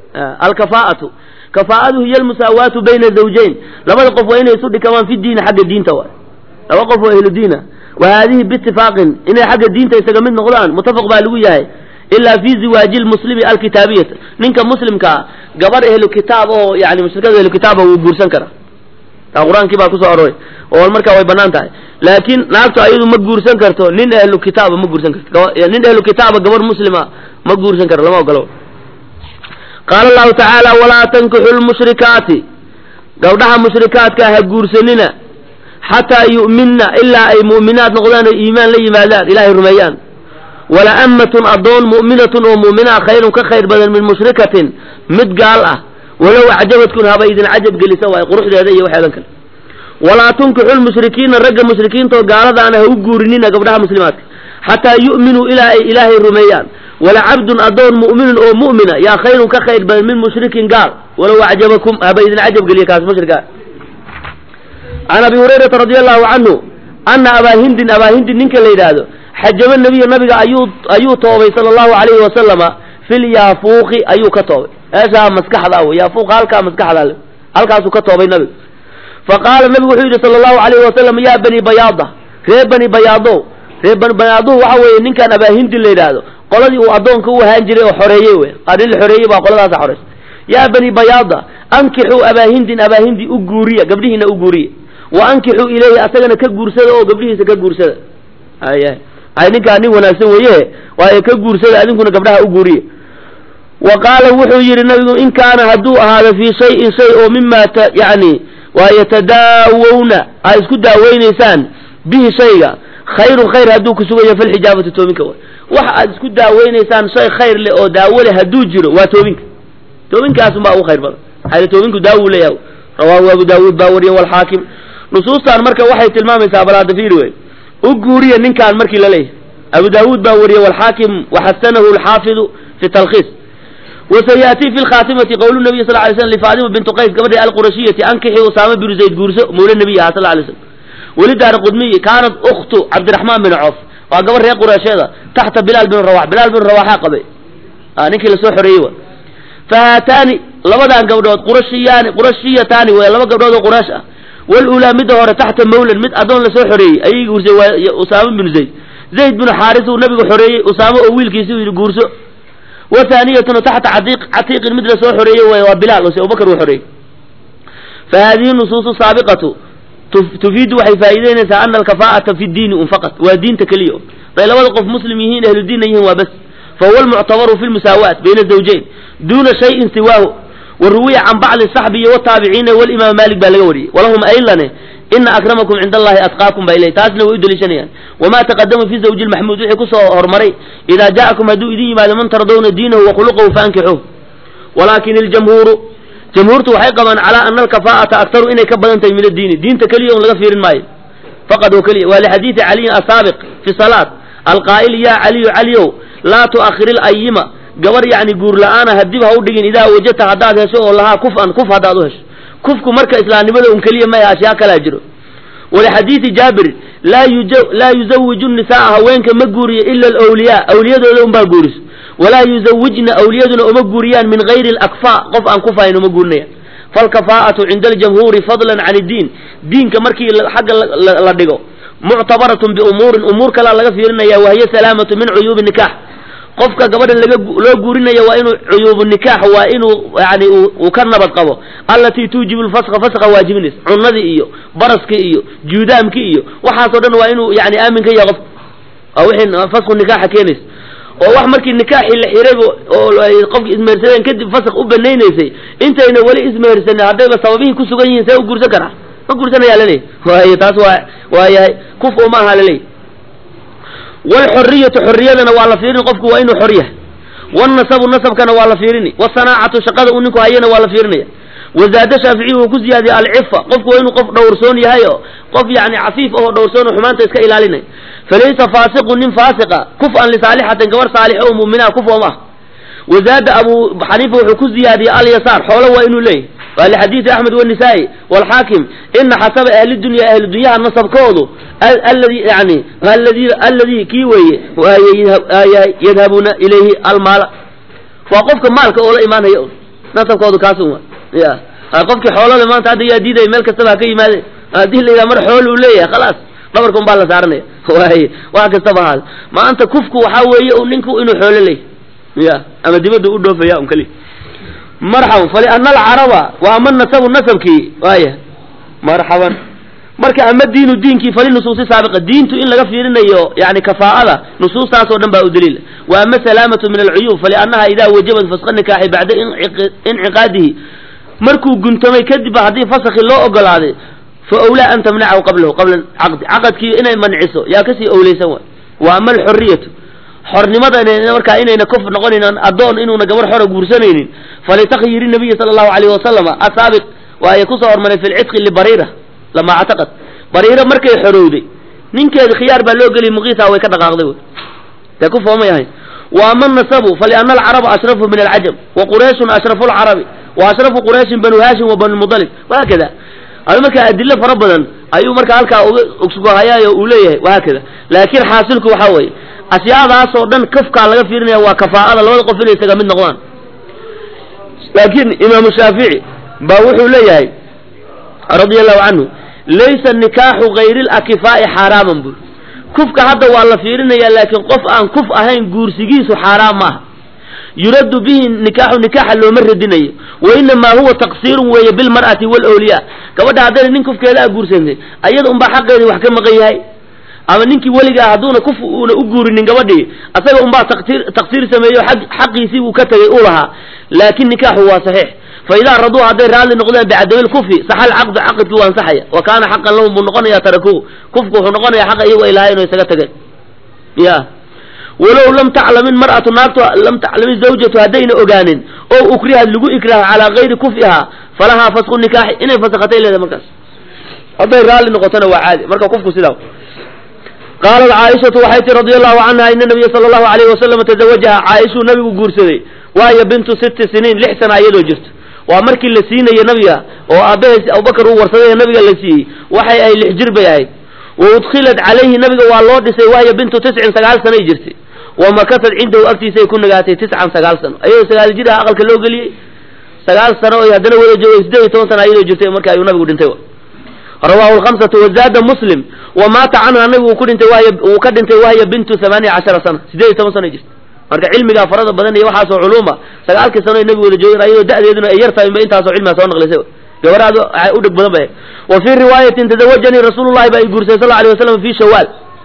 alkafaa'atu kafaa'adu hiya almusaawaatu bayna zawjayn labada qof waa inay isu dhikamaan fi diini xagga diinta waay laba qof oo ahlu diina wa haadihi biitifaaqin inay xagga diinta isaga mid noqdaan muttafaq baa lagu yahay ilaa fi ziwaaji lmuslimi alkitaabiyata ninka muslimkaa gabar ehlu kitaab oo yani mushrikada ehlu kitaaba wuu guursan karaa taa qur-aankii baa kusoo aroray oo markaa way banaan tahay laakiin naagtu ayadu ma guursan karto nin ehlu kitaaba ma guursan karto nin ehlu kitaaba gabar muslima ma guursan karo lama ogolo qaala allahu tacaala walaa tankixu lmushrikaati gabdhaha mushrikaadka ha guursanina xataa yu'minna ilaa ay mu'minaad noqdaan oo iimaan la yimaadaan ilahay rumeeyaan wala ammatun addoon mu'minatun oo mu'minaa khayrun ka khayr badan min mushrikatin mid gaal ah walow acjabadkun haba idin cajab gelisa waaye quruxdeeda iyo waxeedan kale walaa tunkixu lmushrikiina ragga mushrikiintaoo gaaladaana ha u guurinina gabdhaha muslimaadka xataa yu'minuu ilaa ay ilaahay rumeeyaan wala cabdun addoon mu'minun oo mu'mina yaa khayrun ka khayr badan min mushrikin gaal walow acjabakum haba idin cajab geliya kaas mushrikaa can abi hurayrata radi allahu canhu ana abaa hindin abaa hindin ninka la yidhaahdo xajaba nabiya nabiga ayuu ayuu toobay sala allahu alayhi wasalama fil yaafuuqi ayuu ka toobay meeshaa maskaxda wey yaafuuqa halkaa maskaxda le halkaasuu ka toobay nabiga fa qaala nabigu wuxuu yidhi sala allahu alayhi wasalam yaa bani bayaada reer bani bayaadow reer bani bayaaduhu waxa weeye ninkaan abaa hindin la yidhaahdo qoladii uu addoonka u ahaan jiray oo xoreeyey wey qaar in la xoreeyey baa qoladaasa xoreysay yaa bani bayaada ankixuu abaa hindin abaa hindi u guuriya gabdhihiina u guuriya wa ankixuu ilayhi asagana ka guursada oo gabdhihiisa ka guursada ay ay ninkaa nin wanaagsan weeye waayo ka guursada adinkuna gabdhaha u guuriya wa qaala wuxuu yidhi nabigu in kaana hadduu ahaado fii shayin shay oo mima t yani waa yatadaawowna aa isku daaweynaysaan bihi shayga khayrun khayr hadduu ku sugayo falxijaabatu toobinka way wax aad isku daaweynaysaan shay khayr leh oo daawo leh hadduu jiro waa toobinka toobinkaasumbaa ugu khayr badan maxaa toobinku daawu leeyahay rawaahu abu daawuud baa wariye walxaakim nusuustan marka waxay tilmaamaysaa balaadafiri wey u guuriya ninkaan markii la leeyahay abu daawuud baa wariye walxaakim waxasanahu alxaafidu fi talkhiis وسيأتي في الخاتمة قول النبي صلى الله عليه وسلم لفاطمة بنت قيس قبل القرشية أنكحي أسامة بن زيد قرسة مولى النبي صلى الله عليه وسلم ولدها قدمية كانت أخت عبد الرحمن بن عوف وقبل ريق قرشية تحت بلال بن رواح بلال بن رواح قبل آه نكي لسوح ريوة فهاتاني لبدان قبضات قرشيان قرشيتان ولا لبا قبضات قراشة والأولى مدهور تحت مولى مد أدون لسوح ري أي قرسة أسامة بن زيد زيد بن حارث ونبي حري أسامة أويل كيسو قرسة وثانية تحت عتيق عتيق مثل سو حرية وبلال وسي أبو بكر وحرية فهذه النصوص السابقة تفيد وحي فائدين أن الكفاءة في الدين فقط ودين تكليه طيب لو وقف مسلمين أهل الدين يهم وبس فهو المعتبر في المساواة بين الزوجين دون شيء سواه والروية عن بعض الصحبية والتابعين والإمام مالك بالغوري ولهم أيضا إن أكرمكم عند الله أتقاكم بإليه تاسنا ويدل شنيا وما تقدم في زوج المحمود وحي كسو هرمري إذا جاءكم هدو إذن ما لمن ترضون دينه وخلقه فأنكحوه ولكن الجمهور جمهورته وحي قبان على أن الكفاءة أكثر إني كبدا من الدين دين تكليه لغا فير الماي فقد وكلي ولحديث علي السابق في صلاة القائل يا علي علي لا تؤخر الأيمة قبر يعني قول لأنا هدبها ودقين إذا وجدت هداد هشو لها كفءا كف هداد هش kufku marka islaamnimada un keliya maya ashyaa kalaa jiro walixadiidi jaabir laa yuj laa yuzawiju nisaaa haweenka ma guuriyo ila alawliyaa awliyadooda unbaa guuriso walaa yuzawijna awliyaduna uma guuriyaan min gayri alakfaa qof aan kufahayn uma guurinayaan falkafaa'atu cinda aljamhuuri fadlan can iddiin diinka markii xagga la dhigo muctabaratun biumuurin umuur kalaa laga fiirinaya wahiya salaamatu min cuyuubi nikax qofka gabadha laga loo guurinayo waa inuu cuyuubu nikaax waa inuu yani uu ka nabad qabo allatii tuujibu lfasqa fasqa waajibinaysa cunadii iyo baraskii iyo juudaamkii iyo waxaasoo dhan waa inuu yani aamin ka yahay qof waa wixii fasqu nikaaxa keenaysa oo wax markii nikaaxii la xirayba oo qofki ismehersadeen kadib fasq u banaynaysay intayna weli ismehersanin haddayba sababihii ku sugan yihiin see u guursan karaa ma guursanayaa laleeyahy waayo taas waa waa yahay kuf uma aha laleeyahy walxoriyatu xoriyadana waa la fiirini qofku waa inuu xor yahay wanasabu nasabkana waa la fiirini wasanaacatu shaqada uu ninku hayana waa la fiirinaya wazaada shaaficiyi wuu ku ziyaadiyey alcifa qofku waa inuu qof dhowrsoon yahay oo qof yani cafiif ahoo dhowrsoon oo xumaanta iska ilaalinay falaysa faasiqu nin faasiqa kuf-an lisaalixatin gabar saalix oo mu'minaa kuf om ah wazaada abu xaniifa wuxuu ku ziyaadiyey alyasaar xoolo waa inuu leeyahy waa lixadiidi axmed wanisaa-i walxaakim ina xasaba ahli dunya ahli dunyaha nasabkoodu aladi yani aladi alladii kii weeye yadhabuuna ilayhi almaala waa qofka maalka oo la imaanaya nasabkoodu kaasun wa ya qofkii xoolole maanta hadda yaa diidaya meel kastaba ha ka yimaade haddii la yidhaha mar xool uu leeyahay khalaas dhabarka un baa la saaranaya waaye wax kastaba ahaada maanta kufku waxaa weeye u ninku inuu xoolo leeyahy ya ama dibadda u dhoofaya un kali marxaban faliana alcaraba wa ama nasabu nasabkii waaya marxaban marka ama diinu diinkii fali nusuusi saabiqa diintu in laga fiirinayo yani kafaa'ada nusuustaasoo dhan baa u daliila wa ama salaamatu min alcuyuub faliannaha idaa wajabat fasqa nikaaxi bacda inciqaadihi markuu guntamay kadib haddii fasakhi loo ogolaaday fa owlaa an tamnacahu qablahu qabla caqdi caqadkii inay manciso yaa kasii owleysan waay wa ama alxuriyatu xornimada markaa inayna kof noqonayn addoon inuuna gabar xora guursanaynin falitakyiri nabiyi sala allahu alayhi wasalama asaabiq waaye kusoo hormaray fi lcidqi libariira lama actaqad bariiro markay xorowday ninkeedi khiyaar baa loo geliy muqiisa way ka dhaqaaqday wy dee ku foomay ahayn wa ama nasabu faliana alcaraba ashrafu min alcajam wa qurayshun ashrafu lcarabi wa ashrafu qurayshin banu haashim wa banu mudalib wahaakada adi markaa adilo fara badan ayuu markaa halkaa ugsugahayaayo uu leeyahay wahaakada laakiin xaasilku waxaa weeye ashyaadaasoo dhan kafkaa laga fiirinaya waa kafaa'ada labada qof inay isaga mid noqdaan laakiin imaamu shaafici baa wuxuu leeyahay radia allahu canhu laysa nikaaxu gayri lakifaa'i xaaraaman buri kufka hadda waa la fiirinaya laakiin qof aan kuf ahayn guursigiisu xaaraam maaha yuraddu bihi nikaaxu nikaaxa looma radinayo wa inamaa huwa taqsiirun weeye bilmar'ati waalawliyaa gabadha haddayna nin kufkeeda a guursantay ayada unbaa xaqeedii wax ka maqan yahay ama ninkii weliga ah hadduuna kuf uuna u guurinin gabadhii asaga unbaa taqsiir taqsiir sameeyo xaqiisii uu ka tegay u lahaa laakin nikaaxu waa saxiix fa idaa raduu hadday raalli noqdeen bicadami lkufi saxa alcaqdu caqadkii waa ansaxaya wa kaana xaqan lahum buu noqonayaa tarakuhu kufku wuxuu noqonayaa xaqa iyagu ay lahayen oo isaga tageen ya walow lam taclamin mar'atu naagtu lam taclamin zawjatu haddayna ogaanin oo ukrihad lagu ikraaho calaa gayri kufihaa falahaa fasqu nikaaxi inay fasakhatay leedahay markaas hadday raalli noqotona waa caadi marka kufku sidaa qaalat caaishatu waxay tii radi allahu canha ina nabiya sala allahu alayhi wasalam tazawajaha caaishuu nabigu guursaday waayo bintu sitti siniin lix sana iyadoo jirto waa markii la siinaye nabiga oo aabbahays abubakar uu warsaday nabiga la siiyey waxay ahayd lix jir bay ahayd wa udkhilat calayhi nabiga waa loo dhisay waayo bintu tiscin sagaal sanay jirtay wa makasad cindahu agtiisay ku nagaatay tiscan sagaal sano ayadoo sagaal jir ah aqalka loo geliyey sagaal sano oy haddana wada joogay siddeed iyo toban sana iyadoo jirtay marka ayuu nabigu dhintay rawahu lhamsatu wazaada muslim wa maata canha nabigu uu ku dhintay wahiy uu ka dhintay wahya bintu hamaaniya cashara sana siddeed iyo toban sana jirta marka cilmigaa farada badan iyo waxaasoo culuuma sagaalkii sano ay nabigu wada joogeen ayadoo da'deeduna ay yar tahay inba intaasoo cilmiga soo naqlisay gabaraad u dheg badan bay wa fii riwaayatin tazawajanii rasuulu llahi baa i guursay sal alay wasalam fi shawaal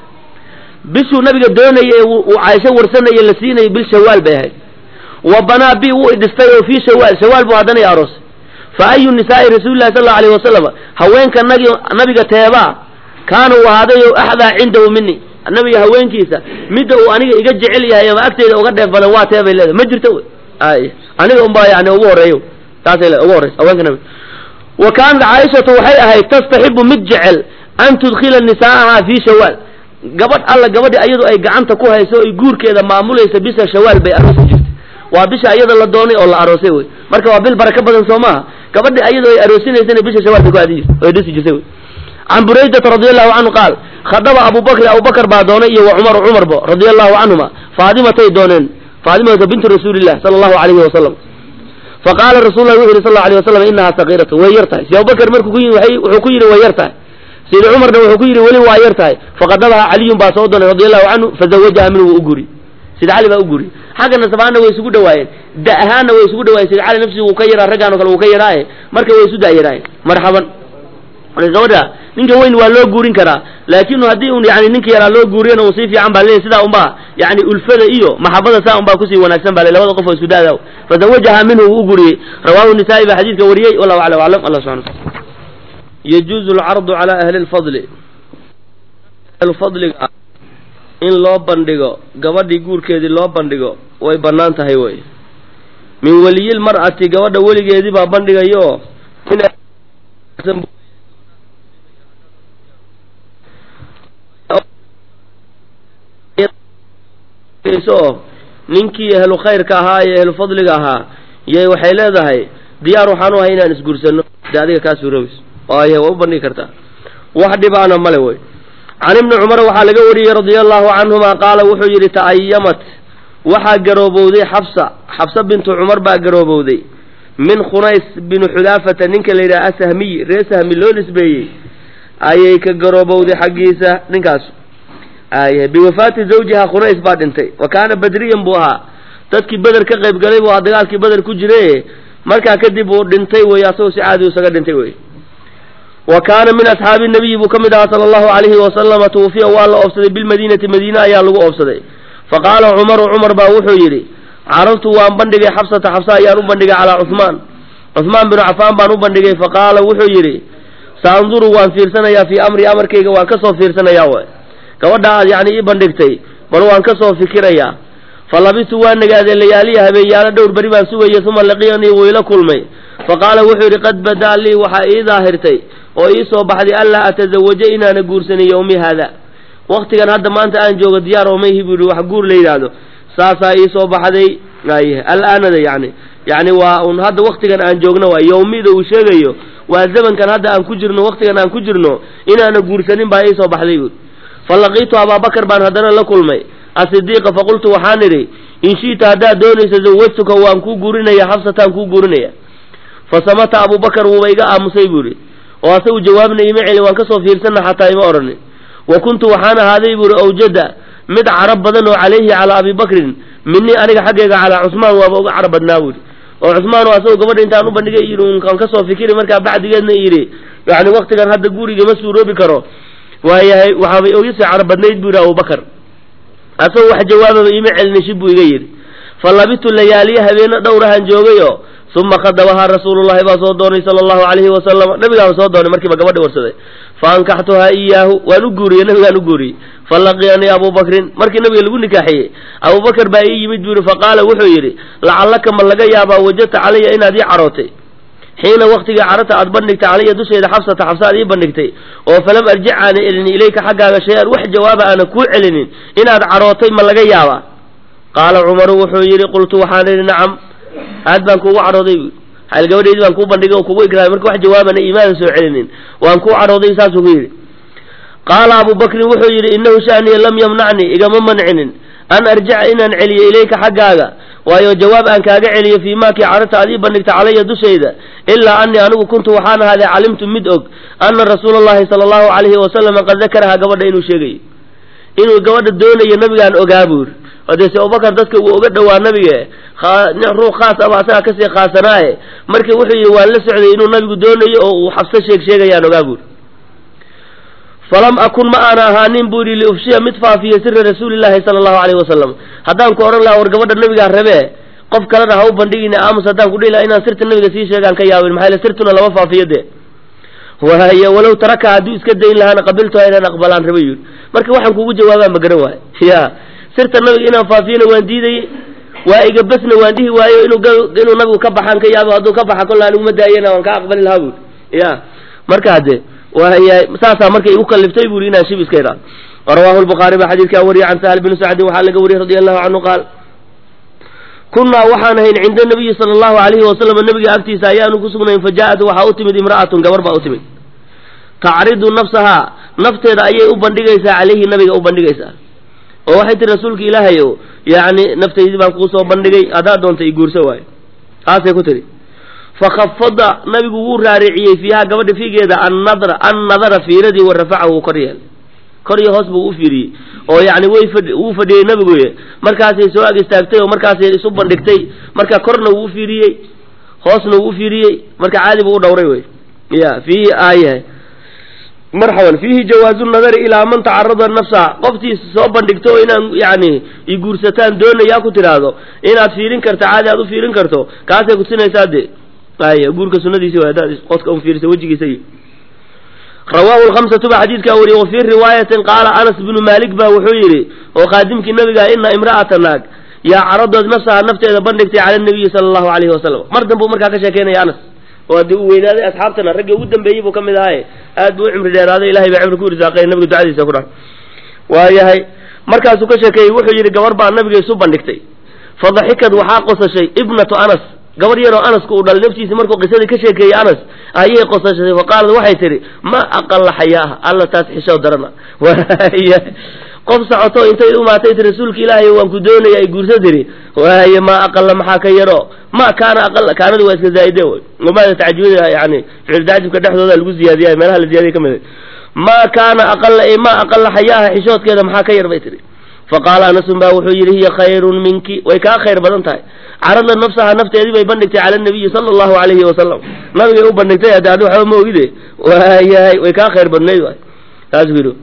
bishuu nabiga doonayay ee uu caaisho warsanaya la siinayay bil shawaal bay ahayd wa banaa bi wuu idhistay oo fii shawaal shawaal buu haddana i aroosay fa ayu nisaa'i rasuuli llahi sal allau alayh wasalam haweenka nagi nabiga teebaa kaana uu ahaaday o axdaa cindahu mini nabiga haweenkiisa midda uu aniga iga jecel yahay ama agteeda uga dheef badan waa tee bay leedahay ma jirto ay aniga unbaa yani ugu horeeyo taasay le ugu horeysa haweenka nabiga wa kaanat caaishatu waxay ahayd tastaxibu mid jecel an tudkhila nisaa'aha fii shawaal gabadh alla gabadhi ayadu ay gacanta ku hayso ay guurkeeda maamulaysa bisha shawaal bay aroosi jirtay waa bisha ayada la doonay oo la aroosay wey marka waa bil baraka badan soo maaha gabadhi ayadu ay aroosinaysana bisha shawaal bay ku aadi jirtay oy dhisi jirtay wey can buraydata radi allahu canhu qaal khadaba abubakri abubakar baa doonay iyo wa cumaru cumarba radia allahu canhuma faadimatay dooneen faadimata bintu rasuulilah sala allahu alayhi wasalam faqaala rasul lah wuxu yidhi sal lla alay wasalam inahaa sakiiratu way yar tahay si abubakar markuu ku yii wuxuu ku yidhi way yar tahay sidi cumarna wuxuu ku yidhi weli waa yar tahay faqadabaha caliyun baa soo doonay radi allahu canhu fazawajaha minhu wuu u guri sida cali baa u guri xagga nasabaana way isugu dhawaayeen da ahaanna way isugu dhawaayeen sida cali nafsigu wuu ka yaraa raggaan o kale wuu ka yaraaye marka way isu daayaraayeen marxaban marka gabadha ninka weyn waa loo guurin karaa laakin haddii un yani ninka yaraa loo guuriyana uu sii fiican baa leeyahy sidaa unbaa yani ulfada iyo maxabada saa unbaa kusii wanaagsan baa le labada qof oo isku daada fazawajaha minhu wuu u guriyey rawahu nisaa'i baa xadiidka wariyey wallahu aclam aclam allah subxana wataala yajuuzu alcardu calaa ahli lfadli ahlufadliga in loo bandhigo gabadhii guurkeedii loo bandhigo way bannaan tahay wey min weliyilmar'ati gabadha weligeedii baa bandhigayo ninkii ehlu khayrka ahaa iyo ehlu fadliga ahaa yay waxay leedahay diyaar waxaan u ahay inaan isguursano de adiga kaa suuroobayso waaye waa u bandhigi kartaa wax dhibaana male wey can ibni cumar waxaa laga wariyey radia allahu canhuma qaala wuxuu yidhi ta'ayamat waxaa garoobowday xabsa xabsa bintu cumar baa garoobowday min khunays binu xudaafata ninka la yidhaha asahmiy ree sahmi loo nisbeeyey ayay ka garoobowday xaggiisa ninkaas ay biwafaati zawjiha khunays baa dhintay wa kaana badriyan buu ahaa dadkii beder ka qayb galay buu ahaa dagaalkii beder ku jire markaa kadib uu dhintay wey asagoo si caadi isaga dhintay wey wa kaana min asxaabi nabiyi buu ka mid ahaa sala allahu calayhi wasalama tuwufiya waa la oobsaday bilmadiinati madiine ayaa lagu oobsaday fa qaala cumaru cumar baa wuxuu yidhi carabtu waan bandhigay xabsata xabsa ayaan u bandhigay calaa cuhmaan cuhmaan binu cafaan baan u bandhigay fa qaala wuxuu yidhi saanduru waan fiirsanayaa fii amri amarkayga waan kasoo fiirsanayaa way gabadha aad yacni ii bandhigtay bal waan kasoo fikirayaa fa labistu waa nagaadee layaaliya habeenyaalo dhowr beri baan sugayay uma laqiyanii wuu ila kulmay fa qaala wuxuu yidhi qad badaa lii waxaa ii daahirtay oo ii soo baxday anlaa atazawaja inaana guursanin yowmi haada waktigan hadda maanta aan joogo diyaar oo mayhi buu yihi wax guur la yidhaahdo saasaa ii soo baxday ay alaanada yani yani waa un hadda waktigan aan joogno waa yowmida uu sheegayo waa zamankan hadda aan ku jirno waktigan aan ku jirno inaana guursanin baa ii soo baxday buui fa laqiitu abaabakar baan haddana la kulmay asidiiqa faqultu waxaan idhi in shi'ta haddaad doonayso zawajtuka waan kuu guurinaya xabsataan kuu guurinaya fa samata abubakar wuuba iga aamusay buu ihi oo asagu jawaabna ima celin waan kasoo fiirsana xataa ima odhanin wa kuntu waxaan ahaaday buuhi awjada mid carab badan oo calayhi calaa abi bakrin minii aniga xaggayga calaa cusmaan waaba uga carab badnaa buuhi oo cusmaan oo asagoo gabadha intaan u bandhigay yidhi unkaan kasoo fikiri markaa bacdigeedna yidhi yani waktigan hadda guriga ma suuroobi karo waayahay waxaabay ogisii carab badnayd buu yidhi abubakar asagoo wax jawaababa ima celinin shib buu iga yidhi fa labitu layaaliya habeeno dhowrahan joogayo uma khadabahaa rasuulullahi baa soo doonay sala allahu calayhi wasalam nabigaaba soo doonay markiiba gabadhi warsaday fa ankaxtuhaa iyaahu waan u guuriyey nabigaan u guuriyey fa laqiyanii abubakrin markii nabiga lagu nikaaxiyey abubakar baa ii yimid buu yihi faqaala wuxuu yidhi lacallaka ma laga yaabaa wajadta calaya inaad ii carootay xiina waktigii carata aad bandhigtay calaya dusheeda xabsata xabsa aad ii bandhigtay oo falam arjic aana celinin ilayka xaggaaga shay-an wax jawaaba aana kuu celinin inaad carootay ma laga yaabaa qaala cumaru wuxuu yidhi qultu waxaan idhi nacam aad baan kuugu cadhooday bu hal gabadheydii baan kuu bandhigay oo kugu ikraamay marka wax jawaabana imaadan soo celinin waan kuu cadhooday saasuu ku yidhi qaala abu bakrin wuxuu yidhi innahu shaniya lam yamnacnii igama mancinin an arjica inaan celiyo ilayka xaggaaga waayo jawaab aan kaaga celiyo fii maakii cararta aad ii bandhigta calaya dushayda ilaa anii anigu kuntu waxaan ahaaday calimtu mid og ana rasuula allahi sala allahu calayhi wasalama qad dakarahaa gabadha inuu sheegayo inuu gabadha doonayo nabigaan ogaa buuri odeese abubakar dadka wuu oga dhowaa nabige ruux khaas aba asagaa kasii khaasanaaye marka wuxuu yidhi waan la socday inuu nabigu doonayo oo uu xabso sheeg sheegayaan ogaa buuri falam akun ma aana ahaanin buu yidhi liufshiya mid faafiya sira rasuulillahi sala allahu calayhi wasalam haddaan ku odhan lahaa war gabadha nabigaa rabee qof kalena ha u bandhigina aamus haddaan ku dhihi lahaa inaan sirta nabiga sii sheegaan ka yaabin maxaa yele sirtuna lama faafiyo dee waay walow taraka hadduu iska dayn lahaana qabiltuha inaan aqbalaan raba yidhi marka waxaan kugu jawaabaan ma garan waayo ya sirta nabiga inaan faafiyona waan diidayey waa iga besna waan dhihi waayo inuu inuu nabigu ka baxaan ka yaabo hadduu ka baxa kolla aniguma daayana waan ka aqbali lahaa buuri ya marka hadde waaya saasaa markay igu kaliftay buri inaan shib iska idhaado rawahu lbukhaari baa xadiidkaa wariyay can sahal bni sacdin waxaa laga wariyey radi allahu canhu qaal kunnaa waxaan ahayn cinda nabiyi sala allahu alayhi wasalam nabiga agtiisa ayaanu ku sugnayn fa jaa-at waxaa u timid imra'atun gabar baa u timid tacridu nafsahaa nafteeda ayay u bandhigaysaa calayhi nabiga u bandhigaysaa oo waxay tihi rasuulka ilaahay o yacni naftaydii baan kuu soo bandhigay haddaad doonta i guurso waayo taasay ku tihi fakhafada nabigu wuu raariciyey fiiha gabadha fiigeeda annadra annadara fiiradii wa rafacahu wuu kor yeelay kor iyo hoos buu u fiiriyey oo yacni way fadh wuu fadhiyey nabigu markaasay soo ag istaagtay oo markaasay isu bandhigtay marka korna wuu u fiiriyey hoosna wuu u fiiriyey marka caadi buu u dhowray wey ya fiihi aayahay marxaban fiihi jawaazu nadari ilaa man tacarada nafsa qoftii soo bandhigto oo inaan yani i guursataan doonayaa ku tidhaahdo inaad fiirin karto caadi aad u fiirin karto kaasay kusinaysaa dee ay guurka sunadiisi way hadaad qodka un fiirisa wejigiisa iyo rawaahu lhamsatu ba xadiidkaa wariyey wa fii riwaayatin qaala anas bnu maalik ba wuxuu yidhi oo qaadimkii nabiga ina imra'ata naag yaa caradood nafsaha nafteeda bandhigtay cala nabiyi sala allahu alayhi wasalam mar danbuu markaa ka sheekeynaya anas oo haddii uu weynaaday asxaabtana raggii ugu dambeeyey buu ka mid ahaaye aad buu u cimri dheeraaday ilahay baa cimri ku irsaaqay nabiga ducadiisa ku dhac waayahay markaasuu ka sheekeeyey wuxuu yidhi gabar baa nabiga isu bandhigtay fadaxikad waxaa qosashay ibnatu anas gabar yaroo anaska uu dhalay naftiisa markuu qisadii ka sheekeeyey anas ayay qosashay faqaalad waxay tihi ma aqalla xayaaha alla taas xishoo darana qof socoto intay umaatay ti rasuulka ilaahay waan ku doonaya ay guursa tiri waaye maa aqala maxaa ka yaro ma kaana aqala kaanadi waa iska zaa'ide wey wamaada tacjibada yani ficil tacjibka dhexdooda lagu ziyaadiya meelaha la ziyadiya ka mid ma kaana aqala e ma aqala xayaaha xishoodkeeda maxaa ka yar bay tihi faqaala anasun baa wuxuu yidhi hiya khayrun minki way kaa khayr badan tahay carada nafsaha nafteedii bay bandhigtay cala nabiyi sala allahu alayhi wasalam nabigay u bandhigtay hadda adi waxba ma ogide waayahay way kaa khayr badnayd waay taasuu yidhi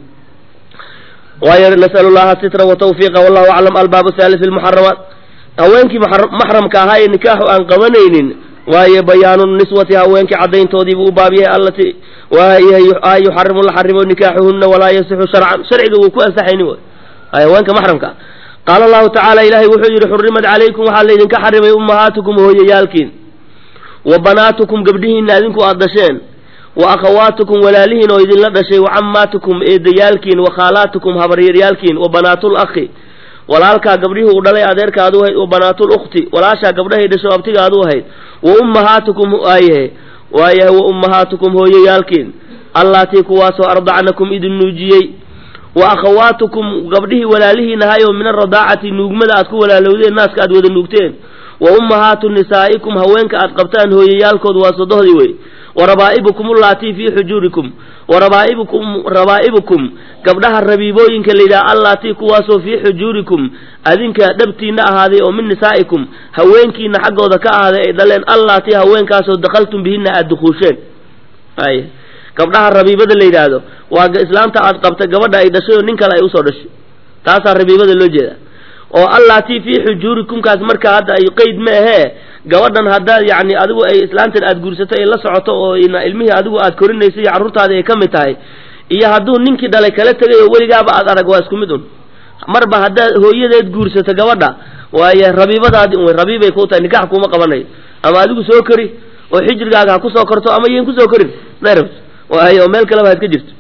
waayo nas'alu llaha sitra watawfiiqa wallahu aclam albaabu thalith lmuxaramaat haweenkii maxramka ahaa ee nikaaxu aan qabanaynin waaye bayaanu niswati haweenkii caddayntoodiibuu u baab yahay allati waayahay yuxarimu la xarimo nikaaxuhuna walaa yasixu sharcan sharciga wuu ku ansaxayni way haweenka maxramka qaala allahu tacaala ilaahay wuxuu yidhi xurimat calaykum waxaa laydinka xarimay ummahaatukum hooyayaalkiin wa banaatukum gabdhihiinna adinku aad dhasheen wa akhawaatukum walaalihiin oo idinla dhashay wa cammaatukum eedayaalkiin wa khaalaatukum habaryaryaalkiin wa banaatul akhi walaalkaa gabdhihii uu dhalay adeerkaad u ahayd wa banaatul ukhti walaashaa gabdhahay dhasho abtigaad u ahayd wa ummahaatukum waayahe waayahay wa ummahaatukum hooyayaalkiin allaatii kuwaasoo ardacnakum idin nuujiyey wa akhawaatukum gabdhihii walaalihiin ahaayoo min aradaacati nuugmada aad ku walaalowdeen naaska aad wada nuugteen wa ummahaatu nisaa'ikum haweenka aad qabtaan hooyayaalkood waa sodohdii wey wa rabaa'ibukum ullaatii fii xujuurikum wa rabaa'ibukum rabaa'ibukum gabdhaha rabiibooyinka layidhaha allaatii kuwaasoo fii xujuurikum adinka dhabtiinna ahaaday oo min nisaa'ikum haweenkiina xaggooda ka ahaaday ay dhaleen allaatii haweenkaasoo dakhaltum bihinna aad dukuusheen ay gabdhaha rabiibada la yidhaahdo waa islaamta aad qabta gabadha ay dhashay oo nin kale ay usoo dhashay taasaa rabiibada loo jeeda oo allaatii fii xujuurikumkaas marka hadda ay qeyd ma ahee gabadhan haddaad yacni adigu ay islaantan aad guursato ay la socoto oo ilmihii adigu aad korinaysa iyo carruurtaadii ay ka mid tahay iyo hadduu ninkii dhalay kala tegay oo weligaaba aad arag waa isku mid un marba haddaad hooyadeed guursato gabadha waaye rabiibadaadii un rabiibay kuu tahay nikax kuuma qabanayo ama adigu soo kori oo xijrigaaga ha kusoo korto ama yan kusoo korin narabs waayo oo meel kaleba ha iska jirto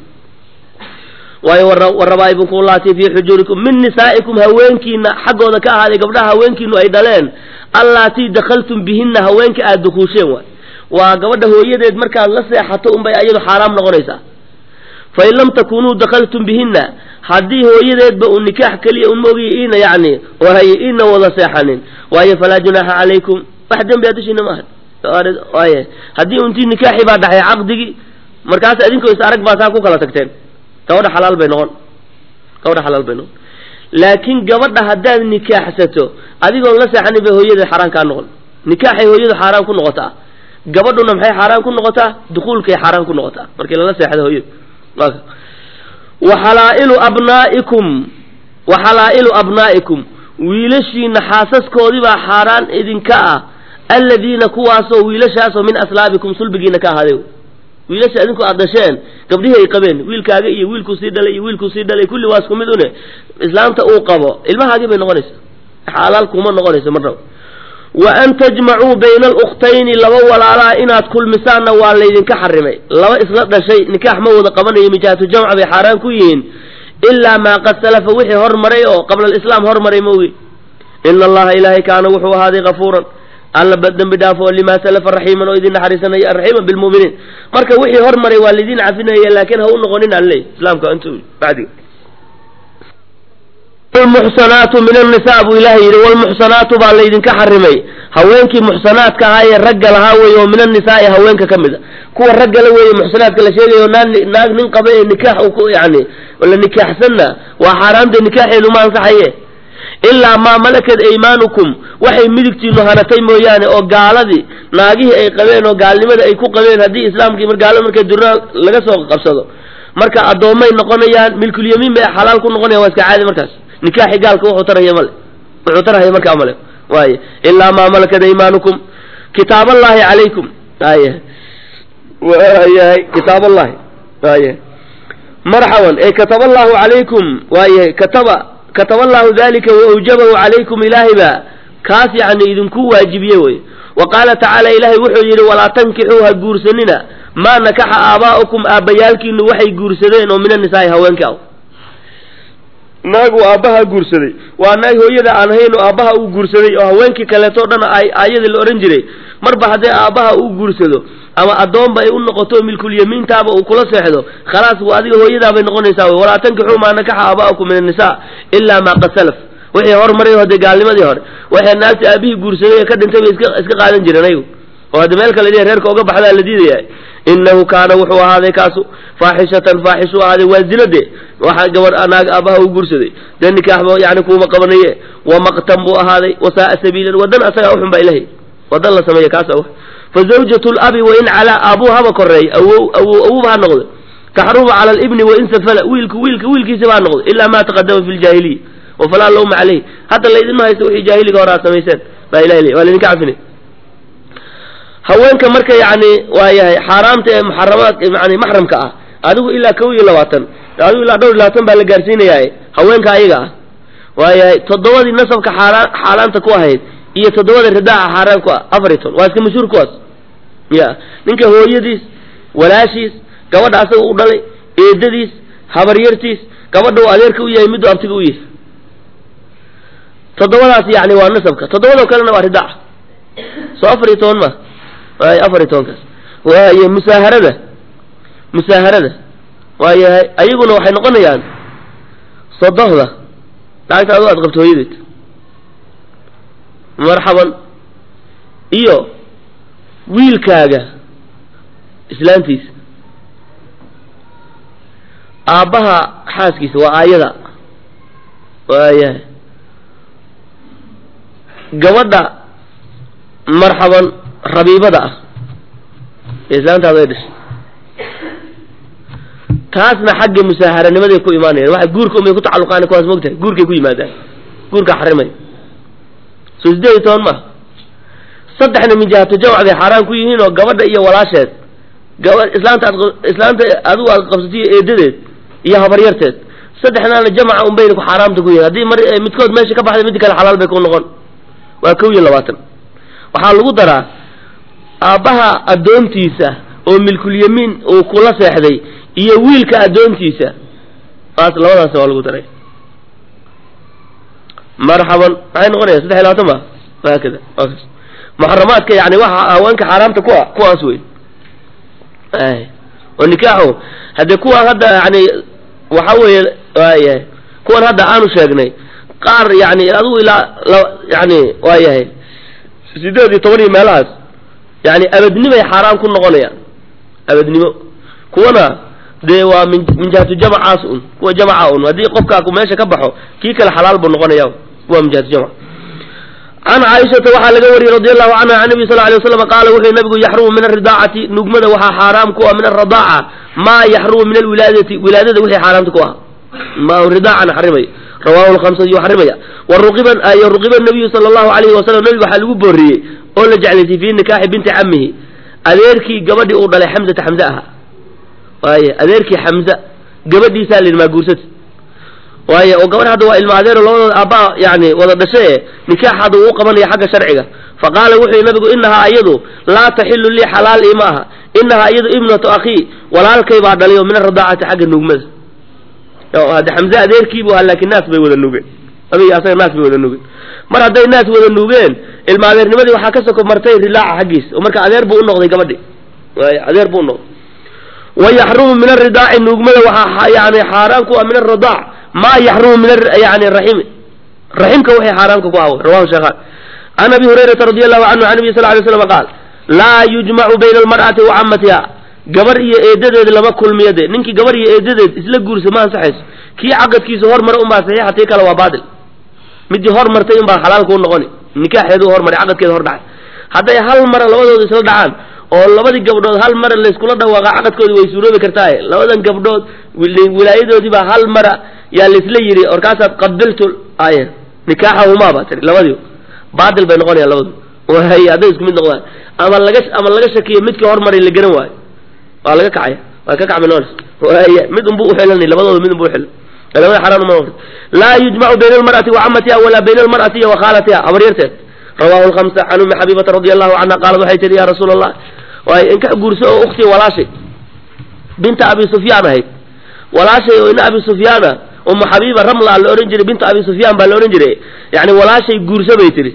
waayo warabaa'ibukum ullaatii fii xujuurikum min nisaa'ikum haweenkiina xaggooda ka ahaaday gabdhaha haweenkiinu ay dhaleen allaatii dakhaltum bihinna haweenka aad dukuusheen waay waa gabadha hooyadeed markaad la seexato unbay ayadu xaaraam noqonaysaa fain lam takunuu dakhaltum bihinna haddii hooyadeedba uu nikaax keliya un maogiya iina yacni waaye iina wada seexanin waayo falaa junaaxa calaykum wax dembi a dushiina maaha waaye haddii untii nikaaxii baa dhaxay caqdigii markaas idinkoo is arag baa saa ku kala tagteen gabadha xalaal bay noqon gabadha xalaal bay noqon laakiin gabadha haddaad nikaaxsato adigoon la seexanin bay hooyadeed xaaraan kaa noqon nikaaxay hooyadu xaaraan ku noqotaa gabadhuna maxay xaaraan ku noqotaa dukuulkay xaaraan ku noqotaa markii lala seexdo hooyadu wa xalaa'ilu abnaa'ikum wa xalaa'ilu abnaa'ikum wiilashiina xaasaskoodii baa xaaraan idinka ah alladiina kuwaasoo wiilashaasoo min aslaabikum sulbigiina ka ahaaday wiilasha adinku aad dhasheen gabdhihii ay qabeen wiilkaaga iyo wiilkuu sii dhalay iyo wiilkuu sii dhalay kulli waa isku mid une islaamta uu qabo ilmahaagii bay noqonaysa xalaal kuma noqonayso marnaba wa an tajmacuu bayna alukhtayni laba walaalaa inaad kulmisaanna waa laydinka xarimay laba isla dhashay nikaax ma wada qabanayo mijaatu jamca bay xaaraan ku yihiin ilaa maa qad salafa wixii hormaray oo qabla alislaam hormaray maogi ina allaha ilaahay kaana wuxuu ahaaday kafuuran alla dembi dhaafo limaa salafa raxiiman oo idin naxariisanaya raxiiman bilmu'miniin marka wixii hormaray waa laydin cafinaya laakiin ha u noqonin aan leey islaamka intu bacdiga lmuxsanaatu min annisaa buu ilaahay yidhi walmuxsanaatu baa laydinka xarimay haweenkii muxsanaadka ahaa ee ragga lahaa weeye oo min annisaai haweenka ka mid a kuwa raggala weeye muxsanaadka la sheegayo naag naag nin qaba ee nikaax ku yani la nikaaxsanna waa xaaraamta nikaaxeedu ma ansaxaye ilaa maa malakad aymaanukum waxay midigtiinu hanatay mooyaane oo gaaladii naagihii ay qabeen oo gaalnimada ay ku qabeen haddii islaamkii mar gaalo markay durna laga soo qabsado marka addoommay noqonayaan milkulyamiin bay xalaal ku noqonayan waa iska caadi markaas nikaaxi gaalka wuxuu taraya male wuxuu tarahaya markaa male waaye ilaa maa malakad aymaanukum kitaaballahi calaykum aye waayahay kitaaballahi waaye marxaban ee kataba allahu calaykum waayahay kataba kataba allahu dalika wa awjabahu calaykum ilaahay baa kaas yacni idinku waajibiye wey wa qaala tacaala ilaahay wuxuu yidhi walaa tankixuu ha guursanina maa nakaxa aabaa'ukum aabbayaalkiinu waxay guursadeen oo min annisaa'i haweenka ah naag uu aabbaha guursaday waa naag hooyada aan ahayn oo aabbaha uu guursaday oo haweenkii kaleeto dhan ay aayadii la odhan jiray marba haddii aabbaha uu guursado ama addoonba ay u noqoto milkulyamiintaaba uu kula seexdo khalaas waa adiga hooyadaabay noqonaysaa wey walaa tankixuu maa nakaxa aaba'akum min annisaa ilaa maa qad salaf wixii hormaray hadee gaalnimadii hore waxay naagta aabihii guursaday ee ka dhintay bay iska iska qaadan jireen ayagu oo haddi meel kale dhihi reerka uga baxdaa la diidaya innahu kaana wuxuu ahaaday kaasu faaxishatan faaxish u ahaaday waa zinade waxa gabadh naag aabaha u guursaday dee nikaaxba yani kuuma qabanaye wa maqtan buu ahaaday wasaaa sabiilan wadan asagaa uxun baa ilahay wadan la sameeya kaasa wa fa zawjatu labi wain calaa aabuu haba koreey awow awow awowba ha noqdo taxrumu cala libni wain safala wiilku wiilka wiilkiisaba ha noqdo ilaa ma taqadama fi ljaahiliya wafalaa lawma caleyh hadda laydinma haysto wixii jaahiliga hore aad samayseen baa ilahay leey waa laydinka cafine haweenka marka yani waa yahay xaaraamta ee muxaramaad yani maxramka ah adigu ilaa kow iyo labaatan adigu ilaa dhowr iyo labaatan baa la gaarsiinayaa haweenka ayaga ah waa yahay toddobadii nasabka xaaraan xaaraanta ku ahayd iyo toddobada ridaaca xaaraan ku ah afar iyo toban waa iska mashhuur kuwaas ya ninka hooyadiis walaashiis gabadha asaga u dhalay eedadiis habaryartiis gabadha uu adeerka u yahay miduu abtiga u yahay toddobadaas yani waa nasabka toddobadoo kalena waa ridaaca soo afar iyo toban ma waay afar iyo tobankaas waaye musaaharada musaaharada waayahay ayaguna waxay noqonayaan sodohda lacagta adu aad qabto hooyadeed marxaban iyo wiilkaaga islaantiisa aabbaha xaaskiisa waa aayada waayahay gabadha marxaban rabiibada ah ee islaantaada ay dhashay taasna xagga musaaharanimaday ku imaanayaan waxa guurka umay ku tacalluqaan kuwaas mogtahay guurkay ku yimaadaan guurka xarimay soo sideed iyo toban maaha saddexna min jihatu jamc bay xaaraan ku yihiin oo gabadha iyo walaasheed gaba islaanta aad islaanta adigu aad qabsatiyo eedadeed iyo habaryarteed saddexnaana jamca un bayna ku xaaraamta ku yihiin haddii mar midkood meesha ka baxday mid kale xalaal bay ku noqon waa kow iyo labaatan waxaa lagu daraa aabbaha addoontiisa oo milkulyamiin uu kula seexday iyo wiilka addoontiisa taas labadaas waa lagu daray marxaban maxay noqonaya saddex iyo labaatan ma haakada muxaramaadka yani waxa haweenka xaaraamta ku a kuwaas wey oo nikaaxu haddee kuwaan hadda yani waxa weeye waayahay kuwan hadda aanu sheegnay qaar yani adigu ilaa yani waa yahay sideed iyo toban iyo meelahaas yani abadnimay xaaraan ku noqonayaan abadnimo kuwana dee waa min min jihatu jamcaas un kuwa jamca un haddii qofkaa ku meesha ka baxo kii kale xalaal buu noqonaya waa min jihatu jamc can caaishata waxaa laga wariyey radi allahu canha can nabi sal ly waslam qaala wuxuu nabigu yaxrumu min alridaacati nugmada waxaa xaaraam ku ah min alradaaca maa yaxrumu min alwilaadati wilaadada wixii xaaraamta ku ah ma ridaacana xarimay rawahu lhamsat yuu xarimaya waruqiba y ruqiba nabiyu sala allahu alayhi wasalam nabiga waxaa lagu booriyey oo la jeclaysay fii nikaaxi binti camihi adeerkii gabadhii uu dhalay xamzata xamze ahaa waaye adeerkii xamza gabadhiisaa la yidhi maa guursata waaye oo gabadh hadda waa ilma adeero labadooda aabbaa yani wada dhashe nikaax hadda uu qabanaya xagga sharciga faqaala wuxuu yihi nabigu inahaa iyadu laa taxilu lii xalaal ima aha inahaa iyadu ibnatu akhii walaalkay baa dhalay oo min aradaacati xagga nuugmada hadde xamze adeerkiibu ahaa laakiin naas bay wada nuugeen adiga asaga naas bay wada nuugeen mar hadday naas wada nuugeen ilma adeernimadii waxaa ka soko martay rilaaca xaggiisa oo marka adeer buu unoqday gabadhi waay adeer buu unoqday wayaxrumu min aridaaci nuugmada waxaa yani xaaraan ku ah min aradaac maa yaxrumu min yani raximi raximka waxay xaaraamka ku ah rawahu sheekhaan can abi hurayrata radi allahu canhu can nabi sal lay slam qaal laa yujmacu bayna almar'ati wa camatiha gabar iyo eedadeed lama kulmiyo de ninkii gabar iyo eedadeed isla guursa ma ansaxayso kii caqadkiisa hormara unbaa saxiixa tii kale waa baatil midii hormartay unbaa xalaal kuu noqoni nikaaxeedu hormaray caqadkeeda hor dhacay hadday hal mara labadooda isla dhacaan oo labadii gabdhood hal mara layskula dhawaaqa caqadkoodi way suuroobi kartaaye labadan gabdhood wilaayadoodii baa hal mara yaa laisla yidhi orkaasaad qabiltu ay nikaaxahumaa baa tiri labadii baatil bay noqonayaan labadu waay hadday isku mid noqdaan ama laga ama laga shakiyo midkii hormaray la garan waayo waa laga kacaya waa ka kacmi noons waay mid unbu uxilanay labadooda mid unbu uxilan labada xaraan uma noqdo laa yujmacu bayna almar'ati wa camatiha walaa bayna almar'ati wa khaalatiha habaryarteed rawahu lhamsa can umi xabiibata radi allahu canha qaalat waxay tihi ya rasuula allah waay inka guurso oo ukhtii walaashay binta abi sufyaan ahayd walaashay oo ina abi sufyaana umu xabiiba ramla la odhan jiray bintu abi sufyaan baa la odhan jiray yani walaashay guurso bay tihi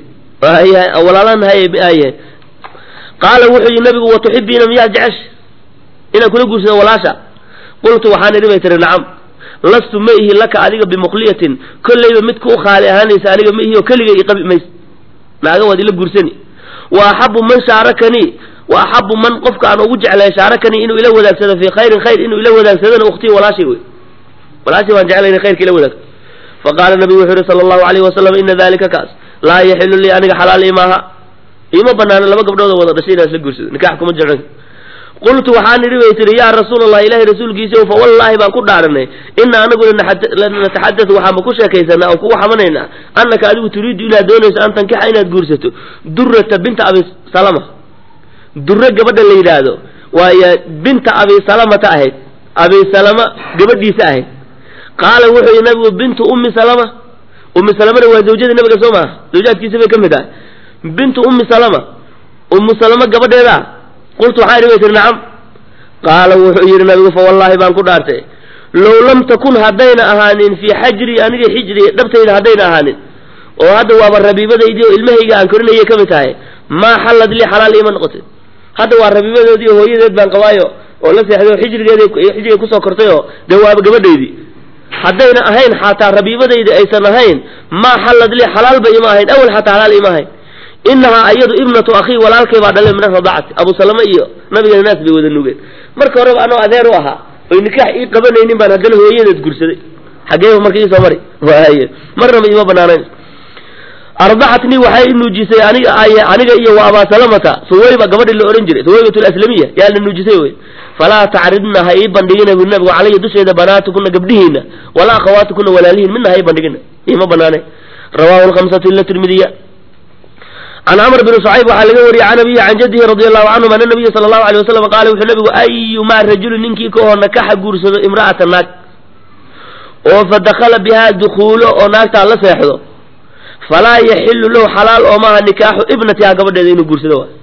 walaalanahay qaala wuxuu yihi nabigu watuxibiina miyaad jecesh inaan kula guursado walaasha qultu waxaan idhi bay tihi nacam lastu ma ihi laka adiga bimuqliyatin kollayba mid ku khaali ahaanaysa aniga ma ihi oo keligay iqabi mays naaga waad ila guursani wa axabu man shaarakanii wa axabu man qofka aan ugu jeclay shaarakanii inuu ila wadaagsado fii khayrin khayr inuu ila wadaagsadona ukhtii walaashay wey walaashay waan jeclay inay khayrka ila wadaagto faqaala nabigu wuxuu yihi sala allahu alayhi wasalam ina dalika kaas laa yaxilu lii aniga xalaal imaaha iima banaano laba gabdhood oo wada dhashay inaan isla guursado nikax kuma jeclan qultu waxaan idhi bay tihi yaa rasuul allah ilahay rasuulkiisa fa wallaahi baan ku dhaaranay ina anagu lanataxadatu waxaanba ku sheekaysanaa oo kugu xamanaynaa annaka adigu turiidu inaad doonayso an tankixa inaad guursato durata binta abi salama dure gabadha la yidhaahdo waayo binta abi salamata ahayd abi salama gabadhiisa ahayd qaala wuxuu yihi nabigu bintu ummi salama ummi salamana waa zawjada nabiga soo maaha zawjaadkiisa bay ka mid ahay bintu ummi salama ummu salama gabadheeda qultu waxaan idhi bay tihi nacam qaala wuxuu yidhi nabigu fa wallaahi baan ku dhaartay low lam takun haddayna ahaanin fii xajrii aniga xijri dhabtayda haddayna ahaanin oo hadda waaba rabiibadaydii oo ilmahayga aan korinayay ka mid tahay maa xallad lii xalaal iima noqotay hadda waa rabiibadoodii oo hooyadeed baan qabaayo oo la seexday oo xijrigeeda xijriga kusoo kortay oo dee waaba gabadhaydii haddayna ahayn xataa rabiibadaydi aysan ahayn maa xallad lii xalaalba ima ahayn awel xataa xalaal ima ahayn inahaa iyadu ibnatu akhii walaalkay baa dhalay min aradacati abu salama iyo nabigeena naas bay wada nugeen marka horeba anoo adeer u ahaa oy nikaax ii qabanaynin baan haddana hooyadeed guursaday xageeba marka iisoo mari waaye marnaba iima banaanayn ardacatnii waxay i nuujisay aniga aniga iyo wa abaa salamata suwayba gabadhii la odhan jiray suwaybat laslamiya yaa la nuujisay wey falaa tacridna ha ii bandhigina bu nabigu calaya dusheeda banaatukuna gabdhihiina walaa akhawaatukuna walaalihiin midna ha ii bandhigina iima banaane rawahu lhamsatu ila tirmidiya can camr bn shucayb waxaa laga wariyey can abiyi can jadihi radi allahu canhum ana nabiya sala allahu alay wasalam qaala wuxuu nabigu ayumaa rajulin ninkii ka hoo nakaxa guursado imra'ata naag oo fa dakala bihaa dukuulo oo naagtaa la seexdo falaa yaxilu lahu xalaal oo maaha nikaaxu ibnatiha gabadheeda inuu guursado waay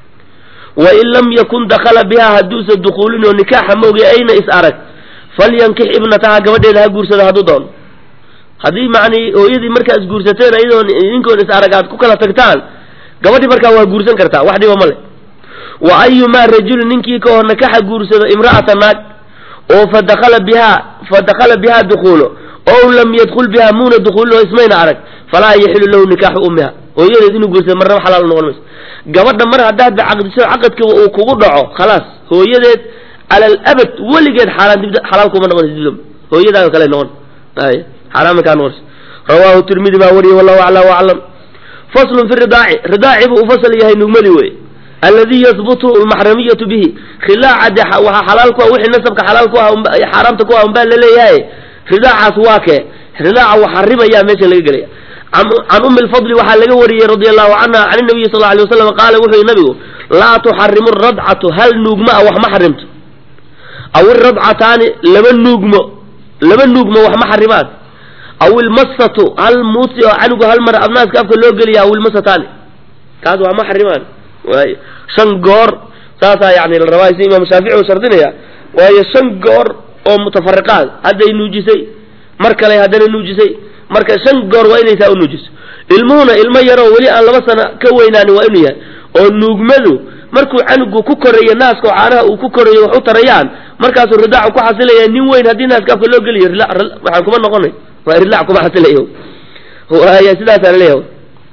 wain lam yakun dakala bihaa hadduusa dukuulin oo nikaaxa moogi ayna is arag falyankix ibnataha gabadheeda ha guursado hadduu doono haddii macnii hooyadii markaa is guursateen iyadoo ninkoon is arag aad ku kala tagtaan gabadhii markaa waa guursan kartaa wax dhiba ma le wa ayumaa rajulin ninkii ka hor nakaxa guursado imra'ata naag oo fa dakala bihaa fa dakala bihaa dukuulo ow lam yadkul bihaa muuna dukuulin oo ismayna arag falaa yaxilu lahu nikaaxu ummiha hooyadeed inuu guursado marnaba xalaal noqon mayso gabadha mar haddaad caqdiso caqadkiba uu kugu dhaco khalaas hooyadeed cala alabad weligeed xaaraan dib xalaal kuma noqonaysa dib hooyadaaga kale noqon ay xaaraan kaa noqonaysa rawaahu tirmidi baa wariyey wallahu acla waclam faslun fi ridaaci ridaaci buu u fasal yahay nugmadii wey alladii yahbutu almaxramiyatu bihi khilaaca de waxaa xalaal ku ah wixii nasabka xalaal ku ah xaaraamta ku ah unbaa laleeyahay ridaacaas waa kee ridaaca wax xarimayaa meesha laga gelaya can ummi lfadli waxaa laga wariyey radia allahu canha can inabiyi sal alay wasalam qaala wuxuu yihi nabigu laa tuxarimu radcatu hal nuugma ah wax ma xarimto aw iradcataani laba nuugmo laba nuugmo wax ma xarimaan aw ilmasatu hal muusi oo canugu hal mar abnaaska afka loo geliya aw ilmasataani kaas waa ma xarimaan waay shan goor saasaa yani la rabaa si imaam shaafici uu shardinaya waayo shan goor oo mutafariqaad hadday nuujisay mar kale haddana nuujisay marka shan goor waa inaysaa u nuujiso ilmuhuna ilmo yaroo weli aan laba sano ka weynaani waa inuu yahay oo nuugmadu markuu canugu ku korayo naaska oo caanaha uu ku korayo wax u tarayaan markaasuu ridaacu ku xasilaya nin weyn haddii naaska afka loo geliyo waxaan kuma noqonay waa ridaac kuma xasilayo waaya sidaasaa laleeyahay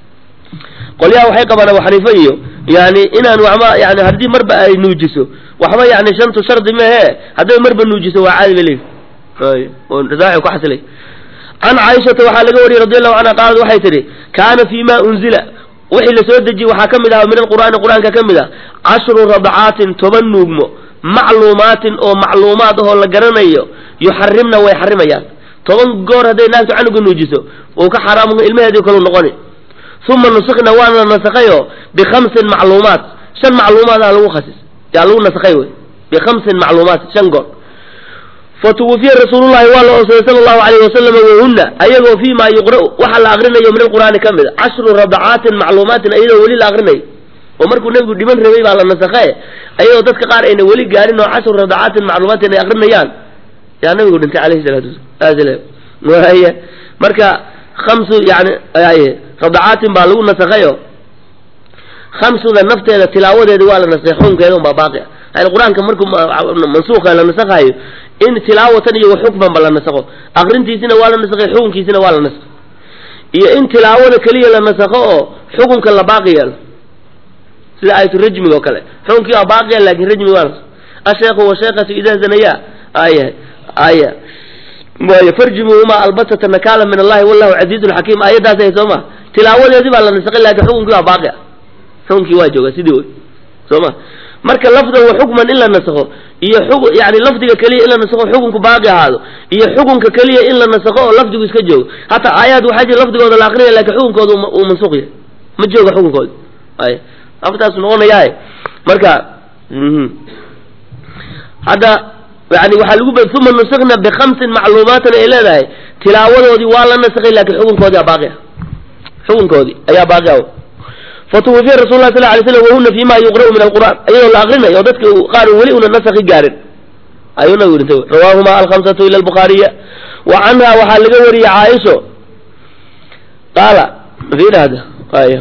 qolyaha waxay qabaan abu xaniifa iyo yani inaan waxba yani haddii marba ay nuujiso waxba yani shantu shardi mehe hadday marba nuujiso waa caadi ba leeyihi oo ridaaci ku xasilay can caaishata waxaa laga wariyey radi allahu canha qaalad waxay tidhi kaana fi ma unzila wixii la soo dejiyey waxaa ka mid ahaa min alqur'aani qur-aanka ka mid ah cashru radcaatin toban nuugmo macluumaatin oo macluumaad ahoo la garanayo yuxarimna way xarimayaan toban goor hadday naagtu canuga nuujiso uu ka xaraam ilmaheedii kalu noqoni uma nusikna waana la nasakhayo bikhamsin macluumaat shan macluumaad ah lagu khasis yaa lagu nasakhay wey bikhamsin macluumaat shan goor fatuwufiya rasuulullahi waa la oonsaday sala allahu alayhi wasalam wahunna ayagoo fii ma yuqra'u waxa la akrinayo min alqur'aani ka mid a cashru radacaatin macluumaatin ayadoo weli la akrinayo oo markuu nebigu dhiman rabay baa la nasakhe ayadoo dadka qaar ayna weli gaarin oo cashru radacaatin macluumaatin ay akrinayaan yaa nabigu dhintay alayhi salatu wasalam waaya marka khamsu yani radacaatin baa lagu nasakhayo khamsuda nafteeda tilaawadeeda waa la nasakhay xukunkeeda unbaa baaqi ah qur-aanka markuu mansuuka la nasakhayo in tilaawatan iyo xukmanba la nasakho akrintiisina waa la nasakhay xukunkiisina waa la nasakhay iyo in tilaawada keliya la nasakho oo xukunka la baaqi yeelo sida ayatu rajmiga oo kale xukunkii waa baaqiya laakin rajmi waa nasakh asheekhu washeekatu idaa zanaya aya aya waay farjimuhumaa albatata nakaala min allahi wallahu casiizun xakiim aayaddaas ahay soo ma tilaawadeedii baa la nasakhay laakin xukunkii waa baaqi ah xukunkii waa jooga sidii wey soo ma marka lafdan wa xukman in la nasakho iyo xuk yani lafdiga keliya in la nasakho xukunku baaqi ahaado iyo xukunka keliya in la nasakho oo lafdigu iska joogo hataa aayaad waxaa jira lafdigooda la akrinaya lakin xukunkooda uu mansuuq yahay ma jooga xukunkooda ay aftaasu noqonayaa marka hadda yani waxaa lagu uma nusikna bikamsin macluumaatin ay leedahay tilaawadoodii waa la nasakhay lakin xukunkoodii aa baaqi ah xukunkoodii ayaa baaqi ah fatuwufiya rasul lah sal lay slam wahuna fima yuqra'u min alqur'an iyadoo la akrinayo oo dadka qaar weli una nasakhi gaarin ayuu nabigu dhintay rawaahuma alkhamsatu ila albukhaariya wa canha waxaa laga wariyey caaisho qaala fiirahda ay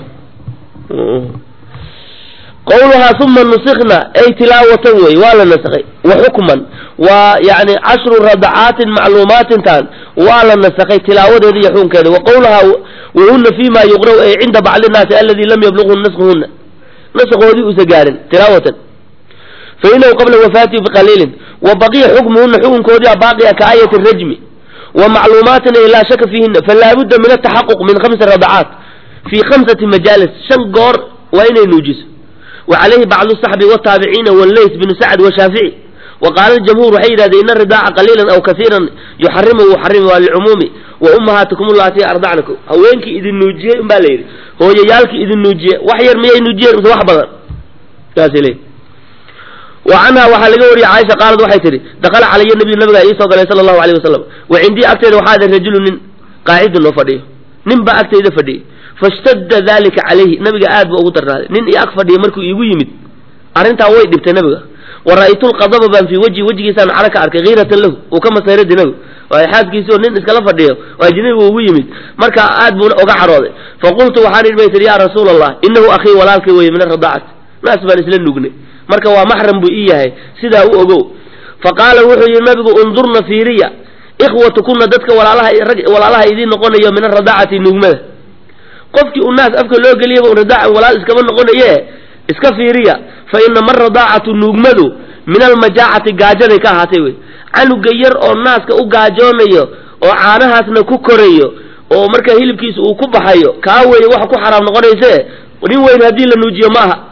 qawluhaa uma nusikna ay tilaawatan wey waa la nasakhay wa xukman waa yani cashru radacaatin macluumaatintan waa la nasakhay tilaawadeeda iyo xukunkeeda wa qawluhaa wahuna fima yuqra'u ay cinda bacdi nnaasi aladi lam yablughu naskhuhuna naskhoodii uusa gaarin tilaawatan fainahu qabla wafaatihi biqaliilin wa baqiya xukmuhuna xukunkoodii baaqiya ka aayati rajmi wa macluumaatin ay laa shaka fiihina falaabudda min ataxaquq min khamsi radacaat fii khamsati majaalis shan goor waa inay nuujiso wa calayhi bacdu saxbi wataabiciina walays binu sacd washaafici wa qaala ljamhuur waxay yidhahdeen ina ridaaca qaliilan aw kaiiran yuxarimu yuxarimu waa licumuumi wa ummahaatikum ullaati ardacnakum haweenkii idin nuujiyey un baa la yidhi hooyayaalkii idin nuujiye wax yar miyay nuujiyeen mise wax badan saasay leeyihi wa canha waxaa laga wariyey caaisha qaalad waxay tidhi dakala calaya nabiyu nabigaa iisoo galay sala allahu alayh wasalam wa cindii agteeda waxaa ada rajulu nin qaacidun oo fadhiyo nin baa agteyda fadhiyey fashtadda dalika calayhi nabiga aad buu ugu darnaaday nin iyo ag fadhiya markuu iigu yimid arrintaa way dhibtay nabiga wa ra'aytu lqadaba baan fii wajhi wejigiisaan caro ka arkay kiiratan lahu uu ka masayradi nabigu waayo xaaskiisii oo nin iskala fadhiyo oo ajnabi uu ugu yimid marka aad buu uga carooday faqultu waxaan idhi bay tihi yaa rasuula allah inahu akhii walaalkay weeye min aradaacati naas baan isla nugnay marka waa maxram buu ii yahay sidaa u ogow fa qaala wuxuu yidhi nabigu undurna fiiriya ikhwatukuna dadka walaalaha rag walaalaha idiin noqonayo min aradaacati nugmada qofkii u naas afka loo geliyaba un radaacan walaal iskama noqonaye iska fiiriya fa inama aradaacatu nuugmadu min almajaacati gaajaday ka ahaatay wey canuga yar oo naaska u gaajoonayo oo caanahaasna ku korayo oo marka hilibkiisa uu ku baxayo kaa weeye waxa ku xaraam noqonayse nin weyn haddii la nuujiyo ma aha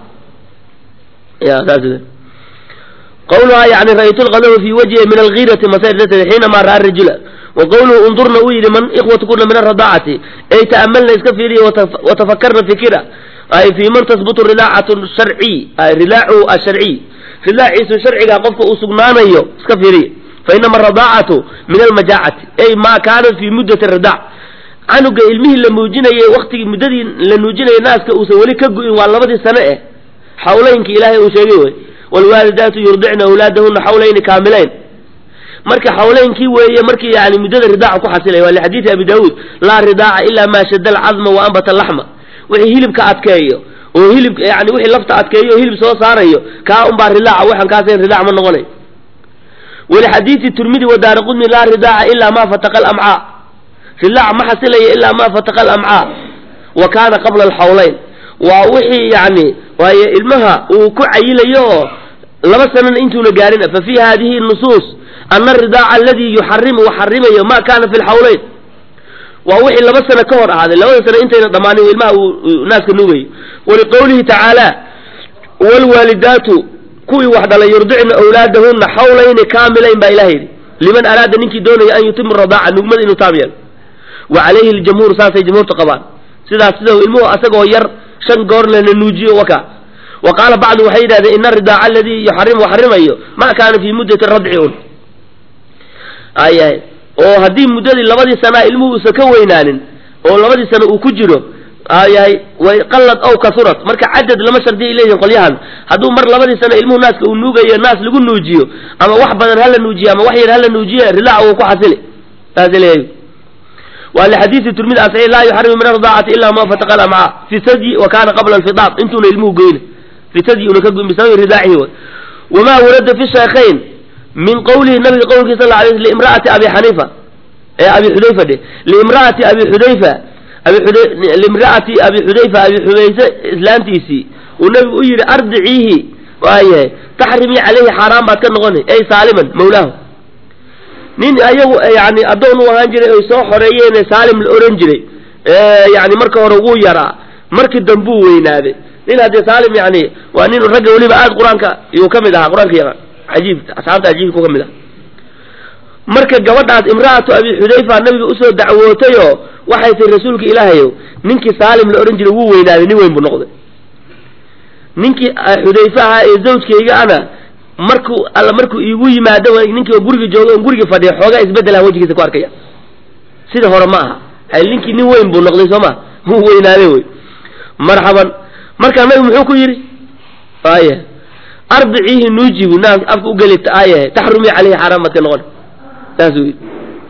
ya saas qawluhaa yani ra'aytu lqadama fi wajhi min algiirati masayr darteed xiinamaa ra'a rajula wa qawluhu undurna uu yidhi man ikhwatukuna min aradaacati ay ta'amalna iska fiiriya watafakarna fikira ay fii man tasbutu ridaacatu sharciy ay ridaacuhu asharciy ridaaciisu sharciga qofka uu sugnaanayo iska fiiriya fa inama aradaacatu min almajaacati ay maa kaanat fii muddati ridaac canuga ilmihii la muujinayay waktigii muddadii la nuujinayay naaska uusan weli ka gu'in waa labadii sane eh xawleynki ilaahay uu sheegay wey waalwaalidaatu yurdicna awlaadahuna xawlayni kaamilayn marka xawleynkii weeye markii yani muddada ridaaca ku xasilay waa lixadiidi abi daawuud laa ridaaca ilaa maa shada alcadma wa ambata laxma wixii hilibka adkeeyo oo hilib yani wixii lafta adkeeyo oo hilib soo saarayo kaa unbaa ridaaca waxaan kaasayn ridaac ma noqonay walixadiidi turmidi wadaari qudni laa ridaaca ilaa maa fataqa alamcaa ridaac ma xasilaya ilaa maa fataqa alamcaa wa kaana qabla alxawleyn waa wixii yani waaye ilmaha uu ku cayilayo oo laba sanana intuuna gaarin fa fii hadihi nusuus ana aridaaca aladii yuxarimu waxarimayo ma kana fi lxawleyn waa wixii laba sano ka hor ahaaday labada sano intayna dhammaanin ilmaha uu naaska nuugayo waliqowlihi tacaala wlwaalidaatu kuwii wax dhalay yurdicna awlaadahuna xawlayni kaamilayn baa ilaha yidhi liman araada ninkii doonaya an yutima radaaca nugmada inuu taam yeelo wa calayhi ljamhuur saasay jamhuurta qabaan sidaas sida ilmuhu asagoo yar shan goor lana nuujiyo waka wa qaala bacdu waxay yidhahdeen ina aridaaca aladii yuxarimu xarimayo ma kaana fii muddati radci un ayahay oo haddii muddadii labadii sanaa ilmuhu uusan ka weynaanin oo labadii sano uu ku jiro ayahay way qallad ow kasurat marka cadad lama shardiya ay leeyihin qolyahan hadduu mar labadii sano ilmuhu naaska uu nuugayo naas lagu nuujiyo ama wax badan hala nuujiyo ama wax yar hala nuujiye ridaaca wuu ku xasili saasay leeyahay waa lixadiisi turmid asxi laa yuxarimu min ardaacati ila ma fataqa lamca fi sadyi wa kana qabla alfidaam intuuna ilmuhu goyna fi sadyi una ka goyn bisababi ridaacihi way wamaa warada fi shaykhayn min qowlihi nabiga qowlkiisa sal alay sl liimra'ati abi xaniifa ee abi xudayfa dhe liimra'ati abi xudayfa abi xuday liimra'ati abi xudayfa abi xubayse islaantiisii uu nabigu u yidhi ardiciihi waayahay taxrimii calayhi xaaraan baad ka noqoni ey saaliman mawlaahu nin ayagu yani addoon u ahaan jiray oy soo xoreeyeene saalim la oran jiray yani marka hore wuu yaraa markii dambuu weynaaday nin haddee saalim yani waa nin ragga weliba aada qur-aanka yuu ka mid ahaa qur-aanka yaqaan cajiib asxaabta cajiibku ka mid aha marka gabadhaas imra'atu abi xudayfa nabiga usoo dacwootayoo waxay tihi rasuulka ilaahayow ninkii saalim la odhan jiray wuu weynaaday nin weyn buu noqday ninkii xudayfe ahaa ee zawjkayga ana markuu alla markuu iigu yimaado ninkii guriga jooga on guriga fadhiya xoogaa isbeddelaha wejigiisa ku arkaya sida hore ma aha hay ninkii nin weyn buu noqday soo ma wuu weynaaday wey marxaban markaa nabigu muxuu ku yidhi aya arbiciihi nuujibu naas afka ugeli aayahe taxrumii caleyhi xaaraan baad ka noqon saasuu yidhi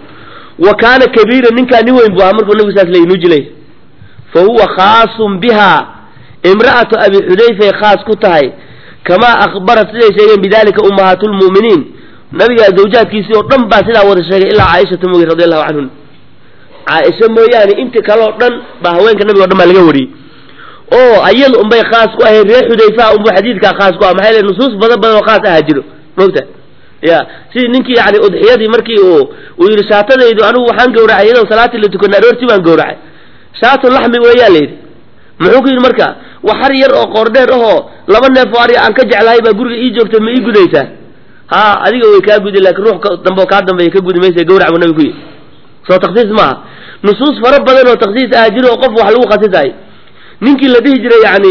wa kaana kabiira ninkaa nin weyn buu ahaa markuu nabigu saas leeyay nuuji leeyahy fa huwa khaasun biha imra'atu abi xudayfay khaas ku tahay kamaa akhbarat siday sheegeen bidalika ummahaatulmu'miniin nabiga zawjaadkiisii oo dhan baa sidaa wada sheegay ilaa caaishata mooye radi allahu canhun caaisha mooyaane inti kale oo dhan baa haweenka nabiga o dhan baa laga wariyey oo ayada unbay khaas ku ahayd reer xudayfaha unbuu xadiidkaa khaas ku ah maxaa yele nusuus badan badan oo khaas ahaa jiro mogta ya sidii ninkii yani udxiyadii markii uu uu yidhi shaatadaydu anigu waxaan gawracay iyadoo salaatii la tukana aroortii baan gawracay shaatu laxmi weeyaa la yidhi muxuu ku yidhi marka waxar yar oo qoordheer ahoo laba neef oo ari aan ka jeclahay baa guriga ii joogta ma ii gudaysaa ha adiga way kaa gudi laakiin ruux dambe oo kaa dambeeya ka gudi maysa gawrac buu nabi ku yidhi soo taksiis maaha nusuus fara badan oo taksiis ah jiro oo qof wax lagu khasisayo ninkii la dhihi jiray yani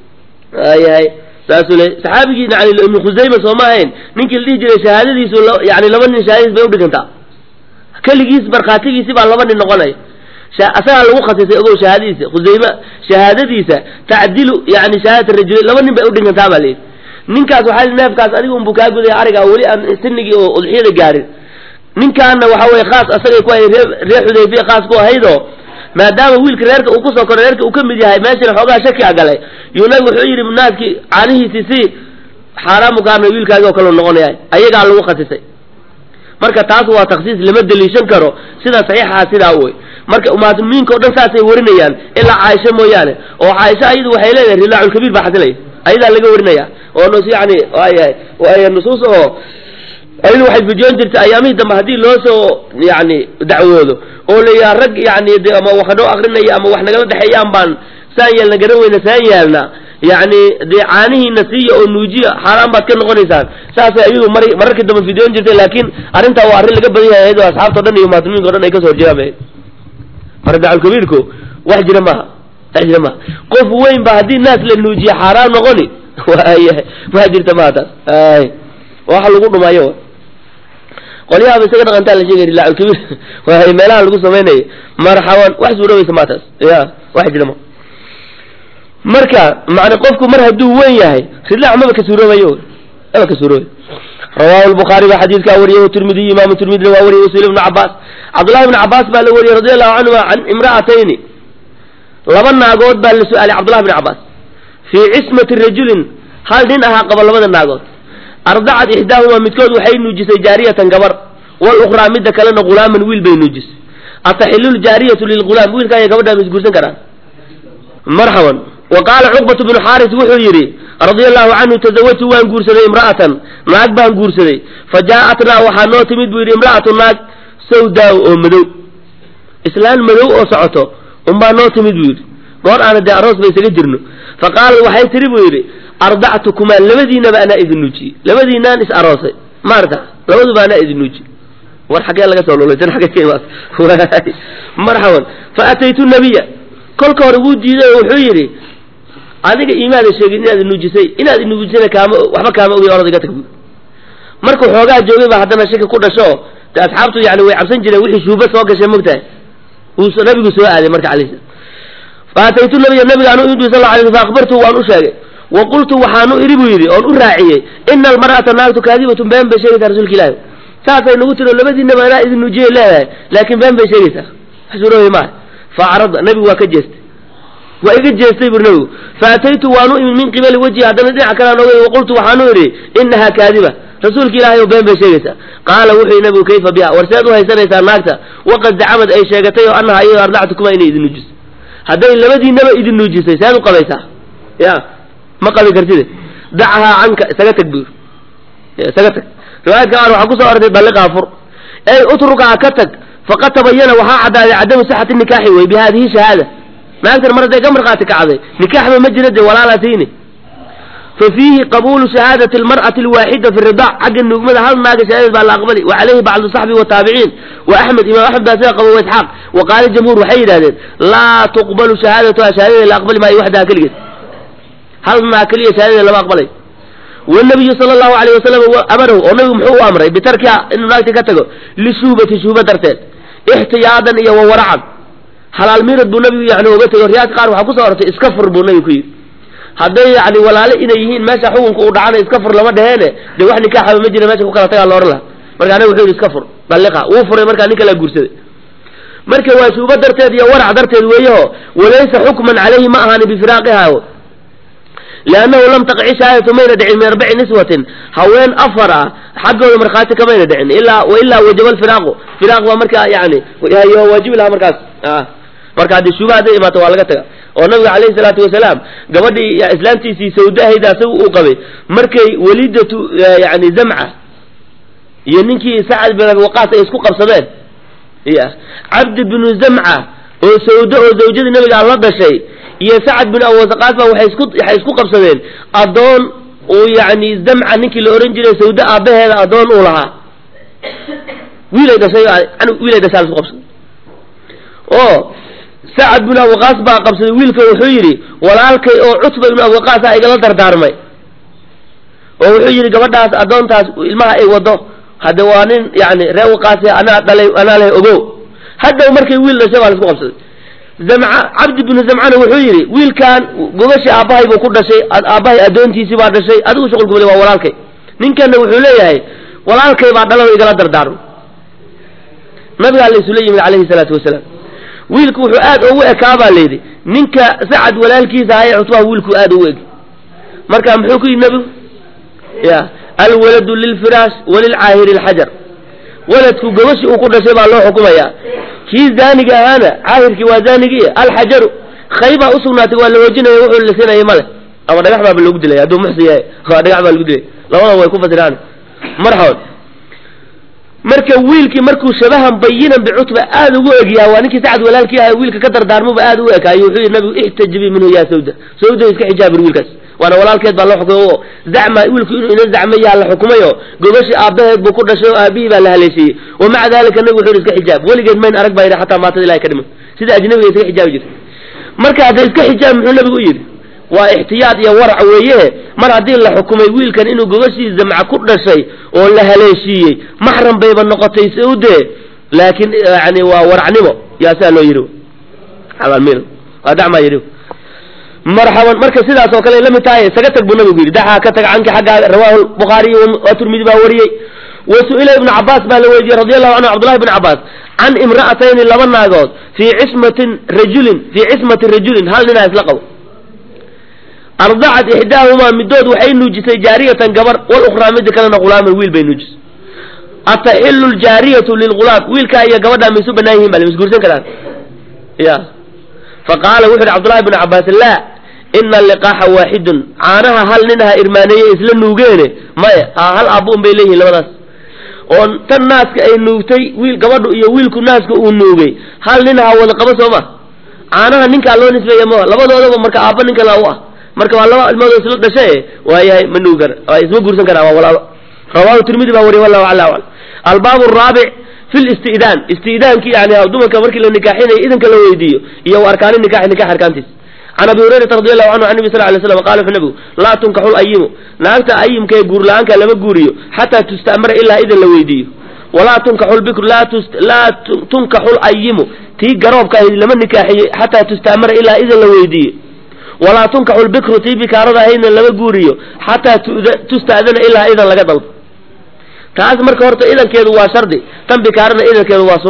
yahay saasuu le saxaabigii yani ibnu khusayma soo ma ahayn ninkii la dhihi jiray shahaadadiisu yani laba nin shahaadadiis bay udhigantaa keligiis markhaatigiisi baa laba nin noqonaya asagaa lagu khasisay ogow shahaadadiisa khusayme shahaadadiisa tacdilu yani shahaadat rajuli laba nin bay udhigantaa baa layidhi ninkaas waxaa neefkaas adiga unbuu kaa gudaya arigaa weli aan sinigii oo udxiyada gaarin ninkaana waxa weye khaas asagay ku ahayd ree reer xudayfiya khaas ku ahaydoo maadaama wiilka reerka uu kusoo koray reerka uu ka mid yahay meeshana xoogaa shaki a galay yuu nabigu wuxuu yidhi naaskii caanihiisi si xaaraamu kaana wiilkaagi oo kale noqonaya ayagaa lagu khasisay marka taas waa taksiis lama deliishan karo sida saxiixaha sidaa wey marka ummaatulmumiinka o dhan saasay warinayaan ilaa caaisha mooyaane oo caaisha ayadu waxay leedahay rilaaculkabiir baa xasilaya ayadaa laga warinaya oo nus yani wayahay nusuus oo ayadu waxay fujoon jirtay ayaamihii dambe haddii loo soo yani dacwoodo oo la yidhaha rag yani de ama wax noo akrinaya ama wax nagala dhexeeyaan baan saan yeelna garan weyna saan yeelna yani dee caanihiina siiya oo nuujiya xaaraan baad ka noqonaysaan saasay ayadu mar mararkii dambe fidoon jirtay laakiin arrintaa waa arrin laga badan yahay ayadoo asxaabta o dhan iyo muslimiinka o dhan ay kasoo horjeedaan maradaculkabiirku wax jira maaha wax jira maaha qof weyn ba haddii naas la nuujiya xaaraan noqoni waayahay ma jirta maha taas ay waxa lagu dhumaayo qolyahaaba isaga dhaqantaa la sheegay rilaaculkabiir waay meelaha lagu samaynaya marxaban wax suuroobaysa maa taas ya wax jira ma marka macna qofku mar hadduu weyn yahay rilaac maba ka suuroobayo maba ka suuroobay rawahu lbukhaari baa xadiidkaa wariyay tirmidiy imaamu tirmidina waa wariyay wasiil ibnu cabaas cabdullahi ibnu cabaas baa la wariyey radi allahu canhuma can imra'atayni laba naagood baa la su-aalay cabdullahi ibnu cabaas fii cismati rajulin hal nin ahaa qaba labada naagood ardacat ixdaahuma midkood waxay nuujisay jaariyatan gabar walukhraa midda kalena ghulaaman wiil bay nuujisay ataxilu ljaariyatu lilghulaam wiilkaa iyo gabadhaa ma isguursan karaan marxaban wa qaala cuqbatu bnu xaaris wuxuu yidhi radia allahu canhu tazawajtu waan guursaday imra'atan naag baan guursaday fa jaa'atnaa waxaa noo timid buu yidhi imra'atu naag sawdaaw oo madow islaan madow oo socoto unbaa noo timid buu yidhi goor aana dee aroos ba isaga jirno fa qaalat waxay tiri buu yidhi ardactukumaa labadiinaba anaa idin nuujiyey labadiinaan is aroosay maarta labaduba anaa idin nuujiyey war xaggee laga soo lulay tan xaggee ka imaas marxaban fa ataytu nabiya kolka hore wuu diiday oo wuxuu yidhi adiga iimaada sheegin inaad nuujisay inaad nuujisayna kaama waxba kaama ogay orod iga tag bu markuu xoogaa joogay baa haddana shaki ku dhasho de asxaabtu yani way cabsan jireen wixii shuuba soo gashay mogtahay uu nabigu soo aaday marka alay slam fa ataytu nabiya nabigaan u idhi sal la alay sl fa akhbartuhu waan u sheegay wa qultu waxaanu idhi buu yidhi oon u raaciyey ina almar'ata naagtu kaadibatun been bay sheegaysaa rasuulka ilaahi saasay nagu tiro labadiinaba anaa idin nuujiyay leedahay laakiin been bay sheegaysaa xasuurooy maaha faacrada nabigu waa ka jeestay waa iga jeestay bur nabigu faataytu waanu imid min qibali wejhi haddana dhinaca kalean ogay waqultu waxaanu idhi inahaa kaadiba rasuulka ilahay oo been bay sheegaysaa qaala wuxuu yidhi nabigu kayfa biha war seed u haysanaysaa naagta waqad zacamad ay sheegatay oo annaha iyado ardactukuma inay idin nuujisay hadday labadiinaba idin nuujisay seed u qabaysaa ya ma qabi kartide dachahaa canka isaga tag bur isaga tag riwaayadka qaar waxaa kusoo ortay dalliqaa fur ey utrukaa ka tag faqad tabayana waxaa caddaaday cadamu sixati nikaaxi wey bi haadihi shahaada naagtan mar hadday ka markhaati kacday nikaaxba ma jira de walaalatiini fa fiihi qabuulu shahaadati almar'ati alwaaxida fi ridaac xagga nuugmada hal naaga shahaadad baa la aqbali wa calayhi bacdu saxbi wataabiciin wa axmed imaam axmed baa sida qaba wa isxaaq wa qaala jamhuur waxay yidhahdeen laa tuqbalu shahaadatuha shahaadada la aqbali maayo waxdaha keligeed hal naag keliya shahaadada lama aqbalay wanabiyu sala allahu alayh wasalam amarahu oo nabigu muxuu u amray bitarkiha inuu naagti ka tago lishuubati shuuba darteed ixtiyaadan iyo wawaracan halaal miirad buu nabigu yani oga tegay riyaadka qaar waxaa kusoo ortay iska fur buu nabigu ku yidhi hadday yani walaale inay yihiin meesha xukunka uu dhacana iska fur lama dhaheene dee wax nikaaxaba ma jira meesha ku kala tagaa laohan laha markaa nabigu wuxuu yidhi iska fur dalliqa wuu furay markaa nin kalaa guursaday marka waa shuuba darteed iyo warac darteed weeyaho walaysa xukman calayhi ma ahaani bifiraaqiha liannahu lam taqci shahaadatu mayna dhicin min arbaci niswatin haween afar ah xaggooda markhaati kamayna dhicin ilaa wailaa wajaba alfiraaqu firaaq baa markaa yani waajibi lahaa markaas marka haddii shuuba hadday imaato waa laga taga oo nabiga calayhi salaatu wasalaam gabadhii islaamtiisii sawdahayda asaga uu qabay markay walidatu yani zamca iyo ninkii sacad bin abi waqaas ay isku qabsadeen ya cabdi binu zamca oo sawdo oo zawjadii nabiga la dhashay iyo sacad bin abi waqaas baa waxay isku waxay isku qabsadeen addoon uu yani zamca ninkii la ohan jiray sawdo aabbaheeda addoon uu lahaa wiilay dhashay wiilay dhashaa la isku qabsaday oo sacad bin abuqaas baa qabsaday wiilka wuxuu yidhi walaalkay oo cutba ibnu abuqaas ah igala dardaarmay oo wuxuu yidhi gabadhaas addoontaas ilmaha ay wado hadde waa nin yani ree waqaasi anaa dhalay anaa leh ogo hadhow markay wiil dhashay baa la isku qabsaday zamca cabdi binu zamcana wuxuu yidhi wiilkan gogashii aabbahay buu ku dhashay aabbahay addoontiisii baa dhashay adigu shuqul gubale waa walaalkay ninkanna wuxuu leeyahay walaalkay baa dhalay igala dardaarmay nabigaa la isula yimid calayhi salaatu wasalaam wiilku wuxuu aad ugu ekaa baa layidhi ninka sacad walaalkiisa ahaye cutbaha wiilku aad ugu eg marka muxuu ku yidhi nabigu ya alwaladu lilfiraash walilcaahiri alxajar waladku gabashii uu ku dhashay baa loo xukumayaa kii zaaniga ahaana caahirkii waa zaanigii alxajaru khaybaa usugnaatay waa la hoojinaya wuxuu lisinayay male ama dhagax baaba loogu dilaya hadduu muxsi yahay dhagax baa lagu dilay labada way ku fasiraan marxaban marka wiilkii markuu shabahan bayinan bicutba aad ugu egyaha waa ninkii sacad walaalkii aha wiilka ka dardaarmuba aad ugu ekaayo wuxuu yidhi nabigu ixtajibii minhu yaa sawda sawda iska xijaabir wiilkaas waana walaalkeed baa loo xukumay oo zacma wiilku inuu ina zacmayaa la xukumayo gogashii aabbaheed buu ku dhashay oo aabihii baa la haleeshiiyey wa maca dalika nabigu wuxuu yidhi iska xijaab weligeed mayn arag baa yidhi xataa maatada ilahay ka dhiman sida ajnabiga iska xijaabi jirta marka hadda iska xijaab muxuu nabigu u yidhi waa ixtiyaad iyo warac weeye mar haddii la xukumay wiilkan inuu gogashii zamca ku dhashay oo la haleeshiiyey maxram bayba noqotay sawde laakiin yani waa waracnimo yaa sidaa loo yidhi abaalmin waa dacmaa yidhi marxaban marka sidaas oo kale lamid tahay isaga tag buu nabigu yidhi daxaa ka tag canki xaggaaga rawahu bukhaariy waa turmidi baa wariyey wa su-ila ibnu cabaas baa la weydiiyey radi allahu canhu cabdullahi ibn cabaas can imra'atayni laba naagood fii cismatin rajulin fii cismati rajulin hal ninaa isla qabo ardacat ixdaahumaa midood waxay nuujisay jaariyatan gabar walukhraa midda kalena hulaaman wiil bay nuujisay ataxilu ljaariyatu lilghulaam wiilkaa iyo gabadhaa ma isu banaan yihin ba la misguursan karaan ya faqaala wuxu uhi cabdullahi bnu cabaas laa ina liqaaxa waaxidun caanaha hal nin aha irmaaneeye isla nuugeene maya ha hal aabba un bay leeyihin labadaas oo tan naaska ay nuugtay wiil gabadhu iyo wiilku naaska uu nuugay hal nin aha wada qabo soo ma caanaha ninkaa loo nisbeeya ma labadoodaba marka aabba ninka la u ah marka waa laba ilmoodoo isla dhashe waayahay ma nuugi kara waa isma guursan karaa waa walaalo rawahu tirmidi baa wariye wallahu ala alam albaab araabic fi listidaan istidaankii yani dumarka markii la nikaaxinayo idanka la weydiiyo iyo arkaani nikaxi nikax arkaantiis can abi hurayrata radi allahu canhu can nabi sal lay slam qala wuxuu nabigu laa tunkaxu layimu naagta ayimka ee guurla-aanka lama guuriyo xataa tusta'mara ilaa idan la weydiiyo walaa tunkaxu lbikru laa tunkaxu layimu tii garoobka ahayd lama nikaaxiyo xataa tusta'mara ilaa idan la weydiiyo walaa tunkaxu lbikru tii bikaarada ahaydna lama guuriyo xataa tusta'dana ilaa idan laga dalbo taas marka horta idankeedu waa shardi tan bikaarana idankeedu waa sunno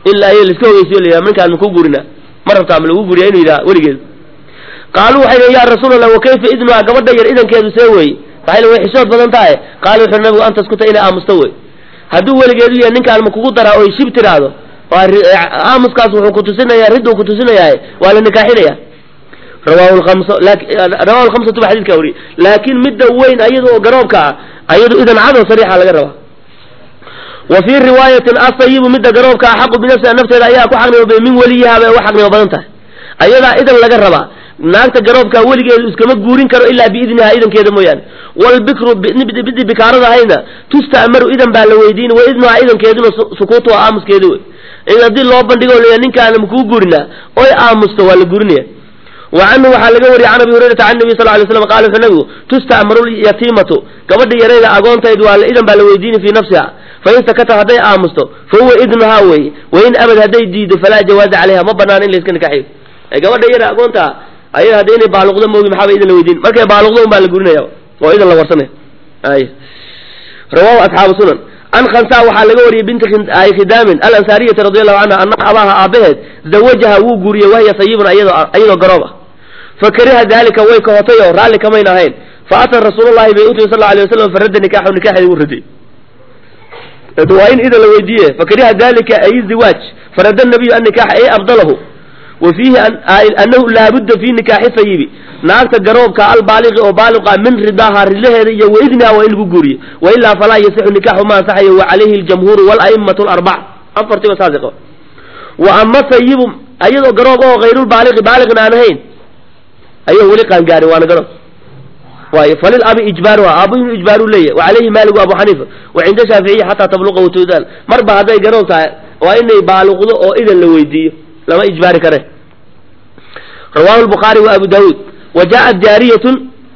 ilaa iyo laiska ogeysiyo la yidhaha ninkaan makuu guurinaa ma rabtaa ma lagu guriyaa inuu yidhaha weligeed qaaluu waxay leeyiin yaa rasuul allah wa kayfa idnuha gabadha yar idankeedu see weeye maxay le way xishood badan tahay qaala wuxuu nabigu an taskuta inay aamusto wey hadduu weligeedu yahay ninkaan ma kugu daraa oy shib tiraahdo aamuskaas wuxuu kutusinayaa ridduu kutusinayaa waa la nikaaxinaya rawahu lkamsa rawahu lkhamsatu ba xadidka wariye laakiin midda weyn ayada oo garoobka ah ayadu idan cado sariixa laga rabaa wa fii riwaayatin asayibu midda garoobka ah xaqu binafsiha nafteeda ayaa ku xaqnimo badan min weliyaha bay ugu xaqnimo badan tahay ayadaa idan laga rabaa naagta garoobka weligeedu iskama guurin karo ilaa biidniha idankeeda mooyaane walbikru bidi bikaarada hayna tusta'maru idan baa la weydiin wa idnuha idankeeduna sukuutu waa aamuskeeda wey in haddii loo bandhigo la ninkaana makuu guurinaa oy aamusto waa la guurinaya wa canhu waxaa laga wariyay can abi hurayrata can nabiy sal lay slam qala wuxuu nabigu tusta'maru lyatiimatu gabadha yarayda agoontayd waa idan baa la weydiini fii nafsiha fain sakata hadday aamusto fa huwa idnuhaa wey wain abad hadday diido falaa jawaaza calayha ma banaan in layska nikaxiyo gabadha yara agoonta ayada hadda inay baaluqdo moogi maxaaba idan la weydiin markay baaluqdo un baa la gurinaya oo idan la warsanaya ay rawahu asxaabu sunan an khansa waxaa laga wariyey binti khidaamin alansaariyati radi allahu canha ana abaha aabaheed zawajaha wuu guuriyey wahiya sayibun ayadoo garoob ah fakariha dalika way kahotay oo raalli kamayn ahayn faata rasuulllahi bay utimi sal alay waslam faradda nikaxu nikaxeedi wuu raday waa in idan la weydiiye fakariha dalika ay ziwaaj farada nabiyu annikaxa ay abdalahu wa fiihi anahu laabudda fi nikaaxi sayibi naagta garoobka albaaliqi oo baaliqa min ridaaha ridaheeda iyo waidniha waa in lagu guuriyo wailaa falaa yasixu nikaxu ma ansaxayo wa calayhi aljamhuuru wala'immatu larbac afartiba saasi qaba wa ama sayibu ayadoo garoob oo hayrulbaaliqi baaliqna aan ahayn ayao weli qaangaarin waana garoob waayo falil abi ijbaaruha aabo inuu ijbaaru leeyahy wa calayhi maaligu abu xaniifa wa cinda shaaficiyi xataa tabluqa watuudaan marba hadday garoob tahay waa inay baaluqdo oo idan la weydiiyo lama ijbaari kare rawahu lbukhaari wa abu daawuud wa jaaءat jaariyatun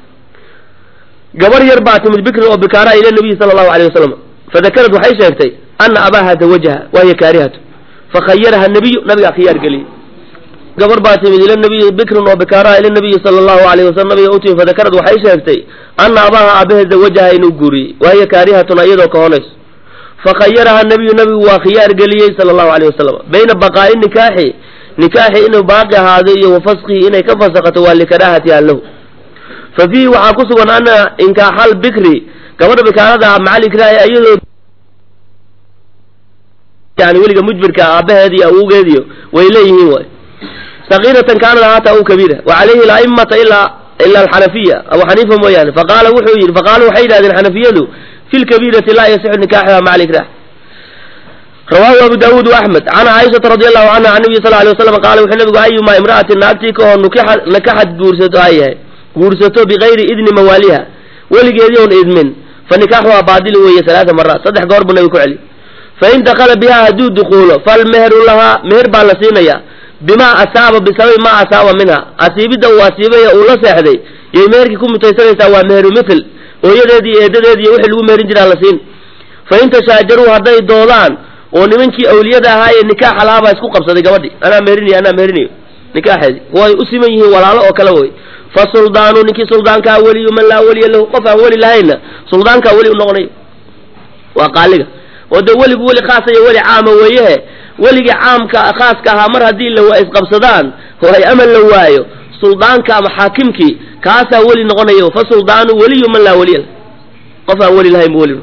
gabar yar baa timid bikrin oo bikaara ila nabiyi sala allahu alayh wasalam fadakarad waxay sheegtay ana abaaha zawajaha wahiya kaarihatu fakhayaraha nabiyu nabigaa khiyaar geliyey gabar baa timid ila nabiyi bikrin oo bikaara ila nabiyi sala allahu alayh wasalam nabiga utimi fadakarad waxay sheegtay ana abaaha aabahe zawajaha inuu guuriyey wahiya kaarihatun iyadoo kahonayso fakhayaraha nabiyu nabigu waa khiyaar geliyey sala allahu alayh wasalam bayna baqaa'i nikaaxi nikaaxi inuu baaqi ahaado iyo wa faskihi inay ka fasakato waa likaraahatiha lahu fa fiihi waxaa ku sugan ana inkaaxal bikri gabadha bikaarada ah macal ikraahi iyadoo yani weliga mujbirka aabaheediyo awowgeediyo way leeyihiin waay sakiiratan kaanad ahaata aw kabiira wa calayhi la'immata ilaa ila alxanafiya abu xaniifa mooyaane faqaala wuxuu yidhi faqaalu waxay yidhahdeen xanafiyadu fi lkabiirati laa yasixu nikaaxuha maca alikrah rawahu abu daawuud waaxmed can caaishata radi allahu canha can nabiy sal alay waslam qaala wuxuu nabigu ayumaa imra'atin naagtii ka oo nukixa nakaxad guursato ay yahay guursato bigayri idni mawaaliha weligeedii oon idmin fa nikaaxuhaa baadili weeye salaata maraat saddex goor buu nabigu ku celi fain dakala bihaa hadduu dukuulo falmeheru lahaa meher baa la siinaya bimaa asaaba bisababi maa asaaba minha asiibidda uu asiibay uu la seexday yay meherkii ku mutaysanaysaa waa meheru mithl hooyadeedii eedadeedi iyo wixii lagu meherin jiraa la siin fain tashaajaruu hadday doodaan oo nimankii awliyada ahaa ee nikaaxa lahaa baa isku qabsaday gabadhii anaa meherinayo anaa meherinayo nikaaxeedii way u siman yihiin walaalo oo kale way fa suldaanu ninkii suldaankaa weliyu man laa weliya lahu qof aan weli lahayna suldaankaa weli u noqonayo waa qaaliga oo dee weligu weli khaasa iyo weli caama weeyehe weligii caamka khaaska ahaa mar haddii la isqabsadaan oo ay amal la waayo suldaanka ama xaakimkii kaasaa weli noqonayo fa suldaanu weliyu man laa weliya lah qof aan weli lahayn bu weli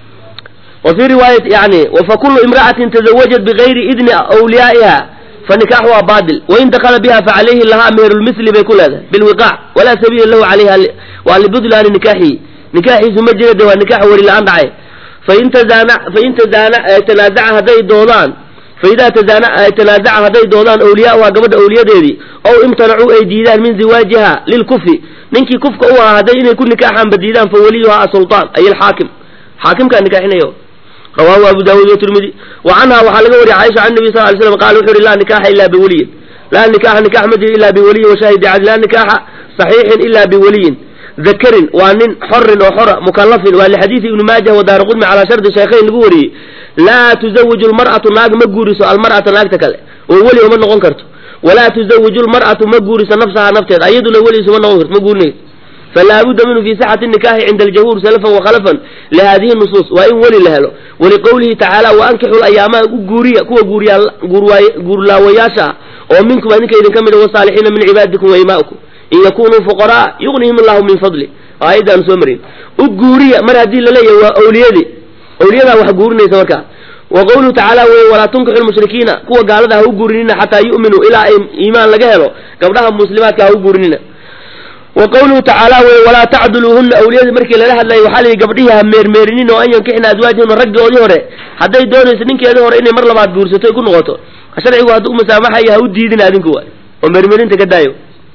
wa fii riwaayat yani fakulu imra'atin tazawajat bigayri idni awliyaa'iha fanikaaxuha baadil wain dakala biha facalayhi lahaa meherulmithli bay ku leedahay bilwiqaac walaa sabiila lahu calayha waa libudlaani nikaaxihi nikaaxiisu ma jira de waa nikaax weli la-aan dhacay fain tazaana fain tazaana tanaazaca hadday doodaan faidaa tazaana tanaazaca hadday doodaan awliyaauha gabadha awliyadeedii ow imtanacuu ay diidaan min ziwaajiha lilkufi ninkii kufka u ahaa hadday inay ku nikaaxaan badiidaan fa waliyuha asultaan ay alxaakim xaakimkaa nikaaxinayo rawahu abu daawuud watirmidi wa canha waxaa laga wariyay caaisha can nabi sal ly slam qala wuxu uhi laa nikaaxa ila biwaliyin laa nikaxa nikax ma jiro ila biwaliyin washahidi cadl laa nikaaxa saxiixin ila biwaliyin dakarin waa nin xorin oo xora mukalafin waa lixadiidi ibni maajah wadaara qudmi calaa shardi shaykhayn lagu wariyey laa tuzawiju lmar'atu naag ma guuriso almar'ata naagta kale oo weli uma noqon karto walaa tuzawiju lmar'atu ma guuriso nafsahaa nafteeda ayaduna weli isuma noqon karto ma guurinayso falaa budda minhu fi sixati nikaaxi cinda aljawhuur salafan wakhalafan lihadihi nusuus waa in weli la helo waliqowlihi tacaala waankixu layaamaha u guuriya kuwa guurlaawayaasha ah oo minkum adinka idinka mid wasaalixiina min cibaadikum waimaa'ikum in yakunuu fuqaraa yugnihim allahu min fadli aayadda aan soo marin u guuriya mar haddii laleeyahay waa awliyadii awliyadaa wax guurinaysa markaa wa qawluhu tacaala weye walaa tunkixu lmushrikiina kuwa gaalada ha u guurinina xataa yu'minuu ilaa ay iimaan laga helo gabdhaha muslimaadka ha u guurinina wa qawluhu tacaala weye walaa tacduluuhunna awliyadii markii lala hadlayay waxaa layihi gabdhihii ha meermeerinin oo an yankixna azwaajihuna raggoodii hore hadday doonayso ninkeedii hore inay mar labaad guursato ku noqoto sharcigu hadduu musaamaxayo ha u diidin adinku waay oo meermeerinta ka daayo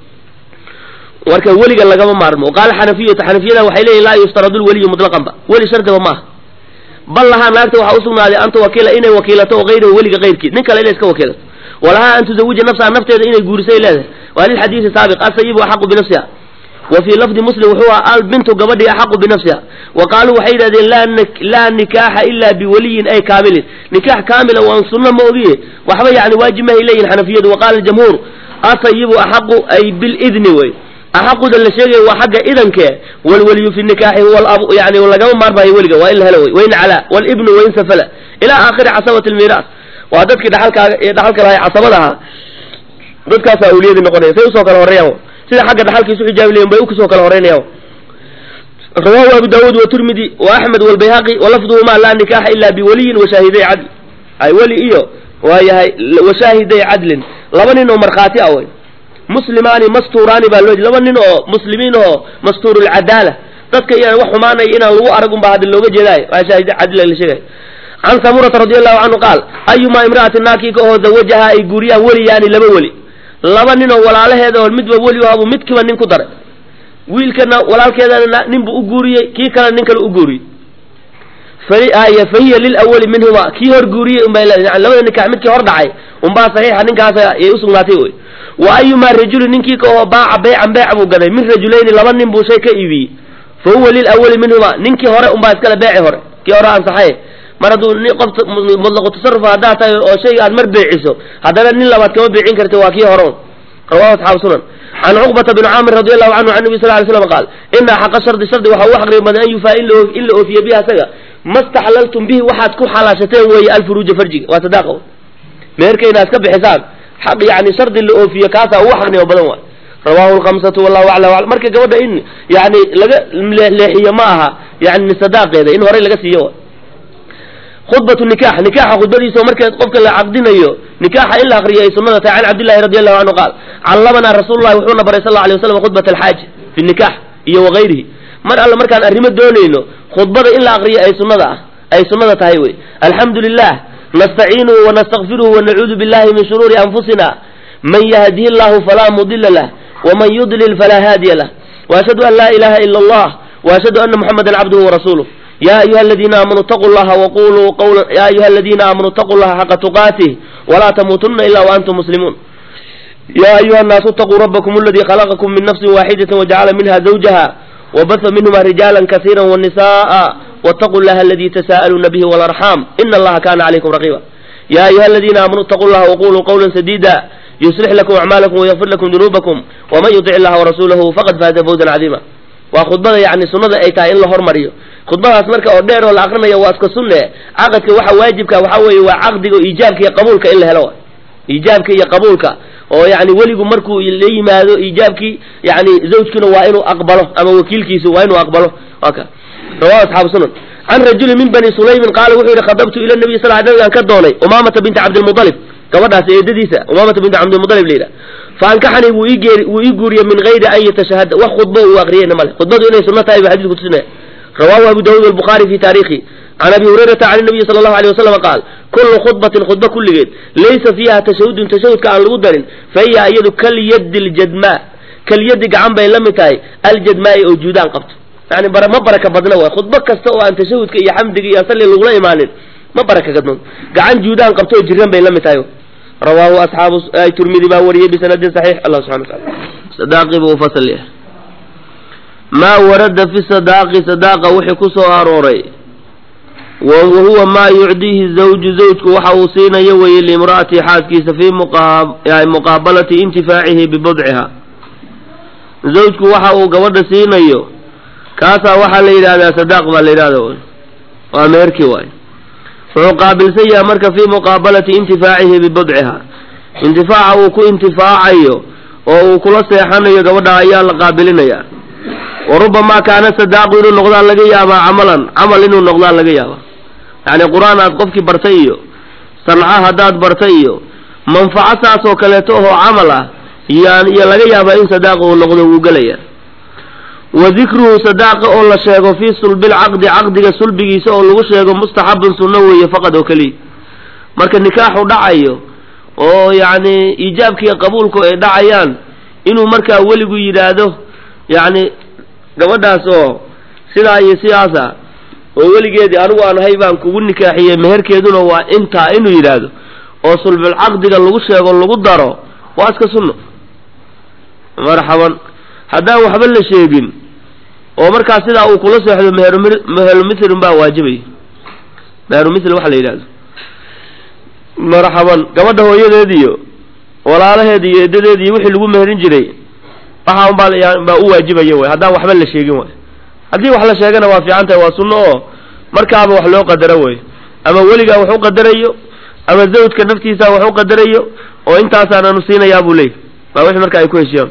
marka weliga lagama maarmo qaala xanafiyatu xanafiyada waxay leeyihin laa yuftaradu lweliyu mutlaqanba weli shardiba maaha bal lahaa naagta waxaa usugnaaday an tuwakiila inay wakiilato o hayrahu weliga kayrkii nin kale inay iska wakiilato walahaa an tuzawija nafsaha nafteeda inay guurisay leedahay waa lilxadiidi saabiq asayibu axaqu binafsiha wa fii lafdi muslim wuxuu aha albintu gabadhii axaqu binafsiha wa qaaluu waxay yidhahdeen laa nikaaxa ila biwaliyin ay kaamilin nikaax kaamila waan sunno ma ogiye waxba yani waajib mahay leeyihin xanafiyadu wa qaala jamhuur asayibu axaqu ay bilidni wey axaquda la sheegaya waa xagga idankee walweliyu fi nikaaxi huwa alabu yani lagama maarmayo weliga waa in la helo wey wain calaa walibnu wain safala ilaa aakhiri casabati lmiiraas waa dadkii dhaxalkaaga ee dhaxalka lahay casabada ahaa dadkaasaa awliyadii noqonaya say usoo kala horreeyaan sida xagga dhaxalkiisu xijaabi leyin bay ukusoo kala horreynayaan rawahu abu daawuud watirmidi wa axmed walbayhaqi walafduhuma laa nikaaxa ila biwaliyin washaahiday cadl ay weli iyo waa yahay washaahiday cadlin laba nin oo markhaati ah wey muslimaani mastuuraani baa loo laba nin oo muslimiin oo mastuurulcadaala dadka inaan wax xumaanay inaan lagu arag unbaa hadda looga jeedaayo waa shaahid cadli la sheegay can samurata radi allahu canhu qaal ayumaa imra'ati naakika oo zawajaha ay guuriyaan weliyaani laba weli laba nin oo walaalaheeda oo midba weli u habu midkiiba nin ku daray wiilkana walaalkeedana nin buu u guuriyey kii kalena nin kale u guuriyey fahiya fahiya lilawali minhuma kii hor guuriyey unbay leedahay yani labada nikax midkii hor dhacay unbaa saxiixa ninkaas ayay usugnaatay wey wa ayumaa rajuli ninkii ka oo baaca beycan beec buu gaday min rajulayni laba nin buu shay ka iibiyey fa huwa lilawali minhuma ninkii hore unbaa iskale beeci hore kii hore ansaxay mar hadduu nin qof mutlaqu tasarrufa haddaad tahay oo shayga aad mar beeciso haddana nin labaad kama beecin karti waa kii hore un rawahu asxaabu sunan can cuqbata bn caamir radi allahu canhu can nabi sal ly slam qaal ina xaqa shardi shardi waxaa ugu xaqriba badan an yufaa in la oofiye bihi asaga ma staxlaltum bihi waxaad ku xalaashateen weeye alfuruuja farjiga waa sadaaqa meherka inaad ka bixisaan xaq yani shardi la oofiye kaasaa ugu xaqnimo badan waay rawahu lkamsatu wallahu aclam marka gabadha in yani laga leexiyo ma aha yani sadaaqeeda in horey laga siiyo khudbatu nikax nikaxa khudbadiisa oo marka qofka la caqdinayo nikaxa in la akriyo ay sunada tahay can cabdillahi radi allahu canhu qaal callamanaa rasuululahi wuxuuna baray sal alay waslam khudbat alxaaji fi nikax iyo wagayrihi mar alle markaan arrimo doonayno khudbada in la akriyo ay sunada ah ay sunnada tahay wey alxamdu lilah nastaciinuhu wanastakfiruhu wanacuudu billahi min shuruuri anfusina man yahdihi llahu falaa mudila lah waman yudlil falaa haadiya lah waashhadu an laa ilaha ila allah waashhadu ana muxamadan cabduhu warasuuluh ya ayuha aladiina aamanuu itaquu llaha waquluu qawla ya ayuha aladiina aamanuu itaquu llaha xaqa tuqaatih walaa tamuutunna ila waantum muslimuun ya ayuha annaasu itaquu rabbakum aladii khalaqakum min nafsin waaxidatin wajacala minha zawjaha wabasa minhuma rijaala kasiira wanisa'a wاtaquu llaha aladi tasa'aluuna bihi walarxam ina allaha kana calaykum raqiba ya ayuha aladiina aamanuu itaquu llaha waquluu qawla sadida yuslix lakum acmaalakum wayafir lakum dunuubakum waman yutic illaha warasuulahu faqad faaza fawzan cadiima waa khudbada yani sunnada ay tahay in la hormariyo khudbadaas marka oo dheer oo la akrinayo waa iska sunne caqadka waxa waajibka waxa weeye waa caqdiga iijaabka iyo qabuulka in la helo iijaabka iyo qabuulka oo yani weligu markuu la yimaado iijaabkii yani zawjkuna waa inuu aqbalo ama wakiilkiisu waa inuu aqbalo waka rawahu asxaabu sunan can rajuli min bani sulaymin qaala wuxuu yihi khadabtu ila nabiy sal nabigaan ka doonay umaamata binti cabdilmualib gabadhaas eedadiisa umaamata binti cabdilmualib la yidhaha faankaxanii wuu ii geeri wuu ii guuriyey min gayri an yatashahada wax khudbo uu aqriyeyna male khudbadu inay sunno tahay ba xadiisku tusinaya rawahu abu dawuud walbukhaari fi taarikhi can abi hurayrata can nabiyi sala allahu alay wasalam qaal kullu khudbatin khudba kulligeed laysa fiiha tashahudun tashahudka aan lagu darin fa hiya iyadu kalyadi ljadmaa kalyadi gacan bay la mid tahay aljadmaai oo juudaan qabto yani bara ma baraka badna waay khudbo kasta oo aan tashahudka iyo xamdiga iyo salli lagula imaanin ma baraka gadno gacan juudaan qabto oo jiran bay la mid tahay rawaahu asxaabu turmidi baa wariyey bisanadin saxiix allah subxana wataala sadaaqi buu ufasal yahay maa warada fi sadaaqi sadaaqa wixii ku soo arooray wa huwa maa yucdiihi zawju zawjku waxa uu siinayo weeye liimra'atihi xaaskiisa fii muqaabalati intifaacihi bibudciha zawjku waxa uu gabadha siinayo kaasaa waxaa la yidhahdaa sadaaq baa la yidhahda waa meherkii waay wuxuu qaabilsan yahay marka fii muqaabalati intifaacihi bibudciha intifaaca uu ku intifaacayo oo uu kula seexanayo gabadha ayaa la qaabilinaya wa rubamaa kaana sadaaqu inuu noqdaan laga yaabaa camalan camal inuu noqdaan laga yaaba yacni qur-aan aad qofkii bartay iyo sanca haddaad bartay iyo manfaco saas oo kaleeto oo camal ah yaan iyo laga yaabaa in sadaaqa uu noqdo wuu gelaya wa dikruhu sadaaqa oo la sheego fii sulbilcaqdi caqdiga sulbigiisa oo lagu sheego mustaxabun sunno weeye faqad oo keliya marka nikaaxu dhacayo oo yacni iijaabkiiyo qabuulku ay dhacayaan inuu markaa weligu yidhaahdo yacni gabadhaas oo sidaa iyo sidaasa oo weligeedii anigu aan ahay baan kugu nikaaxiyey meherkeeduna waa intaa inuu yidhaahdo oo sulbulcaqdiga lagu sheego lagu daro waa iska sunno marxaban haddaan waxba la sheegin oo markaa sidaa uu kula seexdo meherm meherumithilun baa waajibay meherumithil waxa la yidhahdo marxaban gabadha hooyadeed iyo walaalaheed iyo edadeed iyo wixii lagu meherin jiray waxa un baa baa u waajibaya way haddaan waxba la sheegin way haddii wax la sheegana waa fiican tahay waa sunno oo markaaba wax loo qadaro way ama weligaa wax u qadarayo ama zawjka naftiisa wax u qadarayo oo intaasaananu siinayaa buu leeyay waa wixii marka ay ku heshiyaan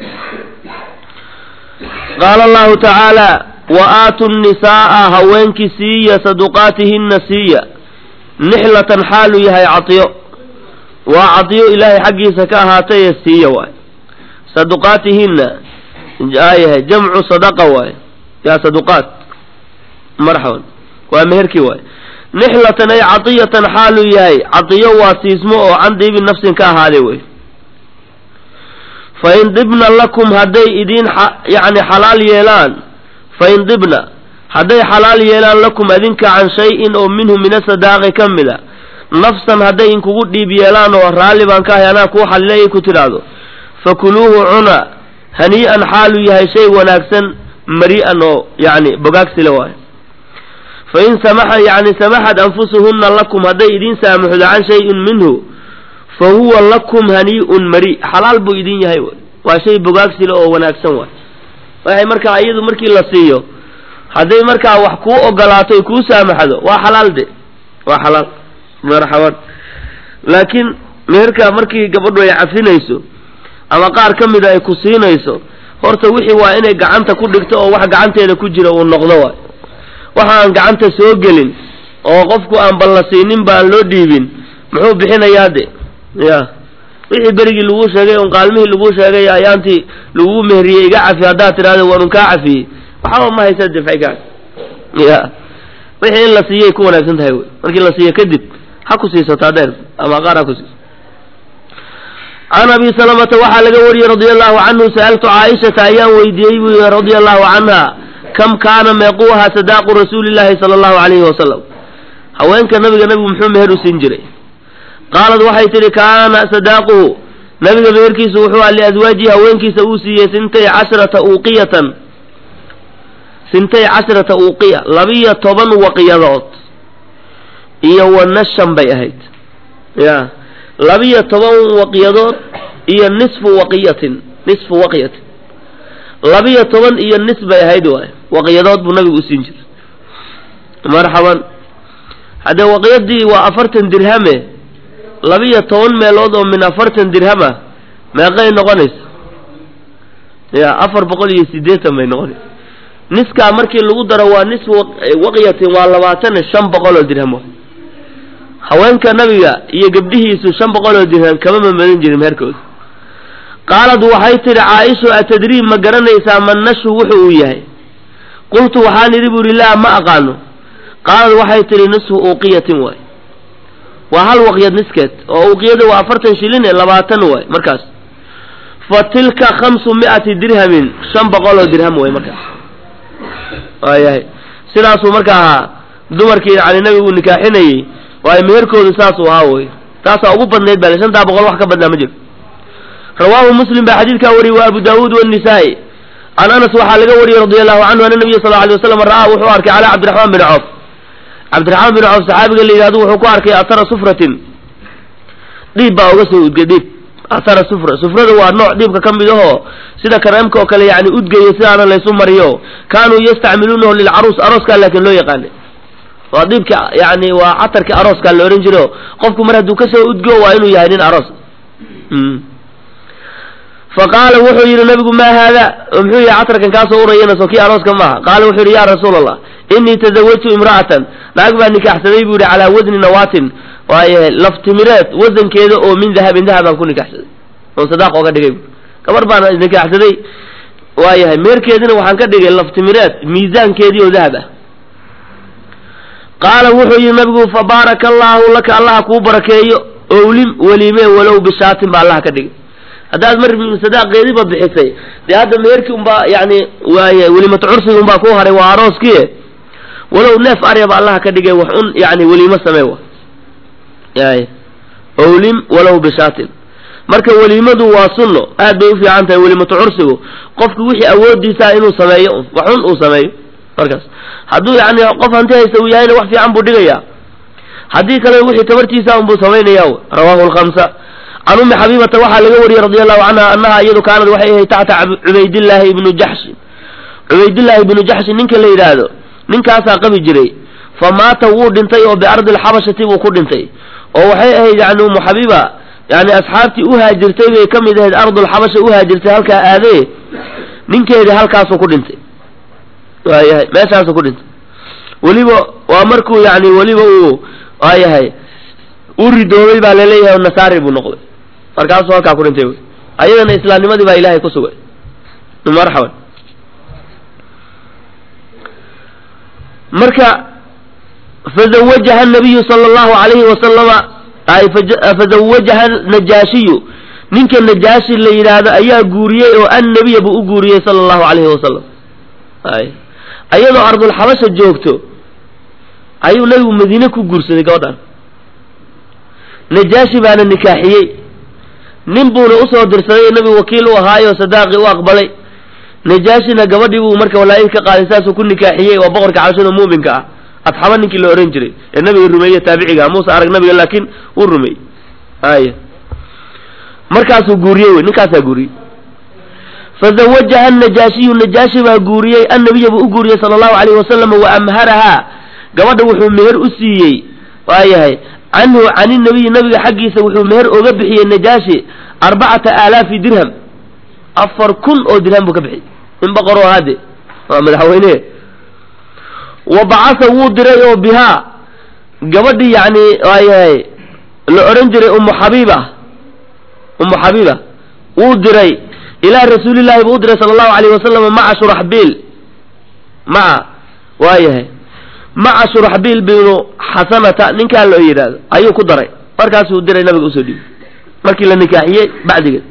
qaala allahu tacaala wa aatu nnisaa'a haweenkii siiya saduqaatihinna siiya nixlatan xaaluu yahay cadiyo waa cadiyo ilaahay xaggiisa ka ahaataye siiya waay saduqaatihinna aayahay jamcu sadaqa waay yaa saduqaat marxaban waa meherkii waay nixlatan ay cadiyatan xaaluu yahay cadiyo waa siismo oo can diibi nafsin ka ahaaday wey fain dibna lakum hadday idiin yani xalaal yeelaan fain dibna hadday xalaal yeelaan lakum adinka can shay-in oo minhu min asadaaqi ka mid a nafsan hadday inkugu dhiib yeelaan oo raalli baan ka ahay anaa kuu xalilayay ku tidhaahdo fakuluuhu cuna hanii'an xaaluu yahay shay wanaagsan mari-an oo yani bogaagsile waayo fain samaxa yani samaxat anfusuhunna lakum hadday idiin saamuxdo can shayin minhu fa huwa lakum hanii'un mari xalaal buu idin yahay waa shay bogaagsile oo wanaagsan waay waxay markaa iyadu markii la siiyo hadday markaa wax kuu ogolaato kuu saamaxdo waa xalaal de waa xalaal marxaban laakiin meherka markii gabadhu ay cafinayso ama qaar ka mida ay ku siinayso horta wixii waa inay gacanta ku dhigto oo wax gacanteeda ku jira uu noqdo waay waxa aan gacanta soo gelin oo qofku aan balla siinin baan loo dhiibin muxuu bixinayaa de ya wixii berigii laguu sheegay un qaalmihii laguu sheegay ayaantii laguu meheriyey iga cafi haddaad tidhahdo waanun kaa cafiyey waxaba ma haysa difcigaa ya wixii in la siiyay ku wanaagsan tahay wey markii la siiyo kadib ha ku siisato adeer ama qaar ha ku siiso can abi salamata waxaa laga wariyey radia allahu canhu sa'altu caaishata ayaan weydiiyey buu yihi radia allahu canha kam kaana meequuha sadaaqu rasuuli llaahi sala allahu calayhi wasalam haweenka nabiga nabigu muxuu meher u siin jiray qaalad waxay tidhi kaana sadaaquhu nabiga meherkiisu wuxuu ah liaswaajihi haweenkiisa uu siiyey sintay cashrata uuqiyatan sintay cashrata uuqiya labiyo toban waqiyadood iyo wa nashan bay ahayd ya labiyo toban waqiyadood iyo nisfu waqiyatin nisfu waqiyatin labiyo toban iyo nis bay ahayd waay waqiyadood buu nabigu u siin jiray marxaban haddee waqiyadii waa afartan dirhame labiyo toban meelood oo min afartan dirhama meeqay noqonaysa ya afar boqol iyo siddeetan bay noqonaysa niskaa markii lagu daro waa nis waqyatin waa labaatan shan boqol oo dirham haweenka nabiga iyo gabdhihiisu shan boqol oo dirham kama mamadan jirin meherkooda qaalad waxay tidhi caaishu atadriib ma garanaysaa man nashu wuxu uu yahay qultu waxaan idhi bu ihi laa ma aqaano qaalad waxay tidhi nisfu uuqiyatin waay waa hal waqyad niskeed oo uqiyada waa afartan shilin ee labaatan waay markaas fa tilka khamsu mi'ati dirhamin shan boqol oo dirham way markaas waayahay sidaasuu marka ahaa dumarkii yani nabigu nikaaxinayey waayo meherkoodu saasuu ahaa wey taasaa ugu badnayd bale shantaa boqol wax ka badnaa ma jiro rawaahu muslim baa xadiidkaa wariyey wa abu daawuud wanisaa'i can anas waxaa laga wariyey radi allahu canhu ana nabiya sal alay waslam ra'aa wuxuu arkay calaa cabdiraxmaan bin coof cabdiraxmaan bin coof saxaabiga la yidhahdo wuxuu ku arkay atara sufratin dhiib baa uga soo udgay dhiib athara sufra sufrada waa nooc dhiibka ka mid ahoo sida kareemka oo kale yani udgeeyo sidaana laysu mariyo kaanuu yastacmiluunahu lilcaruus arooskaa laakiin loo yaqaanay waa dhiibki yani waa catarkii arooskaa la odhan jiro qofku mar hadduu kasoo udgo waa inuu yahay nin aroos faqaala wuxuu yidhi nabigu maa haada muxuu yihi catarkan kaasoo urayana soo kii arooska maaha qaala wuxuu yidhi ya rasuula allah inii tazawajtu imra'atan naag baa nikaaxsaday buu yihi calaa wasni nawaatin waaye laftimireed wasankeeda oo min dahabin dahab baan ku nikaaxsaday oon sadaaq ooga dhigay gabar baan nikaaxsaday waayahay meerkeedina waxaan ka dhigay laftimireed miisaankeedii oo dahab ah qaala wuxuu yihi nabigu fabaaraka allaahu laka allaha kuu barakeeyo owlim weliime walow bishaatin baa allaha ka dhigay haddaad mar sadaaqeediiba bixisay dee hadda meerkii unbaa yani waay welimatu cursiga unbaa ku haray waa arooskii walow neef aryaba allaha ka dhigay wax un yani weliimo samee wa y owlim walow bishaatin marka weliimadu waa sunno aad bay ufiican tahay welimatu cursigu qofku wixii awoodiisaa inuu sameeyo wax un uu sameeyo markaas hadduu yani qof hanti haysta uu yahayna wax fiican buu dhigayaa haddii kale wixii tabartiisa unbuu samaynaya rawahu lkamsa can ummi xabiibata waxaa laga wariyey radi allahu canha annaha iyadu kaanad waxay ahayd taxta cubaydillaahi ibnu jaxshin cubaydillaahi ibnu jaxshin ninka la yidhaahdo ninkaasaa qabi jiray fa maata wuu dhintay oo biardi lxabashati buu ku dhintay oo waxay ahayd yani ummu xabiiba yani asxaabtii u haajirtay bay ka mid ahayd ardulxabasha u haajirtay halkaa aadee ninkeedii halkaasuu ku dhintay waayahay meeshaasuu ku dhintay weliba waa markuu yani weliba uu waayahay u ridoobay baa laleeyahay nasaari buu noqday markaasuu halkaa ku dhintay wy ayadana islaamnimadii baa ilaahay ku sugay marxaban marka fazawajaha nabiyu sala allahu alayhi wasalama fazawajaha najaashiyu ninka najaashi la yidhaahdo ayaa guuriyey oo annabiya buu u guuriyey sala allahu alayhi wasalam ay ayadoo ardulxabasha joogto ayuu nabigu madiine ku guursaday gabadhan najaashi baana nikaaxiyey nin buuna usoo dirsaday nabigu wakiil u ahaayo sadaaqi u aqbalay najaashina gabadhii buu marka walaayihi ka qaaday saasuu ku nikaaxiyey waa boqorka cabashada muuminka ah adxaba ninkii la ohan jiray ee nabiga rumeeye taabiciga muuse arag nabiga laakiin wuu rumeeyey ay markaasuu guuriyey wey ninkaasaa guuriyey fazawajaha najaashiyu najaashi baa guuriyey annabiya buu u guuriyey sala allahu alayhi wasalam wa amharahaa gabadha wuxuu meher u siiyey waayahay canhu cani nabiyi nabiga xaggiisa wuxuu meher oga bixiyey najaashi arbacata aalaafi dirham afar kun oo dirham buu ka bixiyey in boqoroo hade waa madaxweyne wa bacasa wuu diray oo bihaa gabadhii yani waayahay la odhan jiray ummu xabiiba ummu xabiiba wuu diray ilaa rasuulillahi buu u diray sala allahu alayhi wasalam maca shuraxbiil maca waayahay maca shuraxbiil binu xasanata ninkaa loo yidhaahdo ayuu ku daray markaasuu diray nabiga usoo dhiibay markii la nikaaxiyey bacdigeed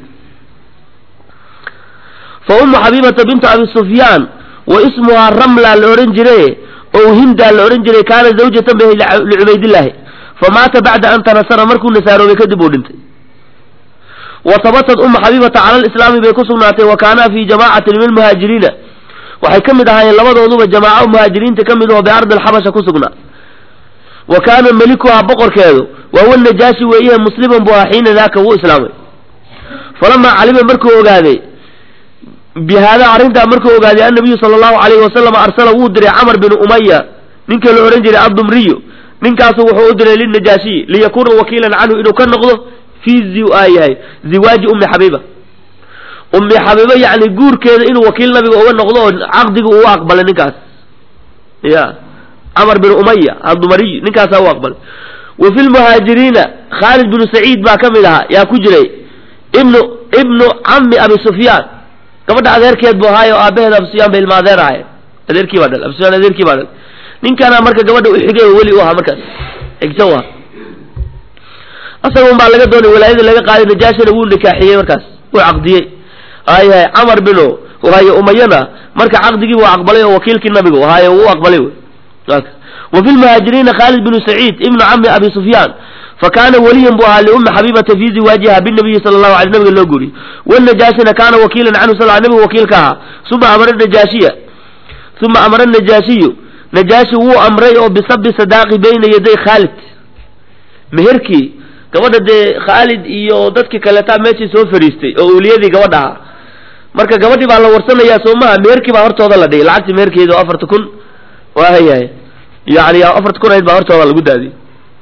fa ummu xabiibata bintu abi sufyaan wa ismuhaa ramla la odhan jire oo hindaa la odhan jiray kaana zawjatan bay licubaydillaahi fa maata bacda an tanasara markuu nasaaroobay kadib uu dhintay wa tabatat ummu xabiibata cala alislaami bay ku sugnaatay wa kaanaa fii jamaacatin min almuhaajiriina waxay ka mid ahaayeen labadooduba jamaaco muhaajiriinta ka mid oo biardi alxabasha ku sugnaa wa kaana melikuhaa boqorkeedu waa wa najaashi weeyahe musliman buu ahaa xiina daaka wuu islaamay falamaa calima markuu ogaaday bi haadaa arrintaa markuu ogaaday annabiyu sala allahu alayhi wasalam arsala wuu diray camar binu umaya ninka la odhan jiray addumriyu ninkaasu wuxuu u diray lilnajaashiyi liyakuuna wakiilan canhu inuu ka noqdo fii yahay ziwaaji ummi xabiiba ummi xabiiba yacni guurkeeda inuu wakiil nabiga uga noqdo oo caqdiga uu aqbalay ninkaas ya camar bin umaya addumariy ninkaasaa u aqbalay wa fi lmuhaajiriina khaalid binu saciid baa ka mid ahaa yaa ku jiray ibnu ibnu cami abi sufyaan gabadha adeerkeed buu ahaayo aabaheeda abu sufyaan bay ilma adeer ahayen adeerkii baa dhal abu sufyaan adeerkii baa dhal ninkaana marka gabadha u xigay oo weli u ahaa markaas xigsan u ahaa asaga un baa laga doonay walaayada laga qaaday najaashina wuu nikaaxiyey markaas wuu caqdiyey ayahay camar binu waaye umayana marka caqdigii buu aqbalay oo wakiilkii nabigu ahaaye uu aqbalay wey wa fi lmuhaajiriina khaalid binu saciid ibnu cami abi sufyaan fakaana weliyan buu ahaa liummi xabiibata fii ziwaajiha binabiyi sala allahu alay nabiga loo guuriyey wanajaashina kaana wakiilan canhu sal nabigu wakiilka ahaa uma amara najaashiya uma amara najaashiyu najaashi wuu amray oo bisabi sadaaqi bayna yaday khaalid meherkii gabadha dee khaalid iyo dadkii kaleetaa meeshii soo fariistay oo awliyadii gabadha ahaa marka gabadhii baa la warsanayaa soo maha meherkii baa hortooda la dhigay lacagtii meherkeeda oo afarta kun waa hayahay yani afarta kun ayd baa hortooda lagu daadiyey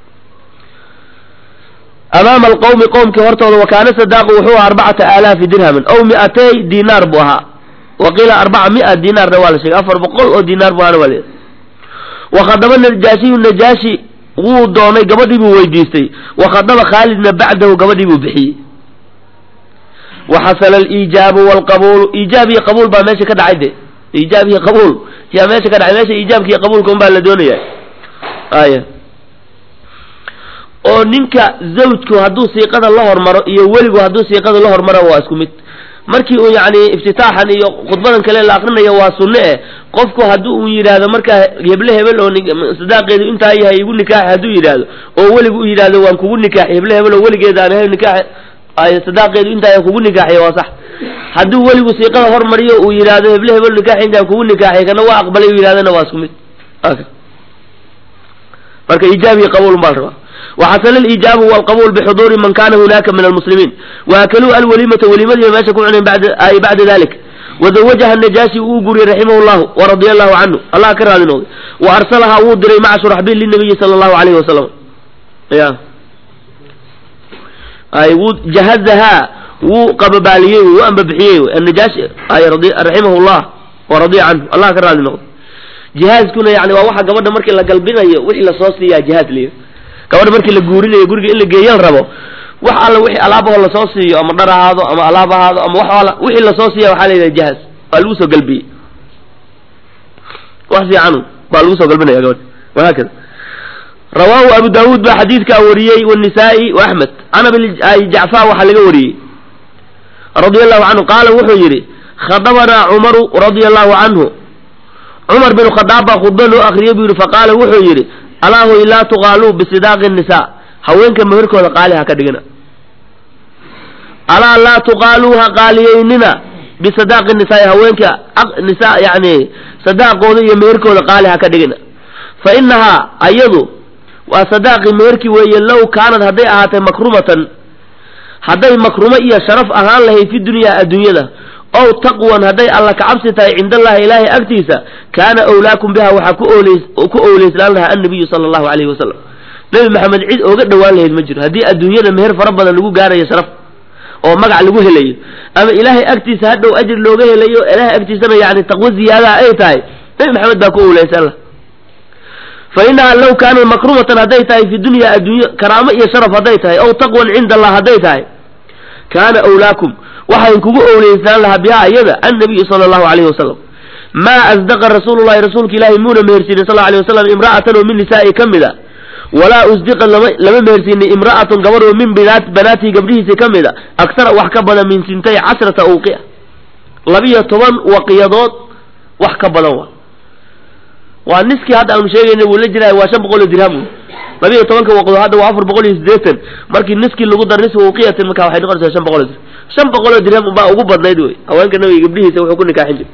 amaama alqawmi qowmkii hortooda wa kaana sadaaqu wuxuu ahaa arbacata aalaafi dirhamin aw mi'atay dinaar buu ahaa wa qiila arbaca mi'a dinaarna waa la sheegay afar boqol oo dinaar bu ahaana waa la wakhadaba najaashiyu najaashi wuu doonay gabadhii buu weydiistay wakhadaba khaalidna bacdahu gabadhii buu bixiyey waxasala aliijaabu walqabuulu iijaab iyo qabuul baa meesha ka dhacay de iijaab iyo qabuul yaa meesha ka dhacay meesha iijaabka iyo qabuulka un baa la doonaya aya oo ninka zawjku hadduu siiqada la hormaro iyo weligu hadduu siiqada la hormaro waa isku mid markii uu yacni iftitaaxan iyo khudbadan kale la akrinayo waa sunne eh qofku haddii uu yidhaahdo markaa heble hebel oo sadaaqeedu intaa yahay igu nikaaxi hadduu yidhaahdo oo weligu u yidhaahdo waan kugu nikaaxi heble hebel oo weligeeda aan ahayn nikaax ay sadaaqeedu intaa yahay kugu nikaaxiya waa sax hadduu weligu siiqada hormariyo uu yidhaahdo heble hebel nikaaxi intaan kugu nikaaxiy kana waa aqbalay u yidhahdana waa isku mid marka iijaab iyo qabuul baa la rabaa waxasala aliijaabu walqabuul bixuduuri man kana hunaka min almuslimiin waakaluu alwalimata welimadii meesha ku cuneen ay bacda dalik wazawajaha najaashi uu guriyey raximahu llahu waradia allahu canhu allah ka raali noqday wa arsalahaa wuu diray maca shuraxbiil linabiyi sala allahu alayhi wasalam ya ay wuu jahazahaa wuu qababaaliyey wuu ambabixiyey annajaashi ay raximahu llah waradiya canhu allah ka raali noqday jihaazkuna yani waa waxa gabadha markii la galbinayo wixii lasoo siiyaa jihaaz liya gabadha markii la guurinayo guriga in la geeyan rabo wax alla wixii alaabahoo lasoo siiyo ama dhar ahaado ama alaab ahaado ama wax wixii lasoo siiya waxaa la yidhaha jahaaz waa lagu soo galbiyey wax fiican baa lagu soo galbinaya gabadha wahaakada rawaahu abu daawuud baa xadiidkaa wariyey wanisaa-i wa axmed can abi jacfar waxaa laga wariyey radia allahu canhu qaala wuxuu yidhi khadabanaa cumaru radia allahu canhu cumar bin khadaab baa khudba loo akriyey buu yidhi faqaala wuxuu yidhi alaahoy laa tuqaaluu bisidaaqi nisaa haweenka meherkooda qaali ha ka dhigina alaa laa tuqaaluu ha qaaliyeynina bisadaaqi nisaai haweenka nisaa yani sadaaqooda iyo meherkooda qaali ha ka dhigina fa inahaa ayadu waa sadaaqi meherki weeye low kaanad hadday ahaatay makrumatan hadday makrumo iyo sharaf ahaan lahayd fi dunyaa adduunyada ow taqwan hadday alla kacabsi tahay cind allahi ilaahay agtiisa kaana owlaakum biha waxaa ku ooleys ku owleyslaan lahaa annabiyu sala allahu alayhi wasalam nebi maxamed cid ooga dhowaan lahayd ma jiro haddii adduunyada meher fara badan lagu gaarayo sharaf oo magac lagu helayo ama ilaahay agtiisa hadhow ajir looga helayo ilaahay agtiisana yani taqwo ziyaadaha ay tahay nebi maxamed baa ku owleysan lah fa inaha low kaanat makrumatan hadday tahay fi dunya adduunyo karaamo iyo sharaf hadday tahay ow taqwan cinda allah hadday tahay kaana owlaakum waxaan kugu owleysaan lahaa bihaa iyada annabiyu sala allahu alayhi wasalam maa asdaqa rasuulu llahi rasuulka ilaahi muuna mehersiinin sal alay wasalam imra'atan oo min nisaa'i ka mid a walaa usdiqa lama lama mehersiinin imra'atun gabadh oo min binaat banaatii gabdhihiisi ka mid a aksara wax ka badan min sintay cashrata awqiya labiyo toban waqiyadood wax ka badan waa waa niskii hadda aanu sheegayna wuu la jiraay waa shan boqol oo dirham labiyo tobanka waqdo hadda waa afar boqol iyo siddeetan markii niskii lagu dar nisfa uqiyatin marka waxay noqonaysaa shan boqol oo dirham shan boqol oo dirham baa ugu badnayd wey haweenka nabiga gabdhihiisa wuxuu ku nikaaxin jiray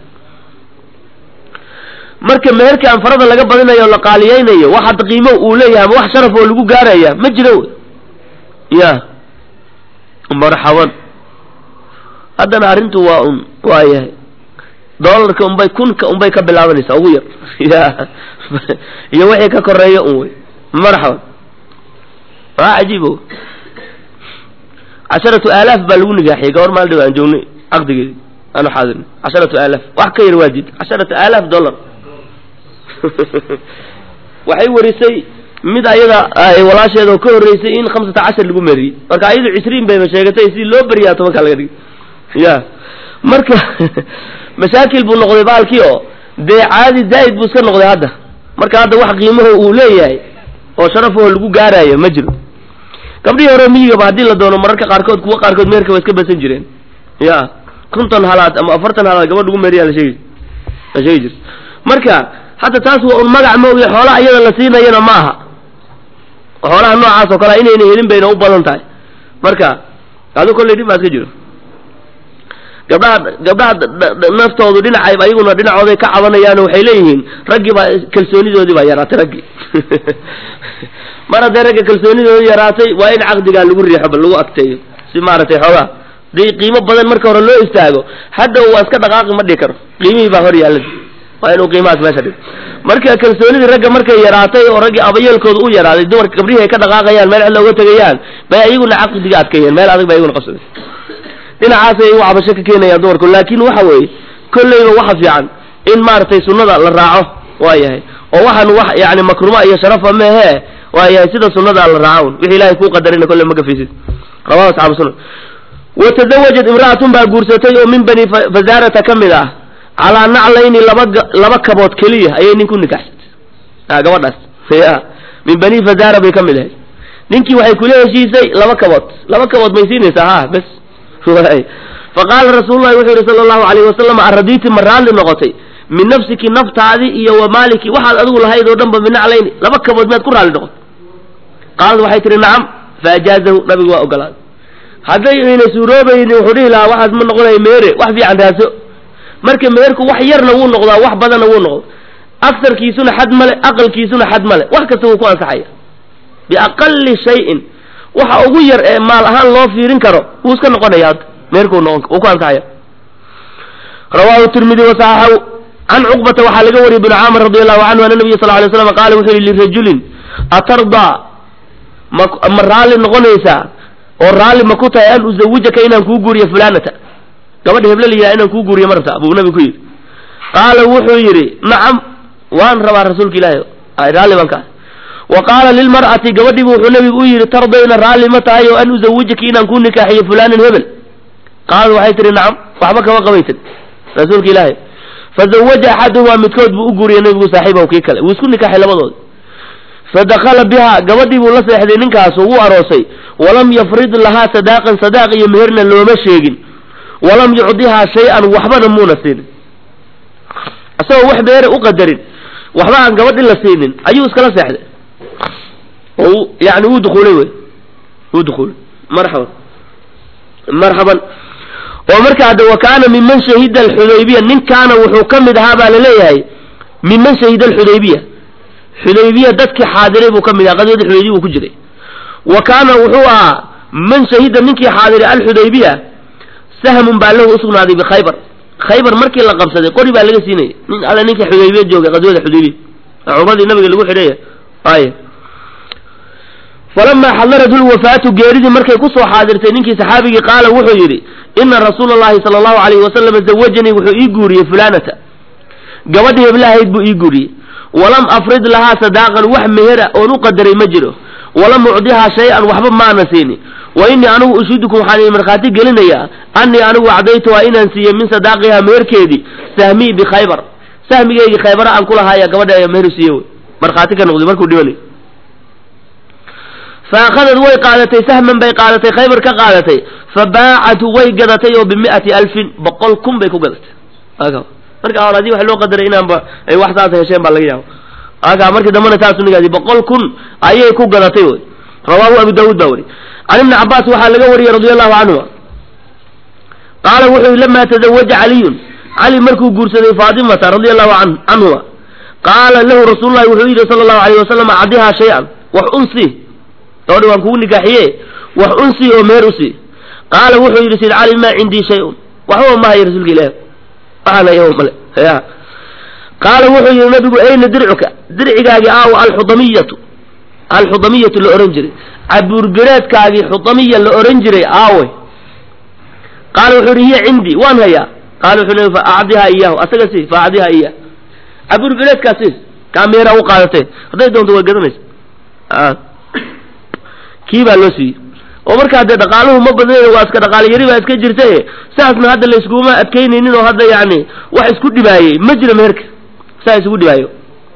marka meherka aan farada laga badinayo o la qaaliyeynayo wax hadda qiimo uu leeyahay ama wax sharaf oo lagu gaaraya ma jiro wey ya marxaban haddana arrintu waa un waa yahay doolarka unbay kunka unbay ka bilaabanaysaa ugu yar ya iyo wixii ka koreeya un wey marxaban waa cajiib o casharatu aalaaf baa lagu nigaaxiyey gabar maal dhow aan joognay caqdigeedi aanu xaadirnay casharatu aalaaf wax ka yar waa diid casharatu aalaaf dollar waxay warisay mid ayada walaasheeda oo ka horreysay in khamsata cashar lagu meriyey marka ayadu cishriin bayba sheegatay si loo beriyaa tobankaa laga dhigay ya marka mashaakil buu noqday baalkii oo dee caadi zaa'id buu iska noqday hadda marka hadda wax qiimaho uu leeyahay oo sharafaho lagu gaaraayo ma jiro gabdhihii hore miyigaba haddii la doono mararka qaarkood kuwa qaarkood meerka waa iska basan jireen ya konton halaad ama afartan halaad gabadh lagu meeriyaa la sheegi la sheegi jir marka hadda taas waa un magac ma ogi xoolaha iyada la siinayana ma aha xoolaha noocaas oo kalea inayna helin bayna u badan tahay marka adu kollay dhib baa iska jiro gabdhaha gabdhaha naftoodu dhinacayba ayaguna dhinacooday ka cabanayaan waxay leeyihiin raggii baa kalsoonidoodii baa yaraatay raggii mar hadday ragga kalsoonidoodii yaraatay waa in caqdigaa lagu riixo ba lagu agteeyo si maaragtay xoogaa hadii qiimo badan marka hore loo istaago hadda waa iska dhaqaaqi ma dhihi karo qiimihii baa hor yaalla waa inuu qiimahaas meesha dhigo marka kalsoonidii ragga markay yaraatay oo raggii abayeelkooda u yaraaday dumarka gabrihii ay ka dhaqaaqayaan meel cid looga tegayaan bay ayaguna caqdiga adkeeyeen meel adag bay ayaguna qabsadeen dhinacaasay igu cabasho ka keenayaan dumarku laakin waxa weeye kolleyba waxa fiican in maaragtay sunnada la raaco waa yahay oo waxaan wax yani makruma iyo sharafa mehe waa yahay sida sunnada la raaco wixii ilahay kuu qadarina kolle ma gafaysid rawahu asxaabu sunan watazawajat imra'atun baa guursatay oo min bani fazaarata ka mid ah calaa naclayni laba laba kabood keliya ayay nin ku nikaxsatay a gabadhaas ya min bani fazaara bay ka mid ahayd ninkii waxay kula heshiisay laba kabood laba kabood may siinaysaa ha bes faqaala rasuululahi wuxuu yihi sala allahu alayhi wasalam aradiiti ma raalli noqotay min nafsiki naftaadi iyo wa maaliki waxaad adigu lahayd oo dhan ba min naclayni laba kabood miyaad ku raalli noqotay qaalad waxay tihi nacam faajaazahu nabigu waa ogolaaday hadday ayna suuroobayni wuxuu dhihi lahaa waxaas ma noqonaya meere wax fiican raaso marka meerku wax yarna wuu noqdaa wax badanna wuu noqdo agsarkiisuna xad male aqalkiisuna xad male wax kasta wuu ku ansaxaya biaqali shayin waxa ugu yar ee maal ahaan loo fiirin karo wuu iska noqonaya hadda meerkuu noqon wuu ku ansaxaya rawahu tirmidi wasaxaxahu can cuqbata waxaa laga wariyay bnu caamir radi allahu canhu ana nabiya sal lay slam qaala wuxuu yihi lirajulin atardaa ma ma raalli noqonaysaa oo raalli ma ku tahay an uzawijaka inaan kuu guuriyo fulanata gabadha heble la yidhaha inaan kuu guuriyo ma rabta buu nabigu ku yidhi qaala wuxuu yidhi nacam waan rabaa rasuulka ilaahi raalli baan ka wa qaala lilmar'ati gabadhiibu wuxuu nabigu u yidhi tardayna raalli ma tahay oo an uzawijaki inaan kuu nikaaxiyo fulanan hebel qaalad waxay tihi nacam waxba kama qabaysan rasuulka ilaahi fazawaja axaduhumaa midkood buu u guuriyey nabigu saaxiibahu kii kale wuu isku nikaaxay labadood fadakala biha gabadhii buu la seexday ninkaas oo wuu aroosay walam yafrid lahaa sadaaqan sadaaq iyo meherna looma sheegin walam yucdihaa shay-an waxbana muuna siinin isagoo wax meere u qadarin waxba aan gabadhi la siinin ayuu iskala seexday oo yani wuu dukuulay wey wuu dukuulay marxaban marxaban oo marka hadda wa kaana miman shahida alxudaybiya ninkaana wuxuu ka mid ahaa baa laleeyahay miman shahida alxudaybiya xudaybiya dadkii xaadiray buu ka mid ahaa qadiyada xudaybiya buu ku jiray wa kaana wuxuu ahaa man shahida ninkii xaadiray alxudaybiya sahmun baa lahu usugnaaday bikhaybar khaybar markii la qabsaday qori baa laga siinayay nin alla ninkii xudaybiya joogay qadiyada xudaybiya cumradii nabiga lagu xidhaya ay falamaa xadarathu lwafaatu geeridii markay kusoo xaadirtay ninkii saxaabigii qaala wuxuu yidhi ina rasuula allahi sala allahu alayhi wasalam zawajanii wuxuu ii guuriyey fulanata gabadhii heblahayd buu ii guuriyey walam afrid lahaa sadaaqan wax mehera oon u qadaray ma jiro walam ucdihaa shay-an waxba maana siini wa innii anigu ushidukum waxaan idin markhaati gelinayaa annii anigu acdaytuhaa inaan siiyey min sadaaqihaa meherkeedii sahmii bikhaybar sahmigeygii khaybara aan kulahaaya gabadha ayaa meher siiye wey markhaati ka noqday markuu dhibanay fa akhadad way qaadatay sahman bay qaadatay khaybar ka qaadatay fa baacatu way gadatay oo bimi'ati alfin boqol kun bay ku gadatay marka hore hadii wax loo qadaray inaanba ay wax saasa hesheen baa laga yaaba aka markii dambena saasu nigaadi boqol kun ayay ku gadatay wey rawaahu abu daawuud baa weri can ibni cabaas waxaa laga wariyey radi allahu canhuma qaala wuxuu yihi lamaa tazawaja caliyun cali markuu guursaday faatimata radia allahu canhuma qaala lahu rasuulu llahi wuxuu yidhi sala allahu alayh wasalam acdihaa shay-an wax unsi gabadhi waan kugu nikaaxiye wax unsi oo meher usi qaala wuxuu yidhi sid cali maa cindii shay-un waxba ma hayo rasuulka ilaah waxaan hayo male ya qaala wuxuu yidhi nabigu ayna dircuka dircigaagii aaw alxudamiyatu alxudamiyatu la ohan jiray cabuurgareedkaagii xudamiya la ohan jiray aawe qaala wuxuu yidhi hiya cindii waan hayaa qaala wuxuu leey fa acdihaa iyaahu asaga si fa acdihaa iyaah cabuurgareedkaa siis kaa meeraa u qaadatee hadday doonto way gadanaysa kii baa loo siiyey oo markaa dee dhaqaaluhu ma badnayn waa iska dhaqaalo yari baa iska jirta saasna hadda la iskuma adkaynaynin oo hadda yani wax isku dhibaayey ma jiro meherka saa isugu dhibaayo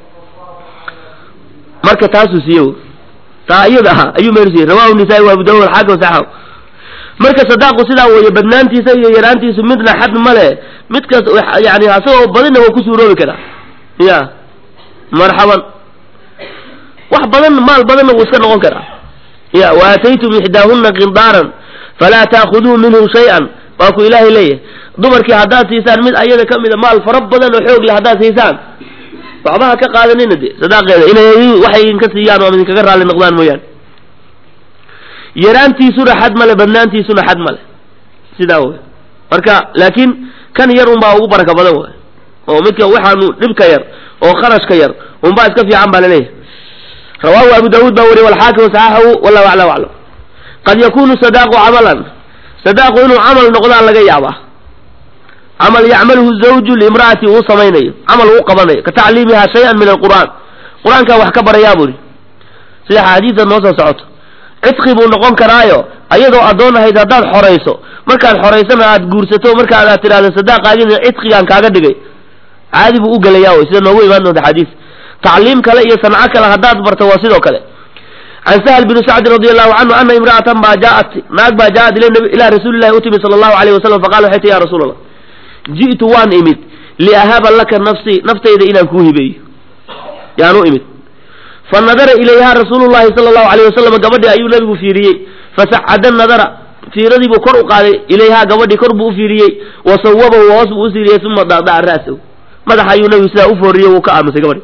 marka taasuu siiye taa iyada ahaa ayuu meher siiyey rawahu nisaa-i wa abu dawud alxaakim saxaw marka sadaaqu sidaa weeye badnaantiisa iyo yaraantiisu midna xad male midkaas yani asagoo badina waa ku suuroobi karaa ya marxaban wax badan maal badanna wuu iska noqon karaa ya waataytum ixdaahuna qindaaran falaa taakuduu minhu shay-an waa ku ilaahay leeyahay dumarkii haddaad siisaan mid ayada ka mida maal fara badan oo xoog leh haddaad siisaan waxba ha ka qaadanina de sadaaqeeda inay waxay idinka siiyaan oo idinkaga raalli noqdaan mooyaane yaraantiisuna xad male badnaantiisuna xad male sidaa wey marka laakiin kan yar unbaa ugu baraka badan waay oo midka waxaanu dhibka yar oo kharashka yar unbaa iska fiican baa laleeyahay rawaahu abu daawuud baa wariye walxaakim saxaxahu wallahu aclam aclam qad yakunu sadaaqu camalan sadaaqu inuu camal noqdaan laga yaabaa camal yacmaluhu zawju liimra'ati uu samaynayo camal uu qabanayo ka tacliimiha shay-an min alqur'aan qur-aankaa wax ka barayaa buri sida xaadiida noo soo socoto cidqi buu noqon karaayo ayadoo addoon ahayd haddaad xorayso markaad xoraysana aad guursato markaad aad tidhahdo sadaaqaagina cidqigaan kaaga dhigay caadi buu u gelayaa wey sida noogu imaan doonta xadiis tacliim kale iyo sanco kale haddaad barto waa sidoo kale can sahl bni sacdin radi allahu canhu ana imra'atan baa jaaat naag baa jaaat ilaa rasuulillahi u timid sala allahu alayh wasalam faqala waxay ti ya rasuul allah ji'tu waan imid liahaba laka nafsii naftayda inaan kuu hibeeyo yaan u imid fa nadara ilayha rasuulu llahi sala allahu alayh wasalam gabadhii ayuu nabigu fiiriyey fasacada nadara fiiradii buu kor u qaaday ilayhaa gabadhii kor buu u fiiriyey wa sawabahu hoos buu u siiriyey uma dadaca ra'sahu madaxa ayuu nabigu sidaa u fooriyey wuu ka aamusay gabadhi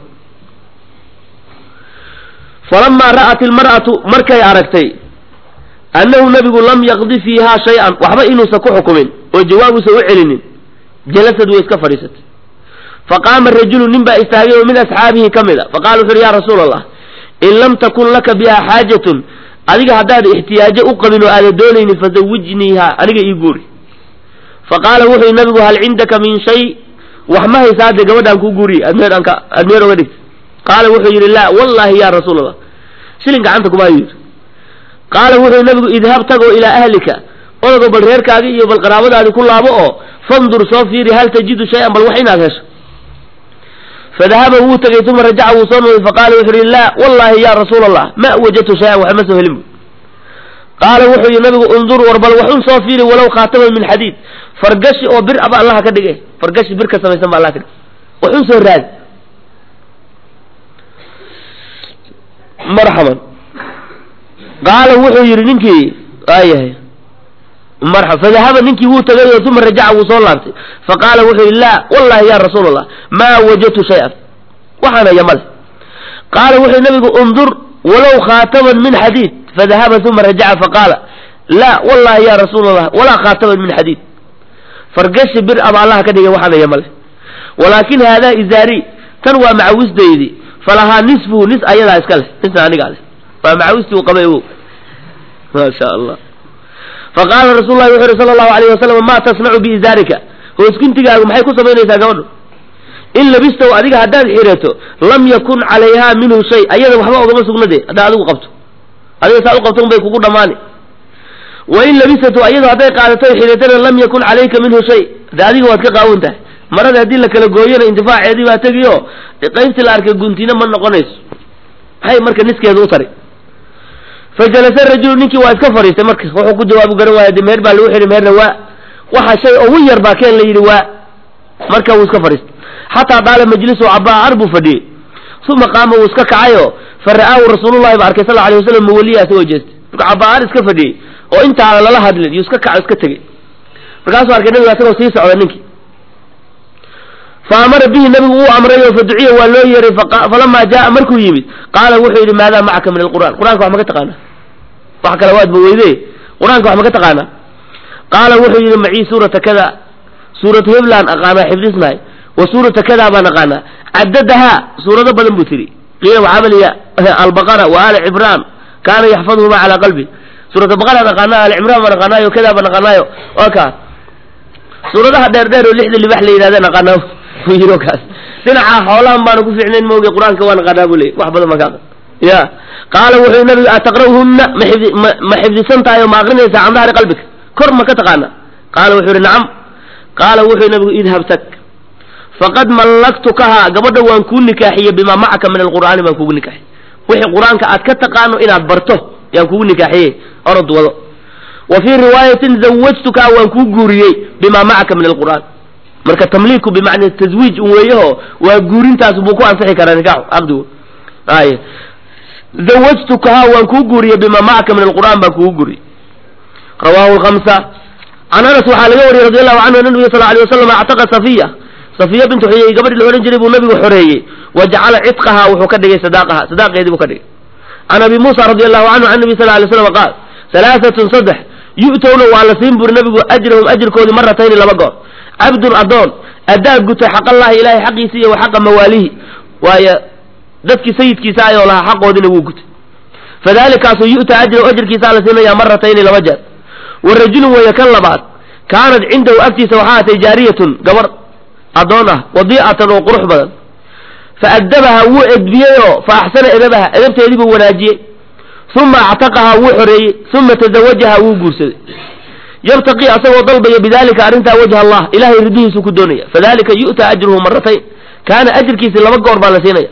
falamaa ra'at ilmar'atu markay aragtay annahu nabigu lam yaqdi fiihaa shay-an waxba inuusan ku xukumin oo jawaabuusan u celinin jalasad way iska fadhiisatay faqaama rajulu nin baa istaagay oo min asxaabihi ka mid a faqala wuxu uhi ya rasuula allah in lam takun laka biha xaajatun adiga haddaad ixtiyaajo u qabin oo aada doonaynin fazawijniiha aniga ii guuri faqaala wuxuu nabigu hal cindaka min shay wax ma haysaa dee gabadhaan kuu guuriye admeer anka admeer oga dhigta qaala wuxuu yidhi laa wallahi ya rasuul allah shilin gacanta kuma hayo yidhi qaala wuxuu nabigu idhab tagoo ilaa ahlika odago bal reerkaagi iyo bal qaraabadaadi ku laabo oo fandur soo fiiri hal tajidu shay-an bal wax inaad hesho fadahaba wuu tegey uma rajaca wuu soo noqday faqaala wuxuu yihi laa wallahi ya rasuul allah ma wajadtu shay-an waxma soo helin bu qaala wuxuu yihi nabigu undur war bal waxun soo fiiri walow khaataman min xadiid fargashi oo bir aba allaha ka dhige fargashi bir ka samaysan ba allah ka dhige waxun soo raadi marxaban qaala wuxuu yidhi ninkii waayahay marxab fadahaba ninkii wuu tegay oo uma rajaca wuu soo laabtay faqaala wuxuu yidhi laa wallahi ya rasuul allah maa wajadtu shay-an waxaan haya male qaala wuxuu nabigu undur walow khaataman min xadiid fadahaba uma rajaca faqaala laa wallahi ya rasuul allah walaa khaataman min xadiid fargashi bir aba allaha ka dhigay waxaan haya male walaakin haadaa izaari tan waa macawisdaydi falahaa nisfuhu nis ayadaa iska leh nisna anigaa leh waa macawistii uu qabay ogow maa sha allah faqaala rasuul lahi wuxu uhi sala allahu alayh wasalam maa tasnacu biizaarika hoosguntigaagu maxay ku samaynaysaa gabadhu in labistow adiga haddaad xirato lam yakun calayhaa minhu shay ayada waxba ogama sugnade haddaad adigu qabto adiga saa u qabto un bay kugu dhammaani wa in labisatu ayado hadday qaadato xiratana lam yakun calayka minhu shay de adiga waad ka qaawan tahay marada haddii la kala gooyona intifaaceedii baa tegiyo qaybtii la arkay guntina ma noqonayso maxay marka niskeedu u tari fajalasa rajulu ninkii waa iska fadhiistay marka wuxuu ku jawaabu garan waaya de meher baa lagu xidhi meherna waa waxa shay ugu yar baa keen la yidhi waa marka wuu iska fadhiistay xataa daala majlisu cabaar buu fadhiyey uma qaama wuu iska kacayo fa ra'aahu rasuulullahi ba arkay sal alay wasalam muwaliya isagoo jeestay marka cabaar iska fadhiyey oo intaana lala hadlin yuu iska kaco iska tegey markaasuu arkay nabiga isagoo sii socda ninkii fa amara bihi nabigu wuu amrayo fa duciya waa loo yeeray falamaa jaaa markuu yimid qaala wuxuu yidhi maadaa macaka min alqur'an qur'anka wax ma ka taqaanaa wax kale waadba weyde qur-aanka wax ma ka taqaanaa qaala wuxuu yidhi macii suurata kada suuratu heblaan aqaanaa xifdisnahay wa suurata kadaa baan aqaanaa cadadahaa suurado badan buu tiri qiila waxaamaliya albaqara wa aali cimraan kaana yaxfaduhuma calaa qalbi suurata baqaraan aqaanaa aali cimraan baan aqaanaayo kadaa baan aqaanaayo waa kaa suuradaha dheer dheer oo lixda libax la yidhahdeen aqaanaa yiro kaas dhinaca xoolahan baana ku fiicnayn mooge qur-aanka waan aqaanaa buu leey wax badan baan ka aqan ya qaala wuxuu nabigu ataqra'uhunna ma xifdi ma ma xifdisan tahay oo ma aqrinaysaa can dahri qalbika kor ma ka taqaana qaala wuxuu yihi nacam qaala wuxuu nabigu idhab tag faqad mallaktukahaa gabadha waan kuu nikaaxiyey bimaa macaka min alqur'aani baan kugu nikaaxiyey wixii qur-aanka aad ka taqaano inaad barto yaan kugu nikaaxiyey orod wado wa fii riwaayatin zawajtukaha waan kuu guuriyey bimaa macaka min alqur'aan marka tamliiku bimacna taswiij un weeyaho waa guurintaas buu ku ansixi karaa nikaaxu caqdigu ay zawajtukaha waan kuu guuriyey bimaa macaka min alqur'aan baan kugu guuriyey rawaahu lkamsa can anas waxaa laga wariyey radi allahu canhu ana nabiga sal alay wasalam actaqa safiya safiya bintu xuyey gabadhi la odhan jiray buu nabigu xoreeyey wa jacala cidqaha wuxuu ka dhigay sadaaqaha sadaaqeedii buu ka dhigay can abi muusa radi allahu canhu can nabi sal lay slam qaal halaaatun saddex yu'towna waa la siin buri nabigu ajrahum ajirkoodii maratayni laba goor cabdun adoon addaa gutay xaqallahi ilahay xaqiisi iyo wa xaqa mawaalihi waayo dadkii sayidkiisa ayoo lahaa xaqoodina wuu gutay fadalikaasuu yu'ta ajrahu ajirkiisaa la siinayaa maratayni laba jeer wa rajulun weeye kan labaad kaanad cindahu agtiisa waxaa atay jaariyatun gabar addoon ah wadiicatan oo qurux badan fa addabaha wuu edbiyeyoo fa axsana edabaha edabteedii buu wanaajiyey uma actaqahaa wuu xoreeyey uma tazawajaha wuu guursaday yabtaqii asagoo dalbaya bidalika arrintaa wajha allah ilahay ridihiisuu ku doonaya fadalika yu'ta ajruhu maratayn kaana ajirkiisi laba goor baa la siinaya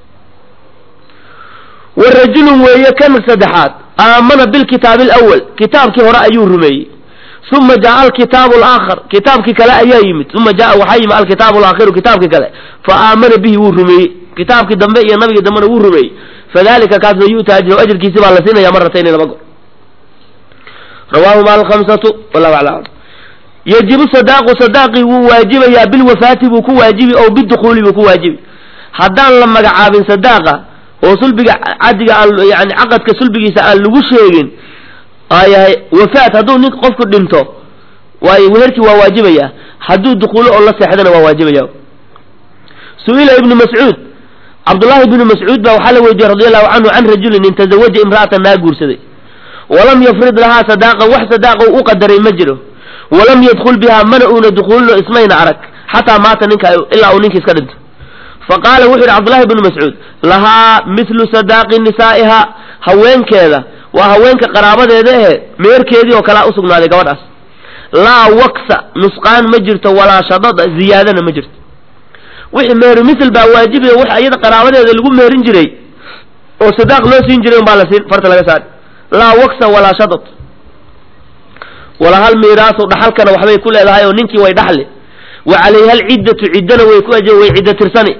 wa rajulun weeye kan saddexaad aamana bilkitaabi alawal kitaabkii hore ayuu rumeeyey uma jaa alkitaabu alaakhar kitaabkii kale ayaa yimid uma jaa waxaa yimid alkitaabu alaakhiru kitaabkii kale fa aamana bihi wuu rumeeyey kitaabkii dambe iyo nabigii dambena wuu rumeeyey fadalika kaasna yu'ta ajrahu ajirkiisi baa la siinaya maratayni laba goor rawaahuma alkhamsatu wallahu aclam yajibu sadaaqu sadaaqii wuu waajibayaa bilwafaati buu ku waajibi ow bidukuuli buu ku waajibi haddaan la magacaabin sadaaqa oo sulbiga cadiga aan yani caqadka sulbigiisa aan lagu sheegin ayahay wafaat hadduu nin qofku dhinto waayo weherkii waa waajibaya hadduu dukuulo oo la seexdana waa waajibaya su-ila ibnu mascuud cabdullaahi ibnu mascuud baa waxaa la weydiiyey radi allahu canhu can rajulin in tazawaja imra'atan naa guursaday walam yafrid lahaa sadaaqan wax sadaaqa u qadaray ma jiro walam yadkul bihaa mana uuna dukuulino ismayna arag xataa maata ninka ilaa uu ninka iska dhinto faqaala wuxuu yidhi cabdullahi bnu mascuud lahaa mithlu sadaaqi nisaa'iha haweenkeeda waa haweenka qaraabadeeda ehe meerkeedii oo kalea usugnaaday gabadhaas laa waksa nusqaan ma jirto walaa shadada ziyaadana ma jirto wixii meheru misl baa waajibaya wax iyada qaraabadeeda lagu meherin jiray oo sadaaq loo siin jiray umbaa la siin farta laga saari laa waksa walaa shadad walaa hal miiraasu dhaxalkana waxbay ku leedahay oo ninkii way dhaxli wa calayha alciddatu ciddana way ku aj way ciddo tirsani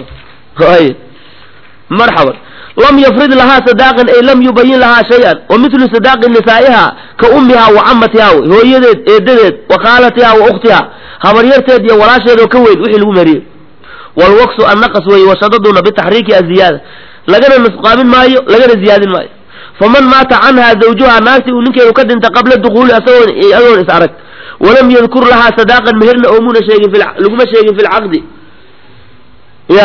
marxaban lam yafrid lahaa sadaaqan ay lam yubayin lahaa shay-an wa mithlu sadaaqi nisaa'iha ka ummiha wa camatiha wey hooyadeed eedadeed wa khaalatiha wa ukhtiha habaryarteed iyo walaasheed oo ka weyn wixii lagu meeriyey walwaksu annaqas weeye washadaduna bitaxriiki aziyaada lagana nusqaamin maayo lagana ziyaadin maayo faman maata canha zawjuha naagti uu ninkeedu ka dhintay qabla dukuuli asagoon adoon is arag walam yadkur lahaa sadaaqan meherna oomuna sheegin laguma sheegin fi lcaqdi ya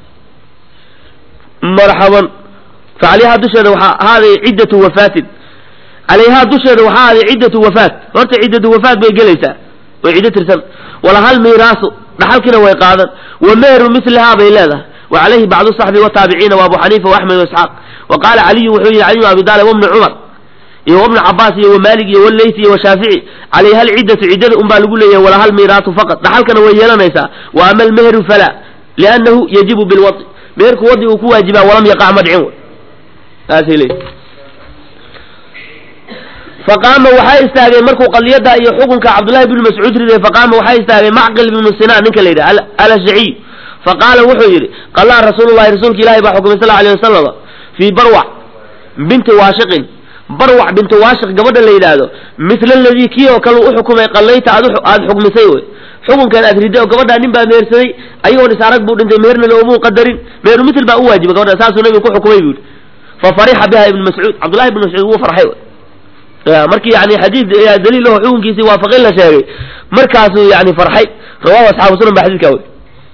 marxaban facalayhaa dusheeda waxaa ahaaday ciddatu wafaatin calayhaa dusheeda waxaa ahaaday ciddatu wafaat horta ciddatu wafaat bay gelaysaa way ciddo tirsan wala hal miiraasu dhaxalkiina way qaadan wa meheru mislihaa bay leedahay wa calayhi bacdu saxbi wataabiciina wa abu xaniifa waaxmed waisxaaq wa qaala caliyun wuxuu yihi cali bn abi taalib wabni cumar iyo wabni cabaas iyo wamaalik iyo waleysi iyo washaafici calayha alciddatu ciddada un baa lagu leeyahay wala hal miiraasu faqad dhaxalkana way yeelanaysaa wa ama almeheru falaa liannahu yajibu bilwadi meherku wadi uu ku waajibaa walam yaqac madcin w saasay leeyihi faqaama waxaa istaagay markuu qadiyada iyo xukunka cabdullahi bnu mascuud riday faqaama waxaa istaagay macqil bnu sinaan ninka la yidhaha alashjaciy faqaala wuxuu yidhi qalaa rasuulullahi rasuulka ilahi baa xukumay sal alay wasalam fii barwac binti waashiqin barwac binti waashiq gabadha la yidhaahdo mila aladii kii oo kale u xukumay qallayta aad xukmisay wey xukunkan aad riday oo gabadhaa nin baa mehersaday ayagoon is arag buu dhintay meherna loomuu qadarin meheru misl baa u waajiba gabadha saasuu nabigu ku xukumay buu yidhi fa farixa biha ibnu mascuud cabdullahi ibnu mascuud wuu farxay markii yani xadiid daliil aho xukunkiisii waafaqin la sheegay markaasuu yani farxay rawahu asxaabu sunan ba xadidkaa wey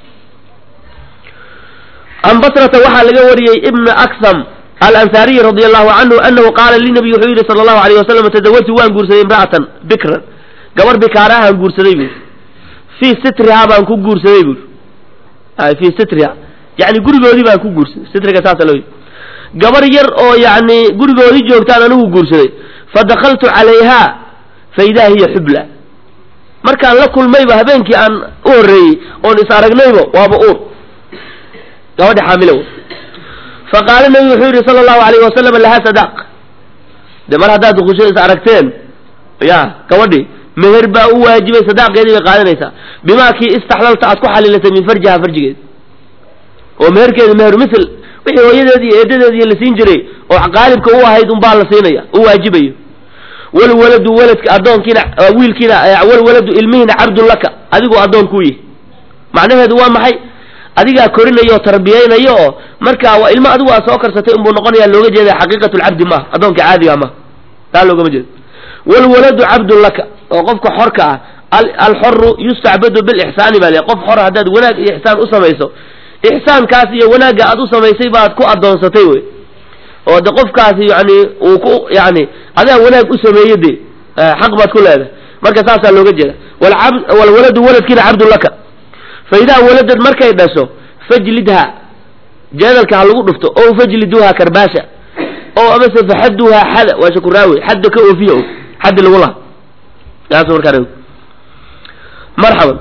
can basrata waxaa laga wariyey ibna aksam alansaariyi radi allahu canhu anahu qaala linabiy wuxuu yidhi sala allahu alayh wasalam tazawajtu waan guursaday imra'atan bikran gabar bikaarahaan guursaday buuri fii sitrihaa baan ku guursaday buuri fii sitriha yani gurigoodii baan ku guursaday sitriga saasa loo gabar yar oo yani gurigoodii joogtaan anigu guursaday fadakaltu calayha faidaa hiya xubla markaan la kulmayba habeenkii aan u horreeyey oon is aragnayba waaba uur gabadha xaamilo faqaala nabigu wuxuu yidhi sala allahu alayhi wasalam lahaa sadaaq de mar haddaad dukusho is aragteen ya gabadhii meher baa u waajibay sadaaqeedii bay qaadanaysaa bimaa kii istaxlalta aad ku xalilatay min farjiha farjigeed oo meherkeedi meheru misl wixii hooyadeed iyo eedadeed iyo la siin jiray oo qaalibka u ahayd unbaa la siinaya u waajibayo walwaladu waladka addoonkiina wiilkiina walwaladu ilmihiina cabdun laka adigoo addoon kuu yihi macnaheedu waa maxay adigaa korinaya oo tarbiyaynayo oo marka waa ilmo adigu aa soo karsatay unbuu noqonaya looga jeeda xaqiiqatu lcabdi maaha addoonka caadiga maaha taa loogama jeedo walwaladu cabdun laka oo qofka xorka ah alxoru yustacbadu bilixsaani baa le qof xor haddaad wanaag iyo ixsaan u samayso ixsaankaas iyo wanaagga aad u samaysay baad ku addoonsatay wey oo de qofkaasi yani uu ku yani adaa wanaag u sameeye de xaq baad ku leedahay marka saasaa looga jeeda walwaladu waladkiina cabdun laka fa idaa waladad markay dhasho fajlidha jeedalka ha lagu dhufto o fajliduha karbaasha oo amase faxaduha xada waa shakuraawe xadda ka oofiya xaddi lagu laha saas markaa marxaban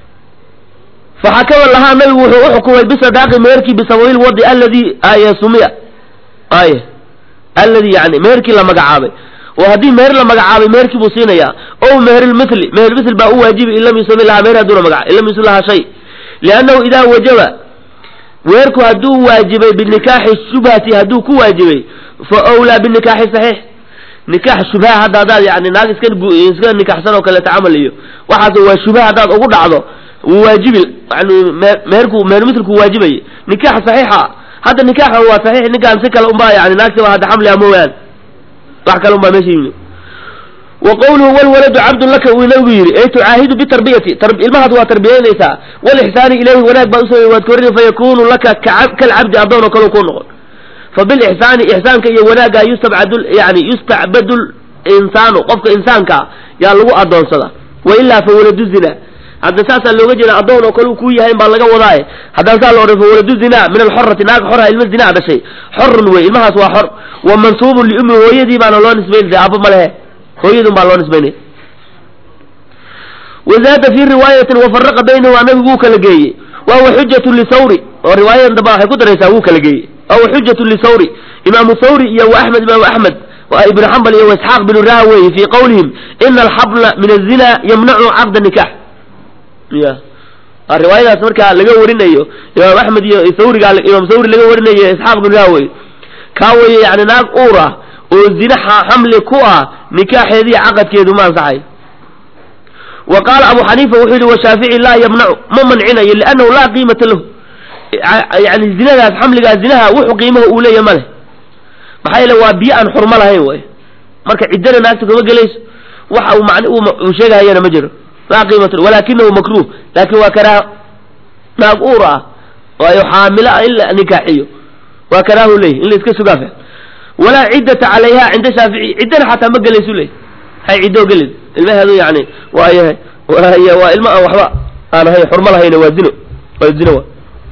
faxakama lahaa nabigu wuxuu uxukumay bisadaaqi meherkii bisababil wadi aladi ay sumiya ay aladi yani meherkii la magacaabay oo haddii meher la magacaabay meherkii buu siinayaa o meherlmithli mehermithl baa u waajibi in lam yusami lahaa meher haduuna magaca in lam yusami lahaa shay liannahu idaa wajaba weerku hadduu waajibay binikaaxi shubhati hadduu ku waajibay fa wlaa binikaaxi saxiix nikaax shubha hadda haddaad yani naag iska iska nikaxsan oo kaleeta camal iyo waxaas waa shubha haddaad ugu dhacdo wuu waajibi yani meherku mehermithlku waajibayay nikaax saxiixa hadda nikaaxa waa saxiix ninkaan si kale unbaa yani naagtiba hadda xamliha mooyaan wax kale unbaa meesha yimid wa qawluhu walwaladu cabdun laka uu nabigu yidhi ay tucaahidu bitarbiyati ilmahaas waa tarbiyaynaysaa walixsaani ilayhi wanaag baa usamey waad korini fayakunu laka kalcabdi addoon oo kale kuu noqon fabilixsaani ixsaanka iyo wanaagga yustabcad yani yustacbadu linsaanu qofka insaankaa yaa lagu addoonsada wailaa fa waladu zina hadda saasaa looga jeeda addoon oo kale kuu yahay baa laga wadaaye haddaan saa la odhan fa waladu zina min alxorati naag xorha ilma zinaa dhashay xorun wey ilmahaas waa xor wa mansuubun liummi hooyadii baana loo nisbaynaya aabba ma lehe hooyadun baa loo nisbaynaya wazaada fi riwaayatin wafaraqa baynahuma nabigu wuu kala geeyey wahuwa xujatu lisawri oo riwaayadan damba waxay ku daraysaa wuu kala geeyey wahuwa xujatu lisawri imaamu thawri iyo wa axmed imaamu axmed ibnu xambal iyo waisxaaq binu rahawey fii qawlihim ina alxabla min azina yamnacu caqda nikax ya riwaayadaas markaa laga warinayo imaam axmed iyo thawriga imaam thawri laga warinayo isxaaq binu rahawey kaa weye yani naag uur ah oo zina xamli ku ah nikaaxeediiyo caqadkeedu ma ansaxay wa qaala abu xaniifa wuxuu yihi washaafici laa yamnacu ma mancinayo liannahu laa qiimata lahu yani zinadaas xamligaas zinaha wuxuu qiimaha uu leeya ma leh maxaa yeele waa biyo aan xurmo lahayn way marka ciddana naagta kama gelayso waxa uu man uu sheegahayana ma jiro laa qiimata walakinahu makruh laakin waa karaaha naag uur ah waayo xaamilo ah in la nikaaxiyo waa karaahu leeyahy in la iska sugaafa walaa ciddata calayha cinda shaafici ciddana xataa ma gelaysu leey hay ciddoo gelin ilmaheedu yani waayahay waa ilmo aan waxba aan ahayn xurmo lahayna waa zino waa zino wa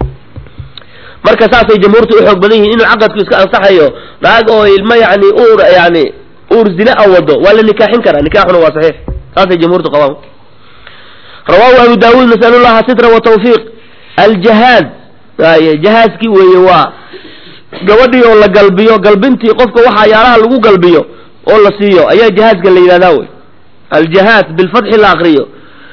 marka saasay jamhuurtu uxoog badan yihiin inuu caqadku iska ansaxayo naag oo ilmo yani uur yani uur zina a wado waa la nikaaxin karaa nikaaxuna waa saxiix saasay jamhuurtu qabaan rawahu abu daawuud nasalu llaha sitra wa tawfiiq aljahaaz ay jahaaskii weeye waa gabadhii oo la galbiyo galbintii qofka waxaa yaalaha lagu galbiyo oo la siiyo ayaa jahaaska la yidhahdaa wey aljahaaz bilfatxi la akriyo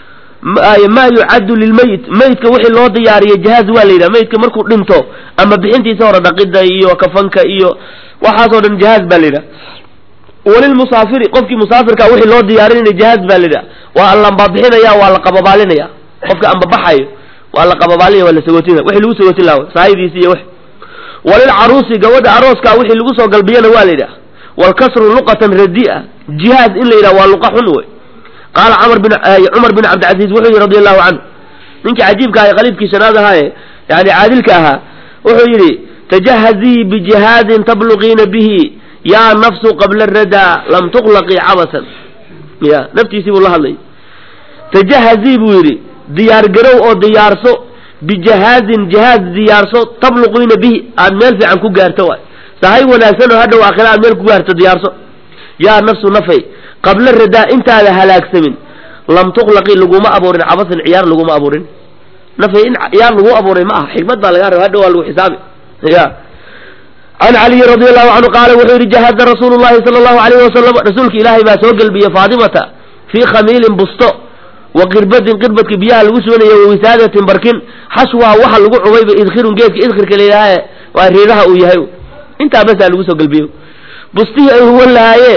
ma yucaddu lilmeyit meyidka wixii loo diyaariyo jahaaz waa la yidhaha meyidka markuu dhinto ama bixintiisa hore dhaqida iyo kafanka iyo waxaasoo dhan jahaaz baa la yidhaha walilmusaafiri qofkii musaafirka wixii loo diyaarinaya jahaaz baa la yidhaha waa la ambabixinaya waa la qababaalinaya qofka ambabaxayo waa la qababaalinaya waa la sagootinaya wixii lagu sagootin laha saahidiisi iyo wix walilcaruusi gabadha arooska wixii lagu soo galbiyana waa la yidhaha walkasru luqatan radi'a jihaaz in la yidhaha waa luqa xun wey qaala camar bin cumar bin cabdilcaziiz wuxuu yihi radi allahu canhu ninkii cajiibka ahay qaliibkii shanaad ahaaye yani caadilka ahaa wuxuu yidhi tajahazii bijihaadin tabluqiina bihi yaa nafsu qabla radaa lam tuqlaqii cabasan ya naftiisii buu la hadlay tajahazii buu yidhi diyaargarow oo diyaarso bijahaazin jahaaz diyaarso tabluqiina bihi aad meel fiican ku gaarto waay sahay wanaagsan oo hadhow aakhira aad meel ku gaarto diyaarso yaa nafsu nafay qabla radaa intaada halaagsamin lam tuqlaqi laguma abuurin cabasan ciyaar laguma abuurin nafay in ciyaar lagu abuuray ma aha xikmad baa laga raba hadhow waa lagu xisaabi ya can caliyi radi allahu canhu qaala wuxuu yihi jahaza rasuulu llahi sala allahu alayh wasalam rasuulka ilaahay baa soo gelbiyey faatimata fii khamiilin busto wa qirbadin qirbadka biyaha lagu shubanaya wa wisaadatin barkin xashwaha waxa lagu cubayba idkhirun geedka idkhirka layidhaaha waa riiraha uu yahay intaa basaa lagu soo gelbiyo bustihii ay huwan lahaayeen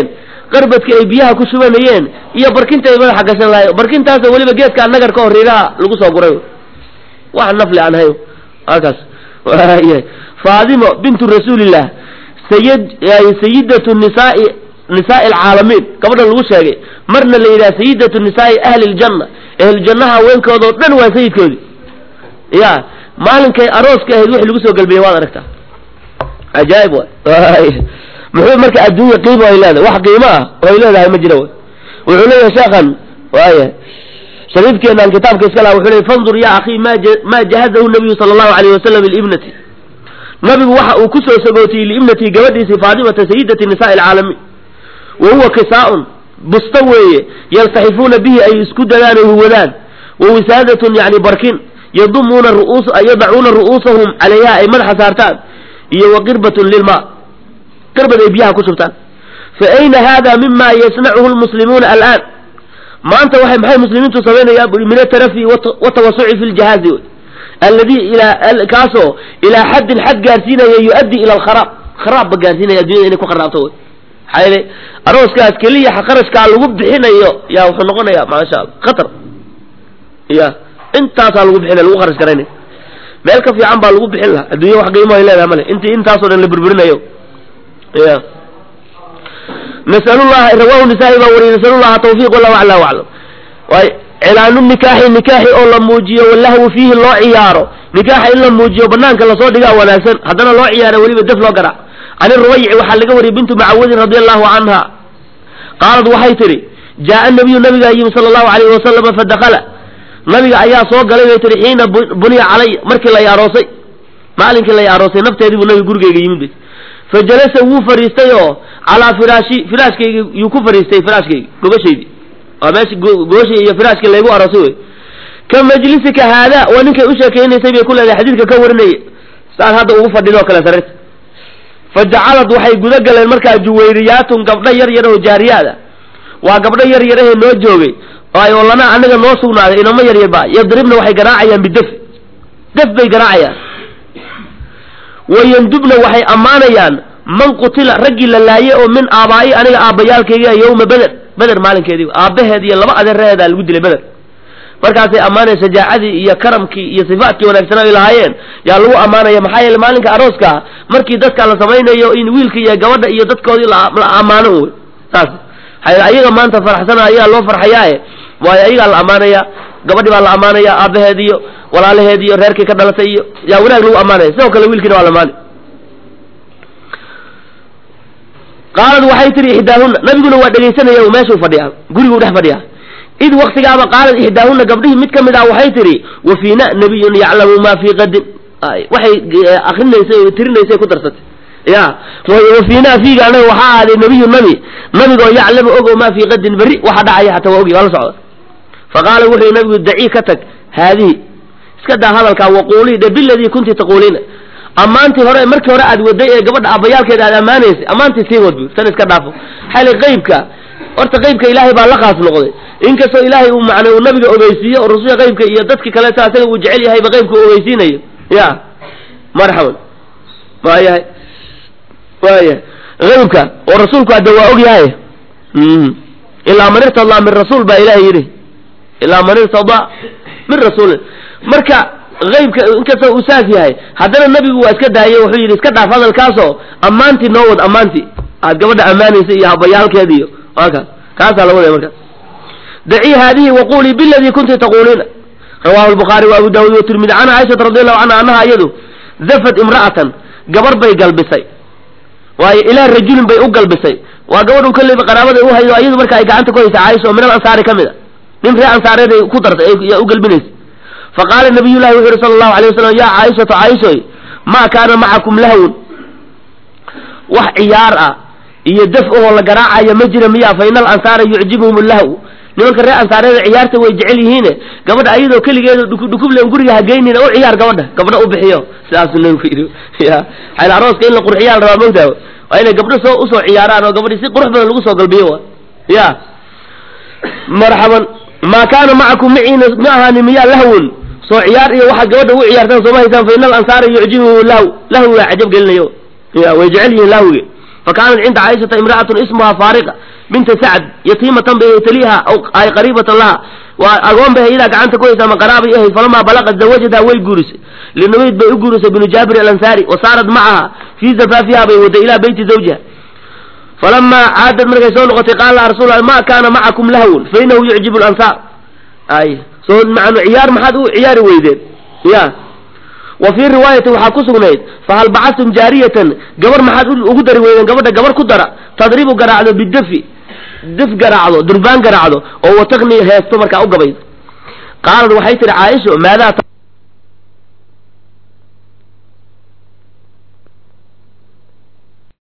qarbadka ay biyaha ku shubanayeen iyo barkinta ay madaxa gashan lahayen barkintaasoo weliba geedkaa nagarka oo riiraha lagu soo guray wax nafli aan hayo halkaas waaya faadimo bintu rasuulillah sayid sayidatu nisaai nisaai alcaalamiin gabadhan lagu sheegay marna la yidhaha sayidatu nisaai ahli ljanna ahluljannaha haweenkoodao dhan waa sayidkoodii ya maalinkay arooska ahayd wixii lagu soo galbiyey waad aragtaa cajaa'ib waay muxuu marka adduunya qiimo ay leedahay wax qiimo ah oo ay leedahay ma jira wuxuu leeyahay sheekhan waaya shariifkeenaan kitaabka iska laha wuxuu leeyay fandur ya akhi ma ma jahazahu nabiyu sala allahu alayh wasalam liibnati nabigu waxa uu ku soo sagootiyey liibnatii gabadhiisii faatimata sayidati nisaai alcaalamiin wa huwa kisaaun busto weeye yaltaxifuuna bihi ay isku dadaan ay huwadaan wa wisaadatun yani barkin yadumuuna ru'uus yadacuuna ru'uusahum calayha ay madaxa saartaan iyo wa qirbatun lilma qirbad ay biyaha ku shubtaan fa ayna hada mima yasnacuhu lmuslimuuna alaan maanta waxay maxay muslimiintu samaynayaan bui min atarafi watawasuci fi ljahaazi alladii ilaa kaasoo ilaa xaddin xad gaarsiinaya yu-addi ila alkharaab kharaab ba gaarsiinaya addunyada inay ku kharaabto wey maxaa yeelay arooskaas keliya qarashkaa lagu bixinayo yaa wuxuu noqonayaa maasha allah khatar ya intaasaa lagu bixinaya lagu kharash garaynaya meel ka fiican baa lagu bixin lahaa addunya wax qiimo ay leedahay male intii intaasoo dhan la burburinayo ya nasalullaha rawahu nisaa-i baa wariyay nasalullaha tawfiiq wallahu acla aclam waay cilaanu nikaaxi nikaaxi oo la muujiyo walahwu fiihi loo ciyaaro nikaaxa in la muujiyo banaanka lasoo dhigaa wanaagsan haddana loo ciyaara weliba def loo garaac can irubayci waxaa laga wariyay bintu macawadin radi allahu canha qaalad waxay tidhi jaaa nabiyu nabigaa yimi sala allahu alayhi wasalama fadakala nabiga ayaa soo galay bay tihi xiina buniya calay markii lay aroosay maalinkii lay aroosay nafteedii buu nabiga gurigeyga yimid bay fa jalasa wuu fadhiistay oo calaa firaashi firaashkaygi yuu ku fadhiistay firaashkaygi gogashaydi waa meesha gogashii iyo firaashkii laygu aroosay wey ka majlisika haada waa ninkay u sheekaynaysay bay ku leedahay xadiidka ka warinaya saan hadda ugu fadhido kale sarirta fa jacalad waxay guda galeen markaa juwayriyaatun gabdho yar yar oo jaariyaada waa gabdho yar yarahee noo joogay oo lana anaga noo sugnaaday inamo yar yarba yadribna waxay garaacayaan bidef def bay garaacayaan wayandubna waxay ammaanayaan man qutila raggii la laaye oo min aabaa'i aniga aabbayaalkayga yowma beder beder maalinkeedii aabbaheed iyo laba adeeraheedaa lagu dilay beder markaasay ammaanaya shajaacadii iyo karamkii iyo sifaatkii wanaagsanaa ay lahaayeen yaa lagu ammaanaya maxaa yeele maalinka arooska markii dadka la samaynayo in wiilka iyo gabadha iyo dadkoodii la ammaano wey saas ayaga maanta farxsana ayagaa loo farxayaae waayo ayagaa la ammaanaya gabadhi baa la ammaanaya aabbaheed iyo walaalaheed iyo reerkii ka dhalatay iyo yaa wanaag lagu ammaanaya sidoo kale wiilkiina waa la amaanay qaalad waxay tihi ixdaahuna nabiguna waa dhegaysanaya meeshuu fadhiyaa guriguu dhex fadhiyaa id waktigaaba qaalad ixdaahuna gabdhihii mid ka mid ah waxay tihi wa fiina nabiyun yaclamu ma fii qadin waxay akrinaysay o tirinaysay ku darsatay ya wa fiinaa fiiga anaga waxaa ahaaday nabiyu nabi nabigoo yaclamu ogo maa fii qadin berri waxa dhacaya xataa waa ogi waa la socda fa qaala wuxuu nabigu dacii ka tag haadihi iska daa hadalkaa waquulii dhe biladii kunti taquuliina ammaantii hore markii hore aad waday ee gabadha aabbayaalkeeda aad ammaanaysay ammaantii sii wad bu tan iska dhaafo xali qaybka horta qaybka ilaahay baa la khaas noqday inkastoo ilaahay uu macnay uu nabiga ogeysiiyo oo rususha qaybka iyo dadki kaleeto asaga uu jecel yahayba qaybka u ogeysiinayo ya marxaban waayahay waayahay qaybka oo rasuulku hadda waa og yahay ilaa man irtadaa min rasuul baa ilahay yidhi ilaa man irtadaa min rasuulin marka qaybka inkastoo uu saas yahay haddana nabigu waa iska daayay wuxuu yidhi iska dhaaf hadalkaasoo ammaantii noo wad ammaantii aad gabadha ammaanaysa iyo habayaalkeeda iyo waa kaas kaasaa la wadaya markaas dacii haadihi waqulii biladii kunti taquuliina rawahu lbukhaari wa abu daawud watirmidi can caaishata radi allahu canha annaha iyadu zafad imra'atan gabar bay galbisay waayo ilaa rajulin bay u galbisay waa gabadhu kolleyba qaraabada u hayo iyadu marka ay gacanta ku haysa caaisha oo min al ansaari ka mid a nin ree ansaareed ay ku dartay yaa u galbinaysa faqaala nabiy llahi wuxu yhi sala allahu alay wasalam ya caaishatu caaishoy maa kaana macakum lahwun wax ciyaar ah iyo daf ahoo la garaacaya ma jira miya fa ina alansaara yucjibuhum lahw nimanka reer ansaareeda ciyaarta way jecel yihiine gabadha ayadoo keligeeda dhukublen guriga hageynina u ciyaar gabadha gabdha u bixiyo sidaasuu nabigu yidhi ya xayl arooska in la qurxiyaa la rabaa mogtaa waa inay gabdho soo usoo ciyaaraan oo gabadhi si qurux badan lagu soo galbiyo wa ya marxaban maa kaana macakum maciina ma ahaani miyaa lahwun soo ciyaar iyo waxaad gabadha ugu ciyaartaan sooma haysaan fa ina alansaara yucjibuhum lahw lahwigaa cajab gelinayo ya way jecel yihiin lahwiga fa kaanat cinda caaishata imra'atun ismuha faariqa binta sacd yatiimatan bay taliha aw ay qariibatan laha waa agoon bay iyadaa gacanta ku haysa ama qaraabay ahayd falamaa balaqat zawajadaha way guurisay linumayd bay u guurisay binu jaabir alansaari wa saarat macaha fii zafaafiha bay waday ilaa beyti zawjiha falamaa caadad markay soo noqotay qaala laha rasul ma kaana macakum lahwun fa inahu yucjibu lansaar ay soo macnu ciyaar maxaad u ciyaari weydeen ya wa fii riwaayati waxaa ku sugnayd fahal bacastum jaariyatan gabar maxaad ugu dari weydeen gabadha gabar ku dara tadribu garaacdo bidafi dif garaacdo durbaan garaacdo oo wataqni heesto markaa u gabaydo qaalad waxay tihi caaisho maadaa